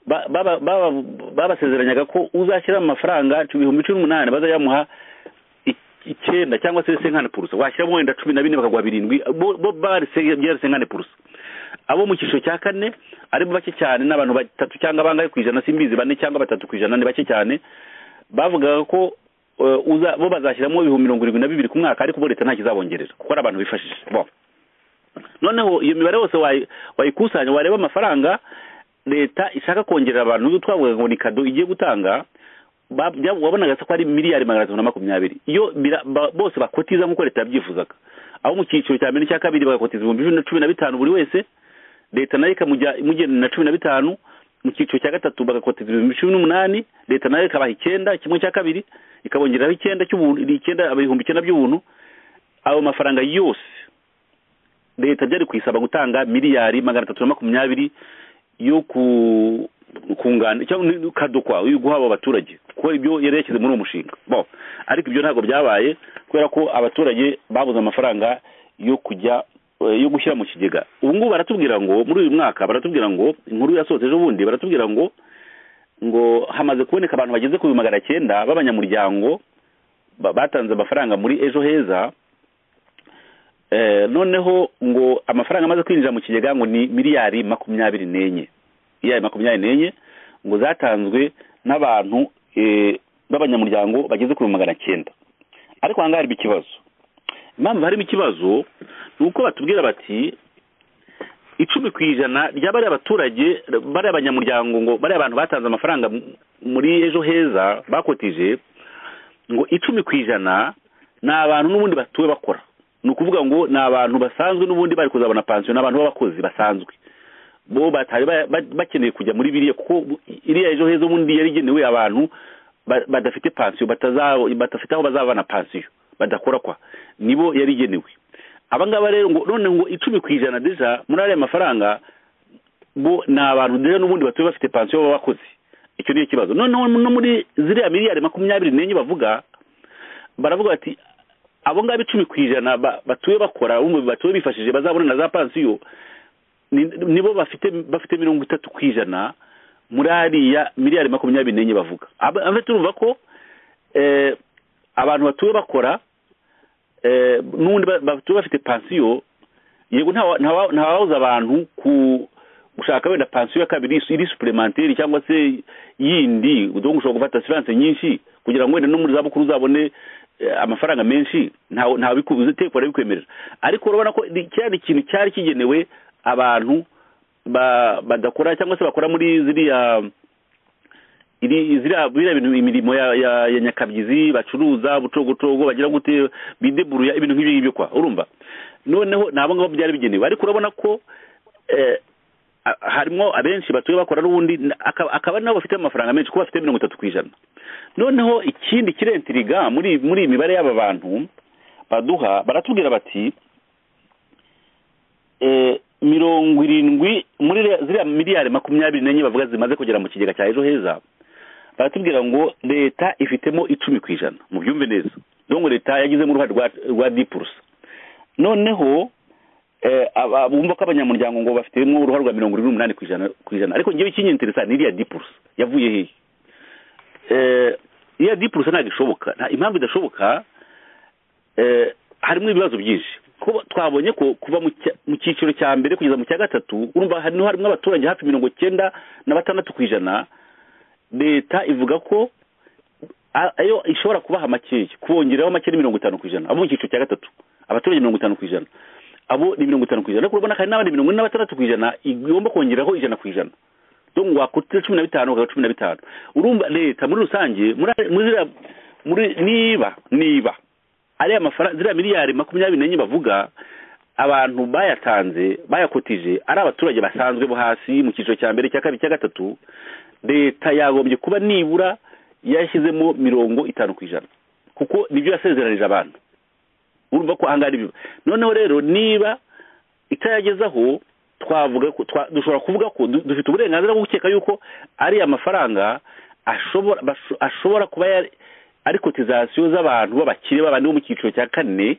ba- baba- baba- babasezeranyaga ko uzashyiramo amafaranga ibihumbi cumi n'umunani bazayamuha i- icyenda cyangwa se senkane purusa washyiramo wenda cumi na bine bakaguha birindwi bo bo bari se- byari senkane purusa abo mu cyiciro cya kane arimo bake cyane n'abantu batatu cyangwa bangahe ku ijana simbizi bane cyangwa batatu ku ijana ni bake cyane bavugaga ko eh, uza- bo bazashyiramo ibihumbi mirongo irindwi na bibiri ku mwaka ariko bo leta nta kizabongerera kuko ari abantu bifashije bo noneho iyo mibare yose wayi- wayikusanya wareba amafaranga leta ishaka kongerera abantu n'ibyo twavugaga ngo ni kado igiye gutanga ba- bya- wabonaga se ko ari miliyari magana atatu na makumyabiri iyo bira- ba- bose bakotiza nk'uko leta yabyifuzaga abo mu cyiciro cya mbere n'icya kabiri bagakotiza ibihumbi ijana na cumi na bitanu buri wese leta nayo ikamujya imugenera na cumi na bitanu mu cyiciro cya gatatu bagakotiza ibihumbi cumi n'umunani leta nayo ikabaha icyenda kimwe cya kabiri ikabongereraho icyenda cy'ubuntu icyenda ibihumbi icyenda by'ubuntu ayo mafaranga yose leta byari kuyisaba gutanga miliyari magana atatu na makumyabiri yo ku kungana cyangwa ni- kadukwa yo guha abo baturage kuko ibyo yari yashyize muri uwo mushinga bo ariko ibyo ntabwo byabaye kubera ko abaturage babuze amafaranga yo kujya eh, yo gushyira mu kigega ubu ngubu baratubwira ngo muri uyu mwaka baratubwira ngo inkuru yasohotse ejo bundi baratubwira ngo ngo hamaze kuboneka abantu bageze ku bihumbi magana cyenda b'abanyamuryango ba- batanze amafaranga muri ejo heza Eh, noneho ngo amafaranga amaze kwinjira mu kigega ngo ni miliyari makumyabiri n'enye miliyari makumyabiri n'enye ngo zatanzwe n'abantu eh, b'abanyamuryango bageze kuri magana cyenda ariko aha ngaha harimo ikibazo impamvu harimo ikibazo ni uko batubwira bati icumi ku ijana rya bariya abaturage bariya abanyamuryango ngo bariya abantu batanze amafaranga m- muri ejo heza bakotije ngo icumi ku ijana ni abantu n'ubundi batuwe bakora ni ukuvuga ngo ni abantu basanzwe n'ubundi bari kuzabona pansiyo ni abantu b'abakozi basanzwe bo batari ba- ba- bakeneye kujya muri biriya kuko iriya ejo heza ubundi yari igenewe abantu ba- badafite pansiyo bataza- badafite aho bazabana pansiyo badakora kwa nibo yari igenewe aba ngaba rero ngo none ngo icumi ku ijana deja muri ariya mafaranga bo ni abantu deja n'ubundi batuye bafite pansiyo baba bakozi icyo niyo kibazo noneho no muri ziriya miliyari makumyabiri n'enye bavuga baravuga bati abo ngabo icumi ku ijana ba- batuye bakora bumva batuye bifashije bazabona na za pansiyo ni- nibo bafite bafite mirongo itatu ku ijana muri ariya miliyari makumyabiri n'enye bavuga Aba- aba turumva ko eh, abantu batuye bakora eh, n'ubundi ba- batuye bafite pansiyo yego nta wa- nta wa- nta wabuza abantu ku gushaka wenda pansiyo ya kabiri iri- iri suplementeri cyangwa se yindi donc ushobora gufata asiranse nyinshi kugira ngo wenda no muri zabukuru uzabone eh, amafaranga menshi ntawe ntabikubuze tekwa arabikwemerera ariko urabona ko ni- cyari ikintu cyari kigenewe abantu ba- badakora cyangwa se bakora muri ziriya iri ziriya biriya bintu imirimo ya ya, ya nyakabyizi bacuruza bucogocogo bagira gute bideburuya ibintu nk'ibyo ngibyo kwa urumva noneho ni abo ngabo byari bigenewe ariko urabona ko eh, a- harimo abenshi batuye bakora n'ubundi n- aka- akaba ari nabo bafite amafaranga menshi kuko bafite mirongo itatu ku ijana noneho ikindi kirentiriga muri muri iyi mibare y'aba bantu baduha baratubwira bati eh, mirongo irindwi muri re- ziriya miliyari makumyabiri n'enye bavuga zimaze kugera mu kigega cya ejo heza baratubwira ngo leta ifitemo icumi ku ijana mu byumve neza dore ngo leta yagizemo uruhare rwa rwa dipurusa noneho eh, aba- bumva ko abanyamuryango ngo bafitemo uruhare rwa mirongo irindwi n'umunani ku ijana ku ijana ariko ngewe ikinyinteresa ni iriya dipurusa yavuye hehe eh, iriya dipurusa ntabwo ishoboka nta impamvu idashoboka eh, harimo ibibazo byinshi kuba twabonye ko kuva mu cya- mu cyiciro cya mbere kugeza mu cya gatatu urumva harimo harimo abaturage hafi mirongo cyenda na batandatu ku ijana leta ivuga ko a- ayo ishobora kubaha makeya kubongeraho make ni mirongo itanu ku ijana abo mu cyiciro cya gatatu abaturage mirongo itanu ku ijana abo ni mirongo itanu ku ijana ariko urabona ko hari n'abandi mirongo ine na batandatu ku ijana igomba kongeraho ijana ku ijana donc wakutse cumi na bitanu ukaba cumi na bitanu urumva leta muri rusange muri muri ziriya- muri niba niba ariya mafaranga ziriya miliyari makumyabiri n'enye bavuga abantu bayatanze bayakotije ari abaturage basanzwe bo hasi mu cyiciro cya mbere cya kabiri cya gatatu leta yagombye kuba nibura yashyizemo mirongo itanu ku ijana kuko nibyo yasezeranije abantu urumva ko ahangaha ari byo noneho rero niba itayagezaho twavuga ko twa- dushobora kuvuga ko du- dufite uburenganzira bwo gukeka yuko ariya mafaranga ashobora basho- ashobora kuba yari ari kotizasiyo z'abantu b'abakire b'abandi bo mu cyiciro cya kane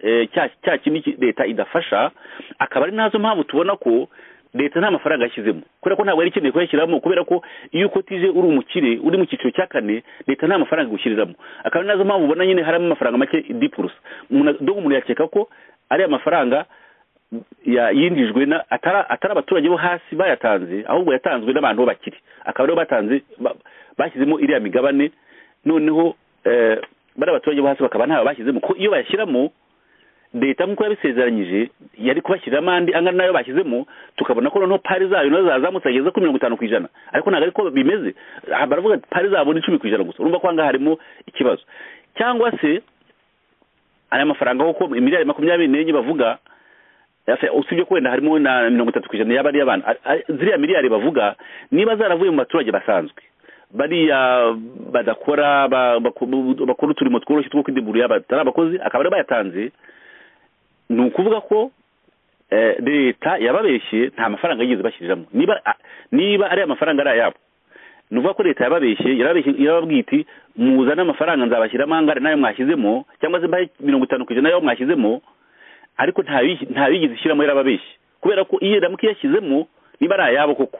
eh, cya cya kindi ki- leta idafasha akaba ari nazo mpamvu tubona ko leta nta mafaranga yashyizemo kubera ko ntabwo yari ikeneye kuyashyiramo kubera ko iyo ukotije uri umukire uri mu cyiciro cya kane leta nta mafaranga igushyiriramo akaba ari nazo mpamvu ubona nyine harimo amafaranga make dipurusa dogo umuntu yakeka ko ariya mafaranga ya- yinjijwe na atari atari abaturage bo hasi bayatanze ahubwo yatanzwe n'abantu bakiri akaba aribo batanze ba- bashyizemo iriya migabane noneho eh, bari abaturage bo hasi bakaba ntayo bashyizemo ko iyo bayashyiramo leta nk'uko yabisezeranyije yari kubashyiriramo andi angana n'ayo bashyizemo tukabona ko noneho pari zayo nazo zazamutse zigeze kuri mirongo itanu ku ijana ariko ntabwo ariko bimeze aha baravuga ati pari zabo ni icumi ku ijana gusa urumva ko ahangaha harimo ikibazo cyangwa se aya mafaranga kuko miliyari makumyabiri n'enye bavuga Yafe- usibye ko wenda harimo na mirongo itatu ku ijana yaba ari iy'abantu Ari- ari- ziriya miliyari bavuga niba zaravuye mu baturage basanzwe bariya badakora ba- baku- bakora uturimo tworoshye two kwidimburira batari abakozi akaba aribo bayatanze ni ukuvuga ko eh, leta yababeshye nta mafaranga yigeze bashyiriramo niba a- niba ariya mafaranga ari ayabo ni ukuvuga ko leta yababeshye yarababeshye- yarababwiye iti muzane amafaranga nzabashyiramo angana n'ayo mwashyizemo cyangwa se mbahe mirongo itanu ku ijana y'ayo mwashyizemo ariko nta wi- nta yigeze ishyiramo yarababeshye kubera ko iyo ramuka iyashyizemo niba ari ayabo koko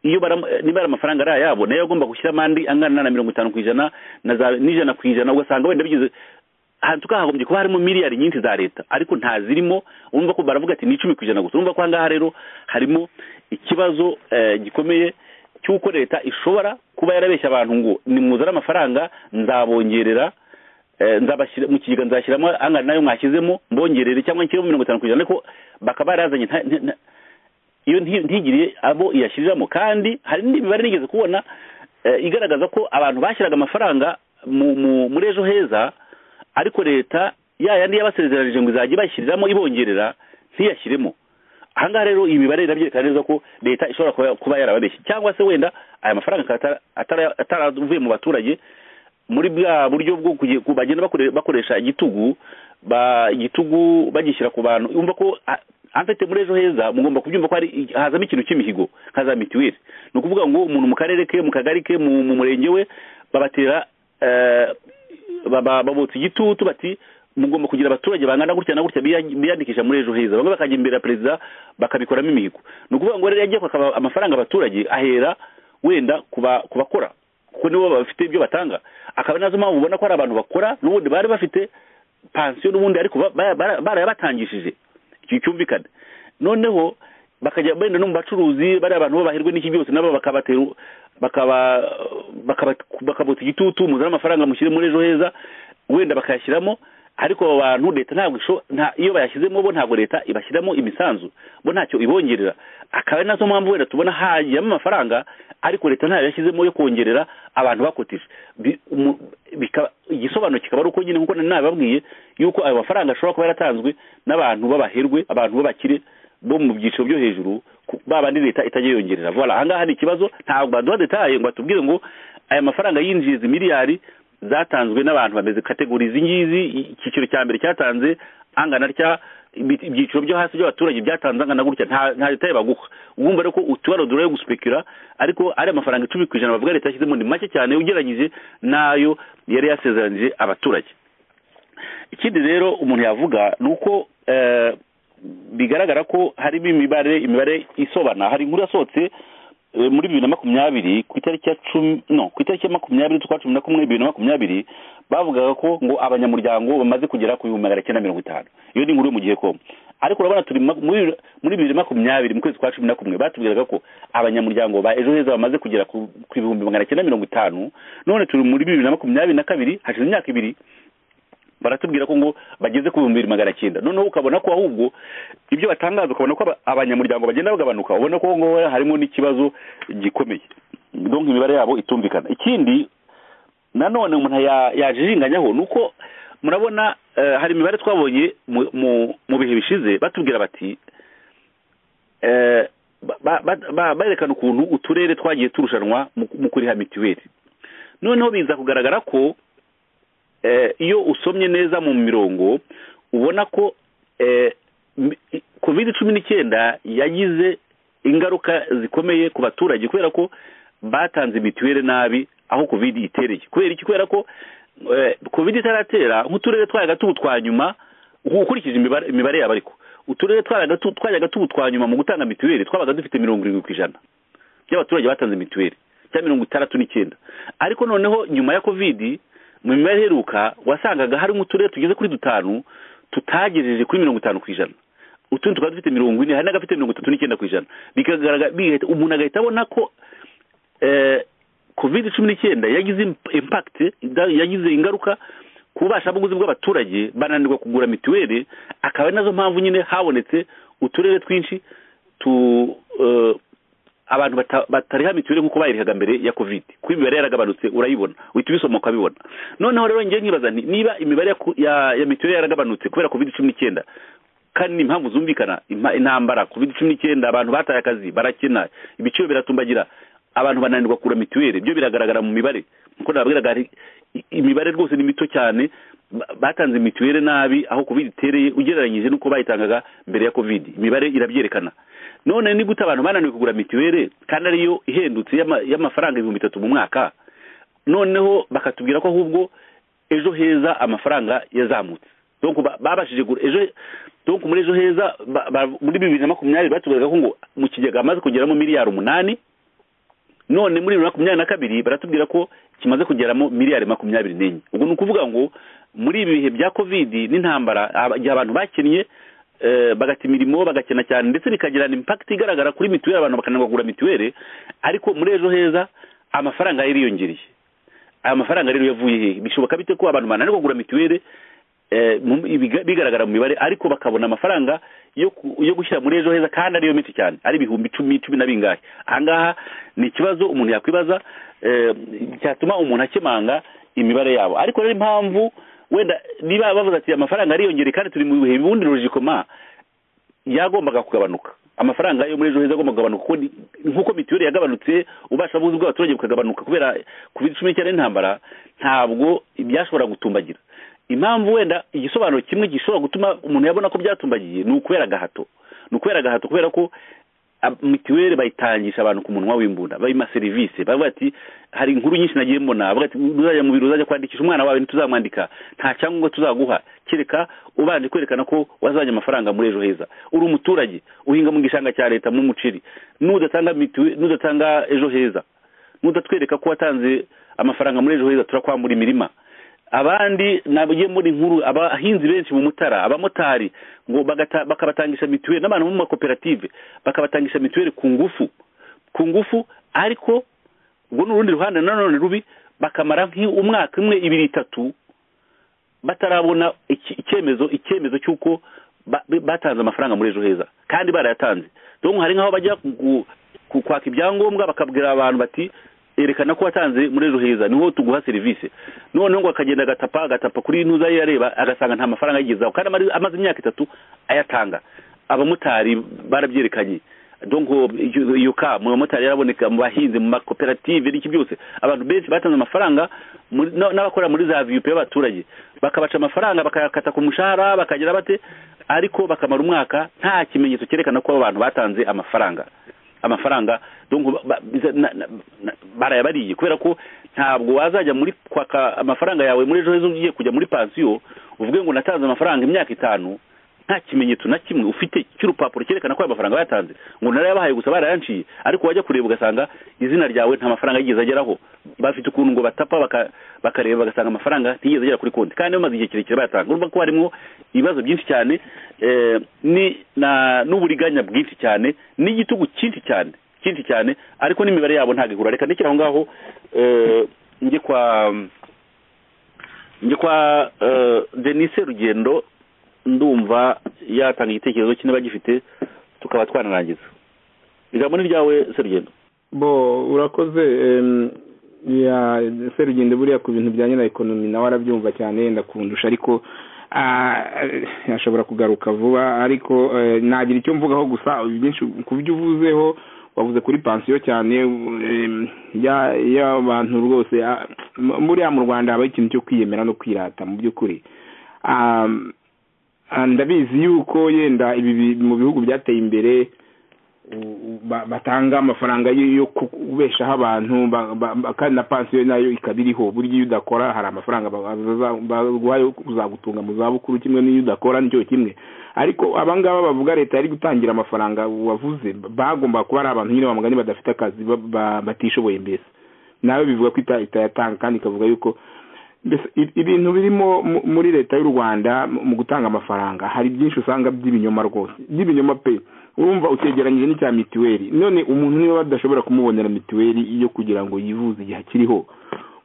iyo baramu- eh, niba ari amafaranga ari ayabo nayo agomba gushyiramo andi angana na mirongo itanu ku ijana na za n'ijana ku ijana ugasanga wenda bigeze ahantu tukahagombye kuba harimo miliyari nyinshi za leta ariko nta zirimo urumva ko baravuga ati ni icumi ku ijana gusa urumva ko ahangaha rero harimo ikibazo eh, gikomeye cy'uko leta ishobora kuba yarabeshya abantu ngo nimuzane amafaranga nzabongerera eh, nzabashyira mu kigega nzashyiramo angana nayo mwashyizemo mbongerere cyangwa nshyiremo mirongo itanu ku ijana ariko bakaba barazanye nta- nta- nta- iyo nti- ntigiriye abo iyashyiriramo kandi hari n'indi mibare nigeze kubona eh, igaragaza ko abantu bashyiraga amafaranga mu mu- muri ejo heza ariko leta ya yandi yabasezeranyije ngo izajya ibashyiriramo ibongerera ntiyashyiremo ahangaha rero iyi mibare irabyerekana neza ko leta ishobora kuba- kuba yarababeshye cyangwa se wenda aya mafaranga akaba atara- atara- ataravuye mu baturage muri bwa buryo bwo kuge- ku- bagenda bakore- bakoresha igitugu ba igitugu bagishyira ku bantu yumva ko a- amfite muri ejo heza mugomba kubyumva ko hari i- hazamo ikintu cy'imihigo nka za mituweli ni ukuvuga ngo umuntu mu karere ke mu kagari ke mu mu murenge we babatera eh, baba- babotsa igitutu bati mugomba kugira abaturage bangana gutya na gutya biya- biyandikisha muri ejo heza bamwe bakajya imbere ya perezida bakabikoramo imihigo ni ukuvuga ngo rero yagiye kwaka amafaranga abaturage ahera wenda ku ba- ku bakora kuko nibo bafite ibyo batanga akaba nazo mpamvu ubona ko hari abantu bakora n'ubundi bari bafite pansiyo n'ubundi ariko ba- ba- bara- barayabatangishije icyo cyumvikana noneho bakajya benda no mu bacuruzi bari abantu babahirwe n'iki byose nabo bakabatera bakaba bakaba- bakabota igitutu muzane amafaranga mushyire muri ejo heza wenda bakayashyiramo ariko abo bantu leta ntabwo isho- nta iyo bayashyizemo bo ntabwo leta ibashyiramo imisanzu bo ntacyo ibongerera akaba ari nazo mpamvu wenda tubona hajyamo amafaranga ariko leta ntayo yashyizemo yo kongerera abantu bakotije Bi- umu- bika- igisobanuro kikaba ari uko nyine nkuko nari nabibabwiye yuko ayo mafaranga ashobora kuba yaratanzwe n'abantu b'abaherwe abantu b'abakire bo mu byiciro byo hejuru ku- ba bandi leta itajya yongerera vola ahangaha ni ikibazo ntabwo baduha detaye ngo batubwire ngo aya mafaranga yinjiza miliyari zatanzwe n'abantu bameze kategori izi ngizi i- icyiciro cya mbere cyatanze angana atya ibi- ibyiciro byo hasi by'abaturage byatanze angana gutya nta nta detaye baguha wumva rero ko utubaro dore yo guspekira ariko ari amafaranga icumi ku ijana bavuga leta yashyizemo ni make cyane ugereranyije n'ayo yari yasezeranije abaturage ikindi rero umuntu yavuga ni uko eh, bigaragara ko harimo imibare imibare isobana hari inkuru yasohotse eh, muri bibiri na makumyabiri ku itariki ya cumi no ku itariki ya makumyabiri z'ukwa cumi na kumwe bibiri na makumyabiri bavugaga ko ngo abanyamuryango bamaze kugera ku bihumbi magana cyenda mirongo itanu iyo ni inkuru yo mu gihe kongo ariko urabona turi muri bibiri makumyabiri mu kwezi kwa cumi na kumwe batubwiraga ko abanyamuryango ba ejo heza bamaze kugera ku bihumbi magana cyenda mirongo itanu none turi muri bibiri na makumyabiri na kabiri hashize imyaka ibiri baratubwira ko ngo bageze ku bihumbi bibiri magana cyenda noneho ukabona ko ahubwo ibyo batangaza ukabona ko abanyamuryango bagenda bagabanuka ubona ko ngo harimo n'ikibazo gikomeye donka imibare yabo itumvikana ikindi nanone umuntu yajiringanyaho ni uko murabona hari imibare twabonye mu bihe bishize batubwira bati berekana ukuntu uturere twagiye turushanwa mu kuriha mituweli noneho biza kugaragara ko iyo usomye neza mu mirongo ubona ko covid cumi n'icyenda yagize ingaruka zikomeye ku baturage kubera ko batanze mituweli nabi aho covid itereye kubera iki kubera ko covid itaratera nk'uturere twayaga tubu twa nyuma ukurikije imibare yabo ariko uturere twayaga tubu twa nyuma mu gutanga mituweli twabaga dufite mirongo irindwi ku ijana by'abaturage batanze mituweli cyangwa mirongo itandatu n'icyenda ariko noneho nyuma ya covid mu mibare iheruka wasangaga harimo uturere tugeze kuri dutanu tutagejeje kuri mirongo itanu ku ijana utundi tukaba dufite mirongo ine hari n'agafite mirongo itatu n'icyenda ku ijana umuntu agahita abona ko covid cumi n'icyenda yagize impakiti yagize ingaruka ku bubashabuguzi bw'abaturage bananirwa kugura mituweli akaba ari nazo mpamvu nyine habonetse uturere twinshi tu abantu batariha mituweli nk'uko bayirihaga mbere ya covid kuko imibare yaragabanutse urayibona uhita ubisoma ukabibona noneho rero ngiye nkibaza niba imibare ya mituweli yaragabanutse kubera covid cumi n'icyenda kandi ni impamvu zumvikana intambara covid cumi n'icyenda abantu bataye akazi barakina ibiciro biratumbagira abantu bananirwa kugura mituweli byo biragaragara mu mibare nk'uko nababwiraga imibare rwose ni mito cyane batanze mituweli nabi aho covid itereye ugereranyije n'uko bayitangaga mbere ya covid imibare irabyerekana none ni gute abantu bananiwe kugura mituweli kandi ariyo ihendutse y'amafaranga ibihumbi bitatu mu mwaka noneho bakatubwira ko ahubwo ejo heza amafaranga yazamutse babashije ejo muri ejo heza muri bibiri na makumyabiri batubwiraga ko ngo mu kigega hamaze kugeramo miliyari umunani none muri bibiri makumyabiri na kabiri baratubwira ko kimaze kugeramo miliyari makumyabiri n'enye ubwo ni ukuvuga ngo muri ibi bihe bya kovidi n'intambara igihe abantu bakinnye bagata imirimo bagakena cyane ndetse bikagirana impakiti igaragara kuri mituweli abantu bakanagura mituweli ariko muri ejo heza amafaranga yariyongereye aya mafaranga rero yavuye hehe bishoboka bite ko abantu bananirwa kugura mituweli bigaragara mu mibare ariko bakabona amafaranga yo gushyira muri ejo heza kandi ariyo menshi cyane ari ibihumbi icumi cumi na bingahe ahangaha ni ikibazo umuntu yakwibaza cyatuma umuntu akemanga imibare yabo ariko rero impamvu wenda niba bavuze ati amafaranga ariyongere kandi turi mu bihe bundi rujikoma yagombaga kugabanuka amafaranga yo muri ejo heza agomba kugabanuka nk'uko mituweli yagabanutse ubasha buzi bw'abaturage bukagabanuka kubera covid cumi n'icyenda n'intambara ntabwo byashobora gutumbagira impamvu wenda igisobanuro kimwe gishobora gutuma umuntu yabona ko byatumbagiye ni ukubera agahato ni ukubera agahato kubera ko mituweli bayitangisha abantu ku munwa w'imbunda bayima serivisi bavuga ati hari inkuru nyinshi nagiye mbona bavuga ati uzajya mu biro uzajya kwandikisha umwana wawe ntituzamwandika nta cyangombwa tuzaguha kereka ubanje kwerekana ko wazanye amafaranga muri ejo heza uri umuturage uhinga mu gishanga cya leta n'umuceri n'udatanga n'udatanga ejo heza n'udatwereka ko watanze amafaranga muri ejo heza turakwambura imirima abandi nabigiye muri nkuru abahinzi benshi mu mutara abamotari ngo bakabatangisha mituweli n'abantu bo mu makoperative bakabatangisha mituweli ku ngufu ku ngufu ariko ubwo ni urundi ruhande nanone rubi bakamara nk'umwaka umwe ibiri itatu batarabona icyemezo icyemezo cy'uko batanze amafaranga muri ejo heza kandi barayatanze dore hari nk'aho bajya kwaka ibyangombwa bakabwira abantu bati yerekana ko watanze muri ejo heza niho tuguha serivisi noneho ngo akagenda agatapa agatapa kuri ntuza ye yareba agasanga nta mafaranga ayigezaho kandi amaze imyaka itatu ayatanga abamotari barabyerekanye yuka mu bamotari yaraboneka mu bahinzi mu makoperative n'iki byose abantu benshi batanze amafaranga n'abakora muri za viyupe y'abaturage bakabaca amafaranga bakayakata ku mushahara bakagira bate ariko bakamara umwaka nta kimenyetso cyerekana ko abo bantu batanze amafaranga amafaranga barayabariye kubera ko ntabwo wazajya muri kwaka amafaranga yawe muri ejo heza ugiye kujya muri pansiyo uvuge ngo natanze amafaranga imyaka itanu nta kimenyetso na kimwe ufite cy'urupapuro cyerekana ko ayo mafaranga bayatanze ngo narayabahaye gusa barayanciye ariko wajya kureba ugasanga izina ryawe nta mafaranga yigeze ageraho bafite ukuntu ngo batapa baka- bakareba bagasanga amafaranga ntiyigeze agera kuri konti kandi bamaze igihe kirekire bayatanga urumva ko harimo ibibazo byinshi cyane eh, ni na- n'uburiganya bwinshi cyane n'igitugu cyinshi cyane cyinshi cyane ariko n'imibare yabo ntabwo ihura reka ndekere aho ngaho eh, njye kwa njye kwa eh, denise rugendo ndumva yatanga igitekerezo cye niba agifite tukaba twanarangiza ijambo ni ryawe serugendo bo urakoze em, ya serugendo buriya ku bintu bijyanye na ekonomi nawe arabyumva cyane yenda kundusha ariko ah, ashobora kugaruka vuba ariko eh, nagira icyo mvugaho gusa byinshi ku byo uvuzeho wavuze kuri pansiyo cyane em, ya- y'abantu rwose ah, m- buriya mu rwanda habaho ikintu cyo kwiyemera no kwirata mu by'ukuri Ah, ah, ndabizi yuko yenda ibi bi- mu bihugu byateye imbere u- ba- batanga amafaranga yo yo kubeshaho abantu ba- ba- ba- kandi na pansiyo nayo ikaba iriho burya iyo udakora hari amafaranga ba- baza- baguha yo kuzagutunga mu zabukuru kimwe n'iyo udakora nicyo kimwe ariko abangaba bavuga leta yari gutangira amafaranga wavuze bagomba kuba ari abantu nyine bamugani badafite akazi ba- ba- batishoboye mbese nawe bivuga ko ita- itayatanga kandi ikavuga yuko mbese i- ibintu birimo mu- muri leta y'u rwanda mu mu gutanga amafaranga hari byinshi usanga by'ibinyoma rwose by'ibinyoma pe urumva utegeranyije n'icya mituweli none umuntu niba badashobora kumubonera mituweli yo kugira ngo yivuze igihe akiriho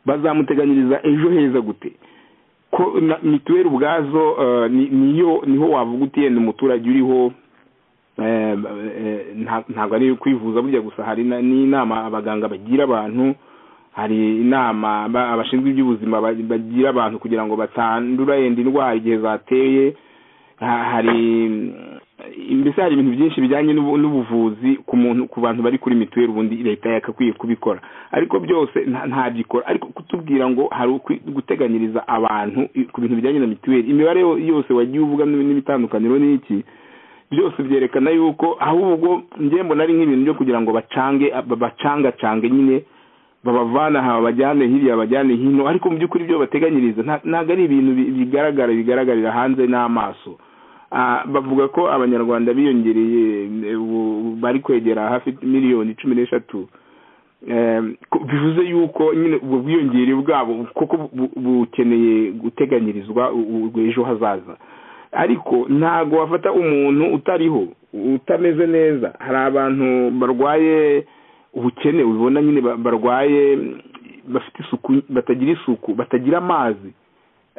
bazamuteganyiriza ejo heza gute ko na mituweli ubwazo eh, ni- niyo niho wavuga uti yenda umuturage uriho eh, eh, nta- ntabwo ari kwivuza burya gusa hari na- n'inama abaganga bagira abantu hari inama ba- abashinzwe iby'ubuzima ba- bagira abantu kugira ngo batandura yenda indwara igihe zateye Ha- hari mm, mbese hari ibintu byinshi bijyanye n'ubu- n'ubuvuzi ku muntu ku bantu bari kuri mituweli ubundi leta yakakwiye kubikora ariko byose nta- ntabyikora ariko kutubwira ngo hari ukwi- guteganyiriza abantu i- ku bintu bijyanye na mituweli imibare yo- yose wagiye uvuga n- n'ibitandukaniro n'iki byose byerekana yuko ahubwo njye mbona ari nk'ibintu byo kugira ngo bacange ba- bacangacange nyine babavana aha babajyane hirya babajyane hino ariko mu by'ukuri ibyo bateganyiriza nta- ntabwo ari ibintu bi- bigaragara bigaragarira hanze n'amaso Ah, bavuga ko abanyarwanda biyongereye eh, ubu bari kwegera hafi miliyoni cumi n'eshatu Eh, ko- bivuze yuko nyine ubwo bwiyongere bwabo kuko bu- bukeneye guteganyirizwa u- u- ejo hazaza ariko ntago wafata umuntu utariho utameze neza hari abantu barwaye ubukene ubibona nyine ba- barwaye bafite isuku batagira isuku batagira amazi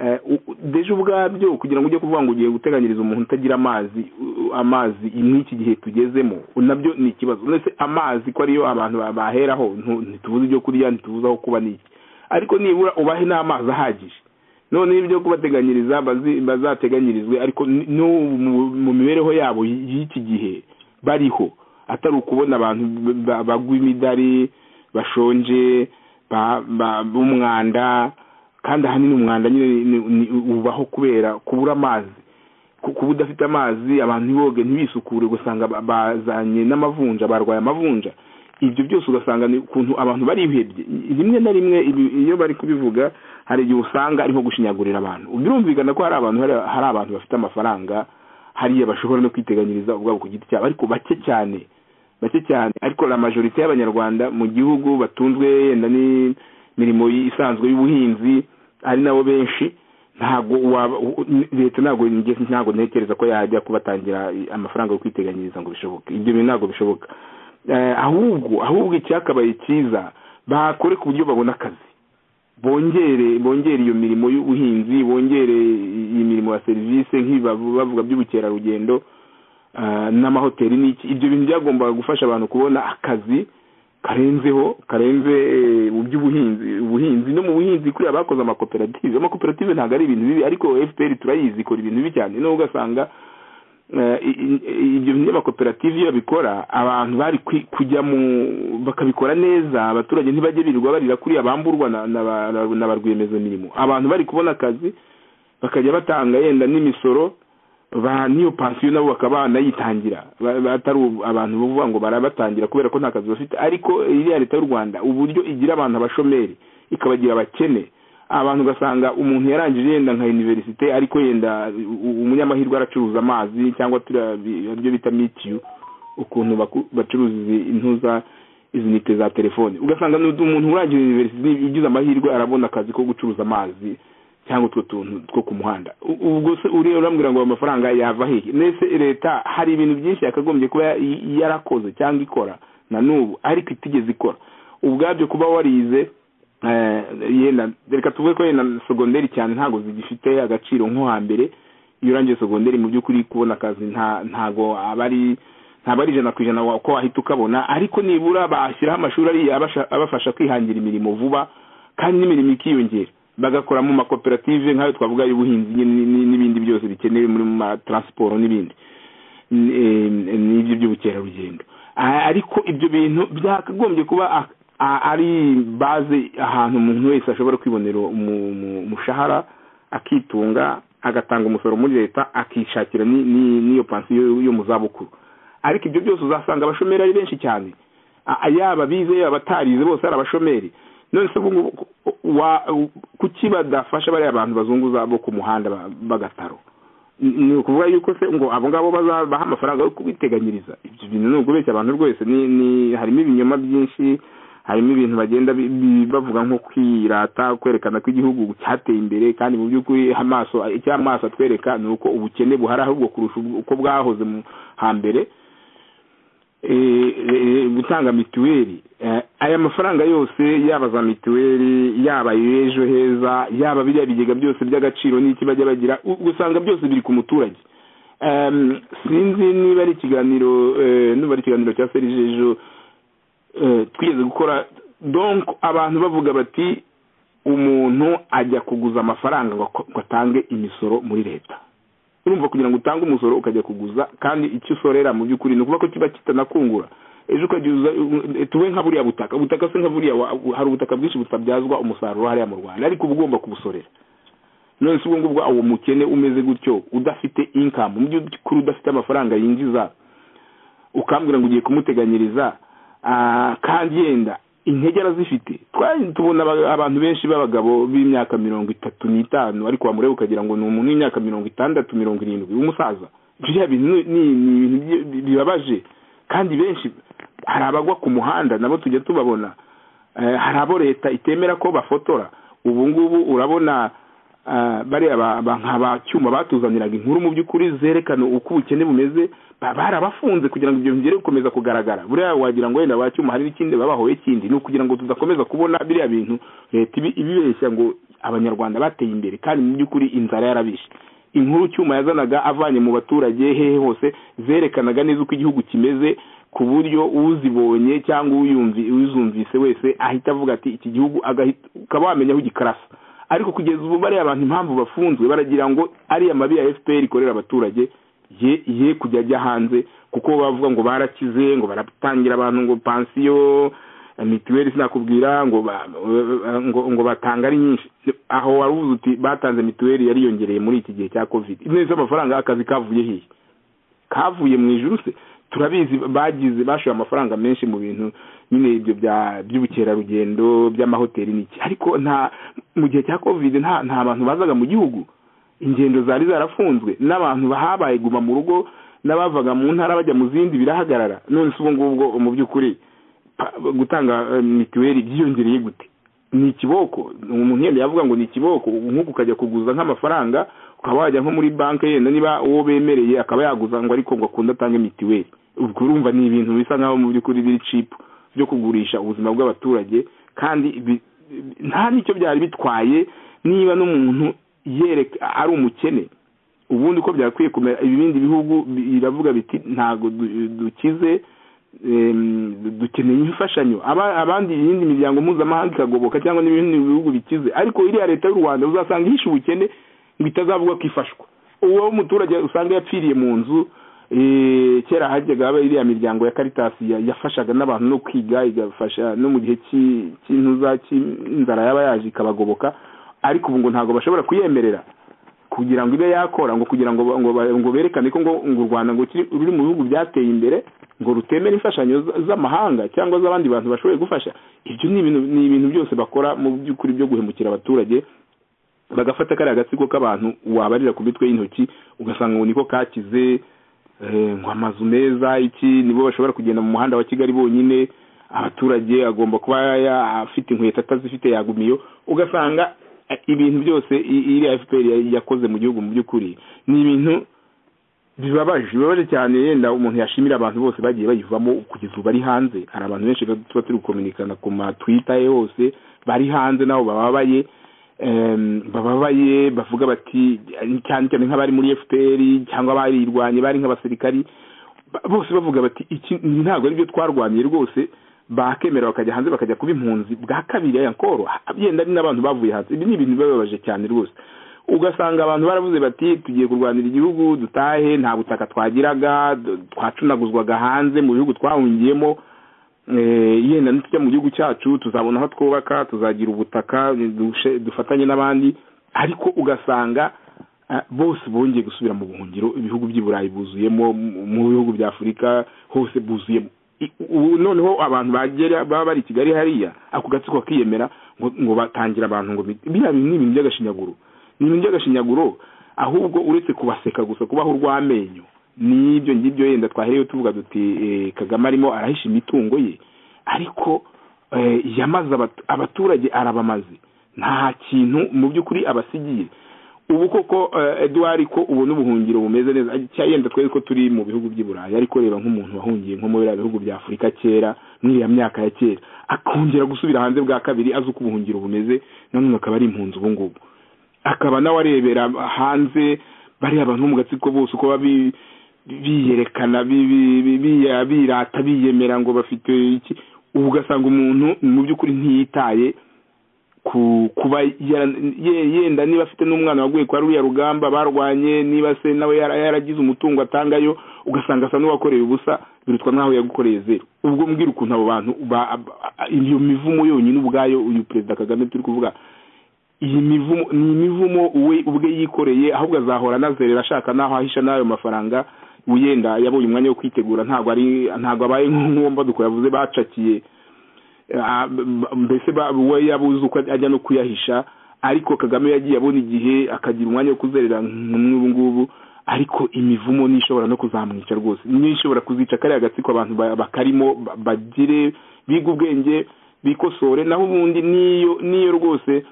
Eh, u- u- dejo ubwabyo kugira ngo ujye kuvuga ngo ugiye guteganyiriza umuntu utagira amazi u- u- amazi n'iki gihe tugezemo nabyo ni ikibazo ndetse amazi ko ariyo abantu ba- baheraho ntu- ntitubuze ibyo kurya ntitubuze aho kuba n'iki ariko nibura ubahe n'amazi ahagije none ibyo kubateganyiriza bazi- bazateganyirizwe ariko n- n'ubu mu- mu mibereho yabo y- y'iki gihe bariho atari ukubona abantu b- ba- bagwa imidari bashonje ba- ba- b'umwanda kandi ahanini umwanda nyine ni- ni- ubaho kubera kubura amazi Ku- kuba udafite amazi abantu ntiboge ntibisukure ugasanga ba- bazanye n'amavunja barwaye amavunja ibyo byose ugasanga ni ukuntu abantu barihebye rimwe na rimwe ibi- iyo bari kubivuga hari igihe usanga ariho gushinyagurira abantu birumvikana ko hari abantu hari- hari abantu bafite amafaranga hariya bashobora no kwiteganyiriza ubwabo ku giti cyabo ariko bake cyane bake cyane ariko la majorite y'abanyarwanda mu gihugu batunzwe yenda n'imirimo isanzwe y'ubuhinzi ari nabo benshi ntabwo waba u- u- leta ntabwo njye ntabwo ntekereza ko yajya kubatangira amafaranga yo kwiteganyiriza ngo bishoboke ibyo bintu ntabwo bishoboka Eh, ahubwo ahubwo icyakabaye cyiza bakore ku buryo babona akazi bongere bongere iyo mirimo y'ubuhinzi bongere iyi mirimo ya serivisi nk'ibi bavuga by'ubukerarugendo ah, n'amahoteli n'iki ibyo bintu byagombaga gufasha abantu kubona akazi karenzeho karenze eh, mu by'ubuhinzi ubuhinzi no mu buhinzi kuriya bakoze amakoperative amakoperative ntabwo ari ibintu bibi ariko fpr turayizi ikora ibintu bibi cyane nubwo ugasanga eh, i- i- i- ibyo binyamakoperative iyo babikora abantu bari kwi- kujya mu bakabikora neza abaturage ntibajye birirwa barira kuriya bamburwa na- na ba- na ba rwiyemezamirimo abantu bari kubona akazi bakajya batanga yenda n'imisoro ba n'iyo pansiyo nabo bakaba banayitangira Ba- ba- atari ubu- abantu bavuga ngo barabatangira kubera ko nta kazi bafite ariko iriya leta y'u rwanda uburyo igira abantu abashomeri ikabagira abakene abantu ugasanga umuntu yarangije yenda nka univerisite ariko yenda u- umunyamahirwe aracuruza amazi cyangwa turiya bi- aribyo bita mitiyu ukuntu baku- bacuruza izi- intuza izi nite za telefone ugasanga ni umuntu urangije univerisite ugize amahirwe arabona akazi ko gucuruza amazi cyangwa utwo tuntu two ku muhanda U- ubwo se uriya urambwira ngo ayo mafaranga yava hehe mbese leta hari ibintu byinshi yakagombye kuba ya- yarakoze cyangwa ikora na n'ubu ariko itigeze ikora ubwabyo kuba warize eh, yenda reka tuvuge ko yenda segonderi cyane ntabwo zigifite agaciro nko hambere iyo urangiye segonderi mu by'ukuri kubona akazi nta ntago aba ari ntabwo ari ijana ku ijana wa- ko wahita ukabona ariko nibura bashyiraho amashuri ariya abasha- abafasha kwihangira imirimo vuba kandi n'imirimo ikiyongera bagakora mu makoperative nk'ayo twavuga y'ubuhinzi nyine ni- n'ibindi byose bikenewe muri mu mataransiporo n'ibindi n- eh, n'ibyo by'ubukerarugendo A- ariko ibyo bintu byakagombye kuba a- a- ari baze ahantu umuntu wese ashobora kwibonera umu- umu- umushahara akitunga agatanga umusoro muri leta akishakira ni- ni- n'iyo pansiyo yo mu zabukuru ariko ibyo byose uzasanga abashomeri ari benshi cyane A- yaba bize yaba batarize bose ari abashomeri none se ubu ngubu wa- kuki badafasha bariya bantu bazunguza bo ku muhanda ba- b'agataro ni ukuvuga yuko se ngo abo ngabo bazabaha amafaranga yo kubiteganyiriza ibyo bintu ni ukubeshya abantu rwose ni ni harimo ibinyoma byinshi harimo ibintu bagenda bi- bi- bavuga nko kwirata kwerekana ko igihugu cyateye imbere kandi mu by'ukuri amaso icyo amaso atwereka ni uko ubukene buhari ahubwo kurusha ubwo- uko bwahoze mu hambere Eh, eh, gutanga mituweli Eh, aya mafaranga yose yaba za mituweli yaba ejo heza yaba biriya bigega byose by'agaciro n'iki bajya bagira u- usanga byose biri ku muturage Em, sinzi niba ari ikiganiro eh, nuba ari ikiganiro cya serijejo eh, twigeze gukora donc abantu bavuga bati umuntu ajya kuguza amafaranga ngo ako- ngo atange imisoro muri leta urumva kugira ngo utange umusoro ukajya kuguza kandi icyo usorera mu by'ukuri ni ukuvuga ko kiba kitanakungura ejo ukagiza tuwe nka buriya butaka ubutaka se nka buriya wa- hari ubutaka bwinshi butabyazwa umusaruro hariya mu rwanda ariko uba ugomba kubusorera none se ubwo ngubwo uwo mukene umeze gutyo udafite inkamu mu by'ukuri udafite amafaranga yinjiza ukambwira ngo ugiye kumuteganyiriza ah, kandi yenda intege arazifite twari tubona aba- abantu benshi b'abagabo b'imyaka mirongo itatu n'itanu ariko wamureba ukagira ngo ni umuntu w'imyaka mirongo itandatu mirongo irindwi w'umusaza biriya bintu ni ni- ni ibintu byi- bi- bibabaje kandi benshi hari abagwa ku muhanda nabo tujya tubabona Eh, hari abo leta itemera ko bafotora ubu ngubu urabona ah, bariya ba- ba- nka ba cyuma batuzaniraga inkuru mu by'ukuri zerekana uko ubukene bumeze ba- barabafunze kugira ngo ibyo bigere gukomeza kugaragara buriya wagira ngo wenda ba cyuma hari n'ikindi babahoye kindi ni ukugira ngo tudakomeza kubona biriya bintu leta ibi- ibibeshya ngo abanyarwanda bateye imbere kandi mu by'ukuri inzara yarabishe inkuru cyuma yazanaga avanye mu baturage hehe hose zerekanaga neza uko igihugu kimeze ku buryo uzibonye cyangwa uyumvi uzumvise wese ahita avuga ati iki gihugu agahita ukaba wamenya aho igikarasa ariko kugeza ubu bariya abantu impamvu bafunzwe baragira ngo ariya mabi ya fpr ikorera abaturage ye ye kujya ajya hanze kuko bavuga ngo barakize ngo baratangira abantu ngo pansiyo mituweli sinakubwira ngo ba- ngo ngo batanga ari nyinshi aho waruvuze uti batanze mituweli yariyongereye muri iki gihe cya covid neza amafaranga y'akazi kavuye hehe kavuye mu ijuru se turabizi bagize bashoye amafaranga menshi mu bintu nyine ibyo bya by'ubukerarugendo by'amahoteli n'iki ariko nta mu gihe cya covid nta nta bantu bazaga mu gihugu ingendo zari zarafunzwe n'abantu bahabaye guma mu rugo n'abavaga mu ntara bajya mu zindi birahagarara none se ubu ngubwo mu by'ukuri pa- gutanga eh, mituweli byiyongereye gute ni ikiboko umuntu yenda yavuga ngo ni ikiboko nk'uko ukajya kuguza nk'amafaranga ukaba wajya nko muri banki yenda niba uwo bemereye akaba yaguza ngo ariko ngo akunde atange mitiweli ubwo urumva ni ibintu bisa nk'aho mu by'ukuri biri cipu byo kugurisha ubuzima bw'abaturage kandi bi- bi- nta n'icyo byari bitwaye niba n'umuntu yereka ari umukene ubundi uko byakwiye kumera ibindi bihugu biravuga biti ntabwo du- dukize em, dukeneye imfashanyo Aba- abandi iyindi miryango mpuzamahanga ikagoboka cyangwa n'ibindi bihugu bikize ariko iriya leta y'u rwanda uzasanga ihishe ubukene ngo itazavuga ko ifashwa uwo muturage usanga yapfiriye mu nzu eh, kera hajyaga haba iriya miryango ya karitasi ya- yafashaga n'abantu no kwiga igafasha no mu gihe cy'i- cy'intuza cy'inzara yaba yaje ikabagoboka ariko ubu ngo ntabwo bashobora kuyemerera kugira ngo ibe yakora ngo kugira ngo ba- ngo ba- ngo berekane ko ngo ngo u Rwanda ngo kiri- ruri mu bihugu byateye imbere ngo rutemera imfashanyo z- z'amahanga cyangwa z'abandi bantu bashoboye gufasha ibyo ni ibintu ni ibintu byose bakora mu by'ukuri byo guhemukira abaturage bagafata kariya gatsiko k'abantu wabarira ku mitwe y'intoki ugasanga ngo niko kakize eh, ngo amazu meza iki nibo bashobora kugenda mu muhanda wa kigali bonyine abaturage agomba kuba ya- afite inkweto atazifite yagumiyo ugasanga eh, ibintu byose i- iriya fpr ya- yakoze mu gihugu mu by'ukuri ni ibintu bibabaje bibabaje cyane yenda umuntu yashimira abantu bose bagiye bayivamo kugeza ubu bari hanze hari abantu benshi tuba turi gukominikana ku matwita ye hose bari hanze nabo bababaye em, bababaye bavuga bati cyane cyane nk'abari muri fpr cyangwa abayirwanye bari nk'abasirikari ba- bose bavuga bati iki ntabwo aribyo twarwaniye rwose bakemera bakajya hanze bakajya kuba impunzi bwa kabiri aya nkoro yenda ari n'abantu bavuye hanze ibi ni ibintu bibabaje cyane rwose ugasanga abantu baravuze bati tugiye kurwanira igihugu dutahe nta butaka twagiraga d- twacunaguzwaga hanze mu bihugu twahungiyemo Eh, yenda nitujya mu gihugu cyacu tuzabona aho twubaka tuzagira ubutaka dushe- dufatanye n'abandi ariko ugasanga ah, bose bongeye gusubira mu buhungiro ibihugu by'i burayi buzuyemo mu- mu bihugu bya afurika hose buzuyemo I- ubu noneho abantu bagera baba bari i kigali hariya ako gatsiko kakiyemera ngo ngo batangira abantu ngo bi- biriya bintu ni ibintu by'agashinyaguro ni ibintu by'agashinyaguro ahubwo uretse kubaseka gusa kubaho urw'amenyo n'ibyo ngibyo yenda twahereyeho tuvuga duti eh, kagame arimo arahisha imitungo ye ariko eh, yamaze abat- abaturage arabamaze nta kintu mu by'ukuri abasigiye ubu koko eh, eduard ko ubu n'ubuhungiro bumeze neza cya yenda twari ko turi mu bihugu by'i burayi ariko reba nk'umuntu wahungiye nko muri biriya bihugu bya afurika kera muri iriya myaka ya kera akongera gusubira hanze bwa kabiri azi uko ubuhungiro bumeze nanone akaba ari impunzi ubu ngubu akaba nawe arebera hanze bariya abantu bo mu gatsiko bose uko baba bi- biyerekana bi- bi- bi- biya- birata biyemera ngo bafite iki ubu ugasanga umuntu mu by'ukuri ntiyitaye ku kuba yara- ye- yenda niba afite n'umwana waguye kwa ruriya rugamba barwanye niba se nawe yara- yaragize umutungo atangayo ugasanga asa n'uwakoreye ubusa birutwa nk'aho yagukoreye zeru ubwo mbwira ukuntu abo bantu ba- ba- iyo mivumo yonyine ubwayo uyu perezida kagame turi kuvuga iyi mivumo ni imivumo we ubwe yikoreye ahubwo azahora anazerera ashaka n'aho ahisha n'ayo mafaranga wenda yabonye umwanya wo kwitegura ntabwo ari ntabwo abaye nk'uwo mbaduko yavuze bacakiye Ah, b- b- mbese ba- we yabuze uko ajya no kuyahisha ariko kagame yagiye abona igihe akagira umwanya wo kuzerera nk'ubu ngubu ariko imivumo n'ishobora no kuzamwica rwose niyo ishobora kuzica kariya gatsiko abantu ba- bakarimo ba- bagire biga ubwenge bikosore naho ubundi niyo niyo rwose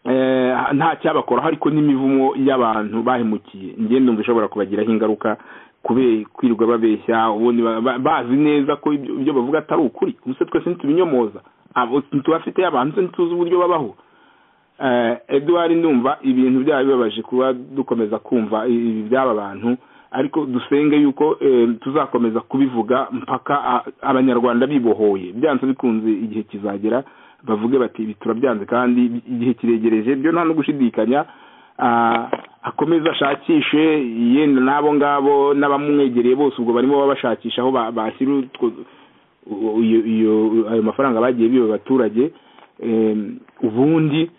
eh, nta cyabakoraho ariko n'imivumo y'abantu bahemukiye ngende umva ishobora kubagiraho ingaruka kubera kwirirwa babeshya ubundi ba- ba- bazi neza ko ibyo ibyo bavuga atari ukuri ubuse twese ntitubinyomoza abo ntitubafite abantu se ntituzi uburyo babaho Eh, eduard ndumva ibintu byaba bibabaje kuba dukomeza kumva ibi by'aba bantu ariko dusenge yuko eh, tuzakomeza kubivuga mpaka a- abanyarwanda bibohoye byanze bikunze igihe kizagera bavuge bati ibi turabyanze kandi igihe kiregereje byo nta no gushidikanya Ah, akomeze ashakishe yenda n'abo ngabo n'abamwegereye bose ubwo barimo babashakisha aho ba- bashyira utwo- u- iyo- iyo- ayo mafaranga bagiye biba abaturage em, ubundi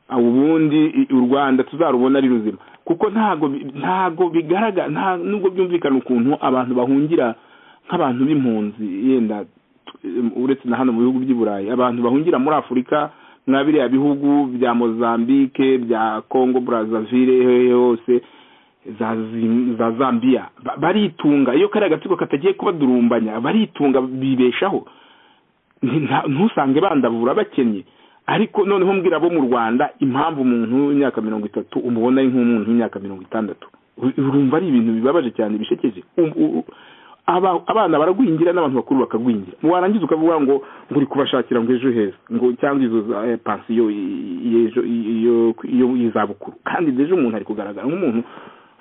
ubundi i- u rwanda tuzarubona ari ruzima kuko ntago bi- ntago bigaragara nta nubwo byumvikana ukuntu abantu bahungira nk'abantu b'impunzi yenda em, uretse na hano mu bihugu by'i burayi abantu bahungira muri afurika nka biriya bihugu bya mozambique bya congo brazaville hehe hose za Zim- za zambia Ba- baritunga iyo kariya gatsiko katagiye kubadurumbanya baritunga bibeshaho Nti- nta- ntusange bandavura bakennye ariko noneho mbwira bo mu rwanda impamvu umuntu w'imyaka mirongo itatu umubona ari nk'umuntu w'imyaka mirongo itandatu U- urumva ari ibintu bibabaje cyane bishekeje Um- u- aba- abana baragwingira n'abantu bakuru bakagwingira warangiza ukavuga ngo ngo uri kubashakira ngo ejo heza ngo cyangwa izo za eh, pansiyo i- i- y'ejo- i- iyo- iyo y'izabukuru kandi ejo umuntu ari kugaragara nk'umuntu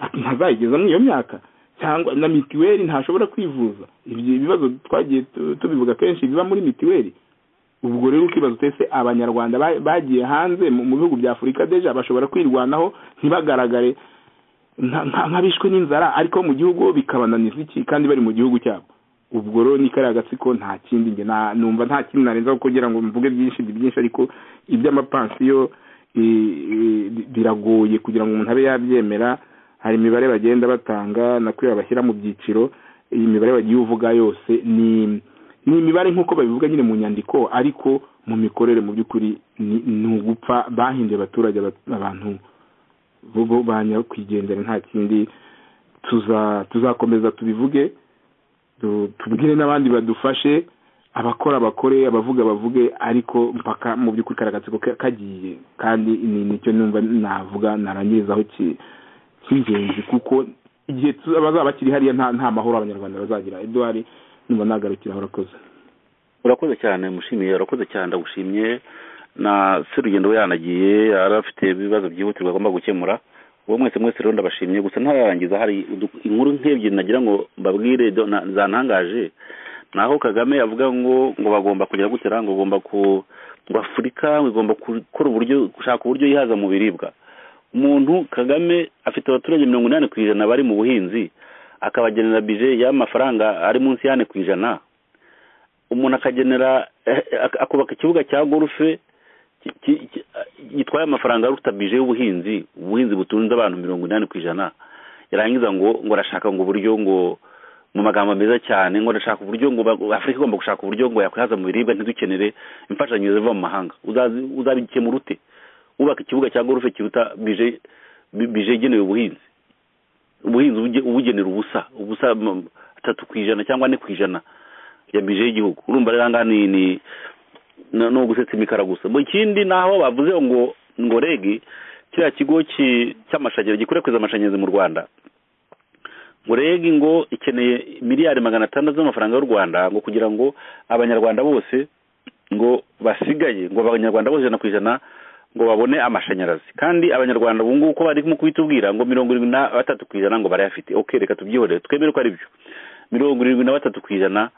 ati ntazayigeza muri iyo myaka cyangwa na mitiweli ntashobora kwivuza ibyo ibibazo twagiye tu- tubivuga kenshi biba muri mitiweli ubwo rero ukibaza utese abanyarwanda ba- bagiye hanze mu mu bihugu bya afurika deja bashobora kwirwanaho ntibagaragare nka- nka- nk'abishwe n'inzara ariko mu gihugu bikabananiza iki kandi bari mu gihugu cyabo ubwo rero ni kariya gatsiko nta kindi njye nta- numva nta kindi narenzaho kugira ngo mvuge byinshi ni byinshi ariko iby'amapansiyo i- i- bi- biragoye kugira ngo umuntu abe yabyemera hari imibare bagenda batanga nakwiye bashyira mu byiciro iyi mibare bagiye uvuga yose ni ni imibare nk'uko babivuga nyine mu nyandiko ariko mu mikorere mu by'ukuri ni ni ugupfa bahinduye abaturage aba- abantu bo bo ba nyakwigendera nta kindi tuza tuzakomeza tubivuge tu- tubwire n'abandi badufashe abakora bakore abavuga bavuge ariko mpaka mu by'ukuri kariya gatsiko ka- kagiye kandi ni nicyo numva navuga narangirizaho ki- cy'ingenzi kuko igihe tu- abazaba bakiri hariya nta nta mahoro abanyarwanda bazagira eduwari numva nagarukiraho urakoze urakoze cyane mushimiye urakoze cyane ndagushimye na se rugendo we yanagiye yari afite ibibazo byihutirwa agomba gukemura uwo mwese mwese rero ndabashimye gusa ntararangiza hari udu- inkuru nk'ebyiri nagira ngo mbabwire do- na- zantangaje naho kagame avuga ngo ngo bagomba kugira gutera ngo bagomba ku ngo afurika igomba gukora uburyo gushaka uburyo yihaza mu biribwa umuntu kagame afite abaturage mirongo inani ku ijana bari mu buhinzi akabagenera bije y'amafaranga ari munsi y'ane ku ijana umuntu akagenera eh, ak- akubaka ikibuga cya golfe ki- ki- ki- gitwaye amafaranga aruta bije y'ubuhinzi ubuhinzi butunze abantu mirongo inani ku ijana yarangiza ngo ngo arashaka ngo uburyo ngo mu magambo meza cyane ngo arashaka uburyo ngo ba- afurika igomba gushaka uburyo ngo yakwihaza mu biribwa ntidukenere imfashanyo ziva mu mahanga Uzazi- uzabikemura ute wubaka ikibuga cya golfe kiruta bije bi- bije igenewe ubuhinzi ubuhinzi ubuge- ubugenera ubusa ubusa mm, atatu ku ijana cyangwa ane ku ijana ya bije y'igihugu urumva rero ahangaha ni ni ni ni ugusetsa imikara gusa mu kindi naho bavuze ngo ngo regi kiriya kigo ki- cy'amashanyarazi gikwirakwiza amashanyarazi mu rwanda ngo regi ngo ikeneye miliyari magana atandatu z'amafaranga y'u rwanda ngo kugira ngo abanyarwanda bose ngo basigaye ngo abanyarwanda bose ijana ku ijana ngo babone amashanyarazi kandi abanyarwanda ubu ngubu uko bari mu kubitubwira ngo mirongo irindwi na batatu ku ijana ngo barayafite ok reka tubyihorere twemere ko ari byo mirongo irindwi na batatu ku ijana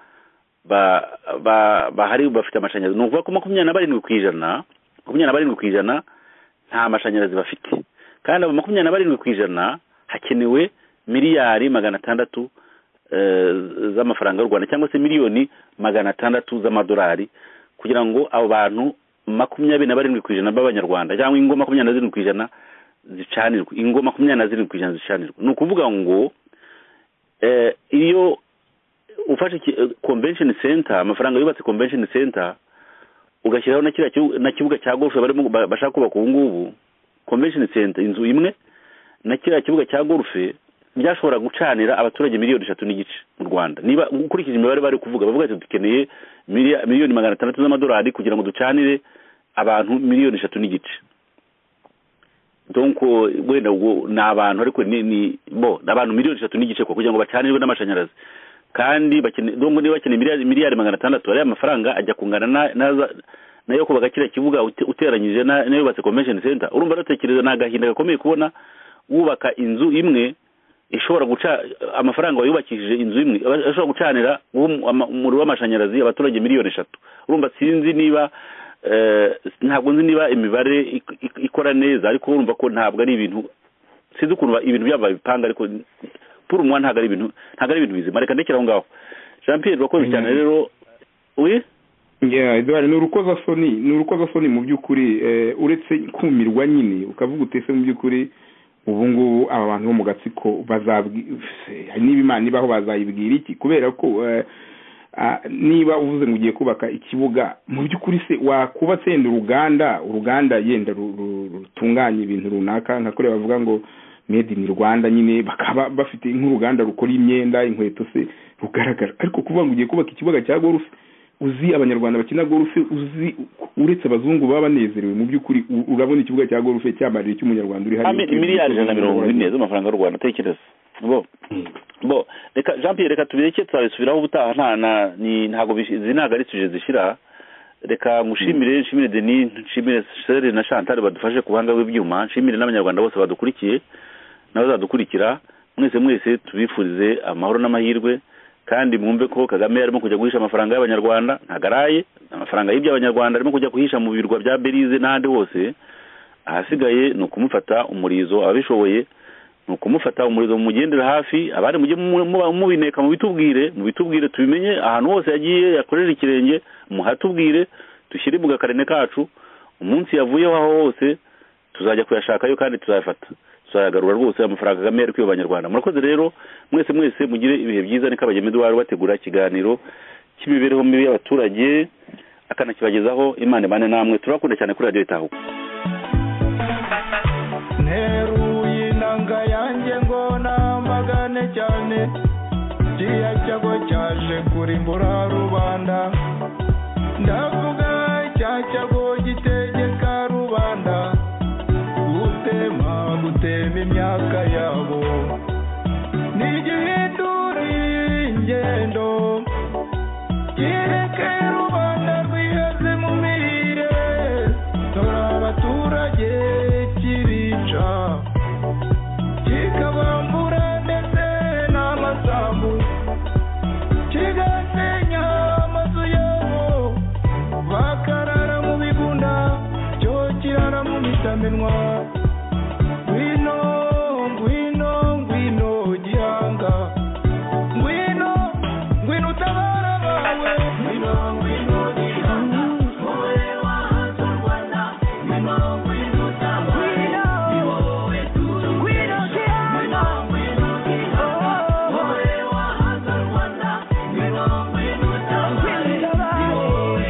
ba ba bahari bafite amashanyarazi ni ukuvuga ko makumyabiri na barindwi ku ijana makumyabiri na barindwi ku ijana nta mashanyarazi bafite kandi abo makumyabiri na barindwi ku ijana hakenewe miliyari magana atandatu eh, z'amafaranga y'u rwanda cyangwa se miliyoni magana atandatu z'amadolari kugira ngo abo bantu makumyabiri na barindwi ku ijana b'abanyarwanda cyangwa ingo makumyabiri na zirindwi ku ijana zicanirwe ingo makumyabiri na zirindwi ku ijana zicanirwe ni ukuvuga ngo eh, iyo ufashe iki- eh, convention center amafaranga yubatse convention center ugashyiraho na kiriya kibu- na kibuga cya golf barimo ba- bashaka kubaka ubu ngubu convention center inzu imwe na kiriya kibuga cya golf byashobora gucanira abaturage miliyoni eshatu n'igice mu rwanda niba ukurikije imibare bari kuvuga bavuga ati dukeneye miliya- miliyoni magana atandatu z'amadolari kugira ngo ducanire abantu miliyoni eshatu n'igice donc wenda ubwo ni abantu ariko ni ni bo ni abantu miliyoni eshatu n'igice kwa kugira ngo bacanirwe n'amashanyarazi kandi bakene donc niba bakeneye miliyari miliyari magana atandatu ariya mafaranga ajya kungana na- naza nayo kubaka kiriya kibuga ute- uteranyije na- nayo yubatse convention center urumva aratekereza ni agahinda gakomeye kubona wubaka inzu imwe ishobora guca amafaranga wayubakishije inzu imwe aba- ashobora gucanira uwo- ama- umuriro w'amashanyarazi abaturage miliyoni eshatu urumva sinzi niba eh, ntabwo nzi niba imibare ik- ik- ikora neza ariko urumva ko ntabwo ari ibintu sinzi ukuntu ba- ibintu byabo babipanga ariko pour moi ntabwo ari ibintu ntabwo ari ibintu bizima reka ndekere aho ngaho jean pierre urakoze cyane rero uri yeah, Edouard, ni urukozasoni ni urukozasoni mu by'ukuri eh, uretse kumirwa nyine ukavuga utese mu by'ukuri ubu ngubu aba bantu bo mu gatsiko bazabwi- se, niba imana ibaho bazayibwira iki kubera ko eh, ah, niba uvuze ngo ugiye kubaka ikibuga mu by'ukuri se wakubatse yenda uruganda uruganda yenda ru- ru- rutunganya ibintu runaka nka kuriya bavuga ngo made in rwanda nyine bakaba bafite nk'uruganda rukora imyenda inkweto se rugaragara ariko kuvuga ngo ugiye kubaka ikibuga cya gorufe uzi abanyarwanda bakina gorufe uzi uretse abazungu baba banezerewe mu by'ukuri u- urabona ikibuga cya gorufe cyamarira icy'umunyarwanda uri hariya Ami- miliyari ijana na mirongo ine z'amafaranga y'u rwanda tekereza bo bo reka jean pierre reka tubireke tuzabisubiraho ubutaha nta na ni ntabwo bish- izi ntabwo ari suje zishira reka ngushimire nshimire denis nshimire shere na chantal badufashe ku buhanga bw'ibyuma nshimire n'abanyarwanda bose badukurikiye n'abazadukurikira mwese mwese tubifurize amahoro n'amahirwe kandi mwumve ko kagame arimo kujya guhisha amafaranga y'abanyarwanda ntagaraye amafaranga yibye abanyarwanda arimo kujya guhisha mu birwa bya belize n'ahandi hose ahasigaye ni ukumufata umurizo ababishoboye ni ukumufata umurizo mumugendere hafi abandi mujye mu- mu- mubineka mubitubwire mubitubwire tubimenye ahantu hose yagiye yakojeje ikirenge muhatubwire dushyire mu gakarene kacu umunsi yavuyeho aho hose tuzajya kuyashakayo kandi tuzayafata tuzayagarura rwose amafaranga Kagame yari kwiba abanyarwanda murakoze rero mwese mwese mugire ibihe byiza ni kabagema eduwari bategura ikiganiro cy'imibereho mibi y'abaturage akanakibagezaho imana imane namwe turabakunda cyane kuri radiyo itahuka nteruye inanga yanjye ngo namagane cyane kiriya cyago cyaje kurimbura rubanda ndavuga cya cyago gitegeka rubanda gutema gutema imyaka yabo ntigihinduriye ingendo kireke rubanda rwihaze mu mirire dore abaturage kibica kikabambura ndetse n'amasambu kigasenya amazu yabo bakarara mu bigunda cyo kirara mu mitamenwa ngwino ngwino ngwino gihanga ngwino ngwino utabara abawe ngwino ngwino gihanga wowe wahanze u rwanda ngwino ngwino utabara ni wowe turi ngwino gihanga ngwino gihanga wowe wahanze u rwanda ngwino ngwino utabara ni wowe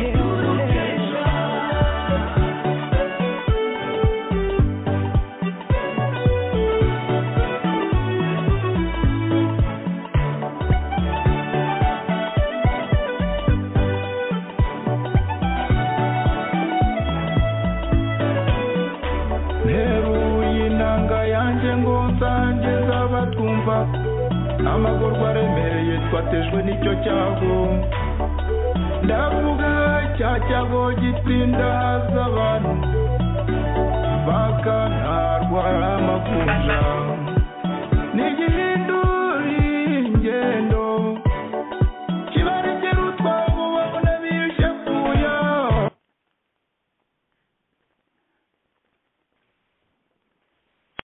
nteruye inanga yanjye ngo nsangize abatwumva amagorwa aremereye twatejwe n'icyo cyago ndavuga cya cyago gitsinda haza abantu bakantarwa amakuja n'igihe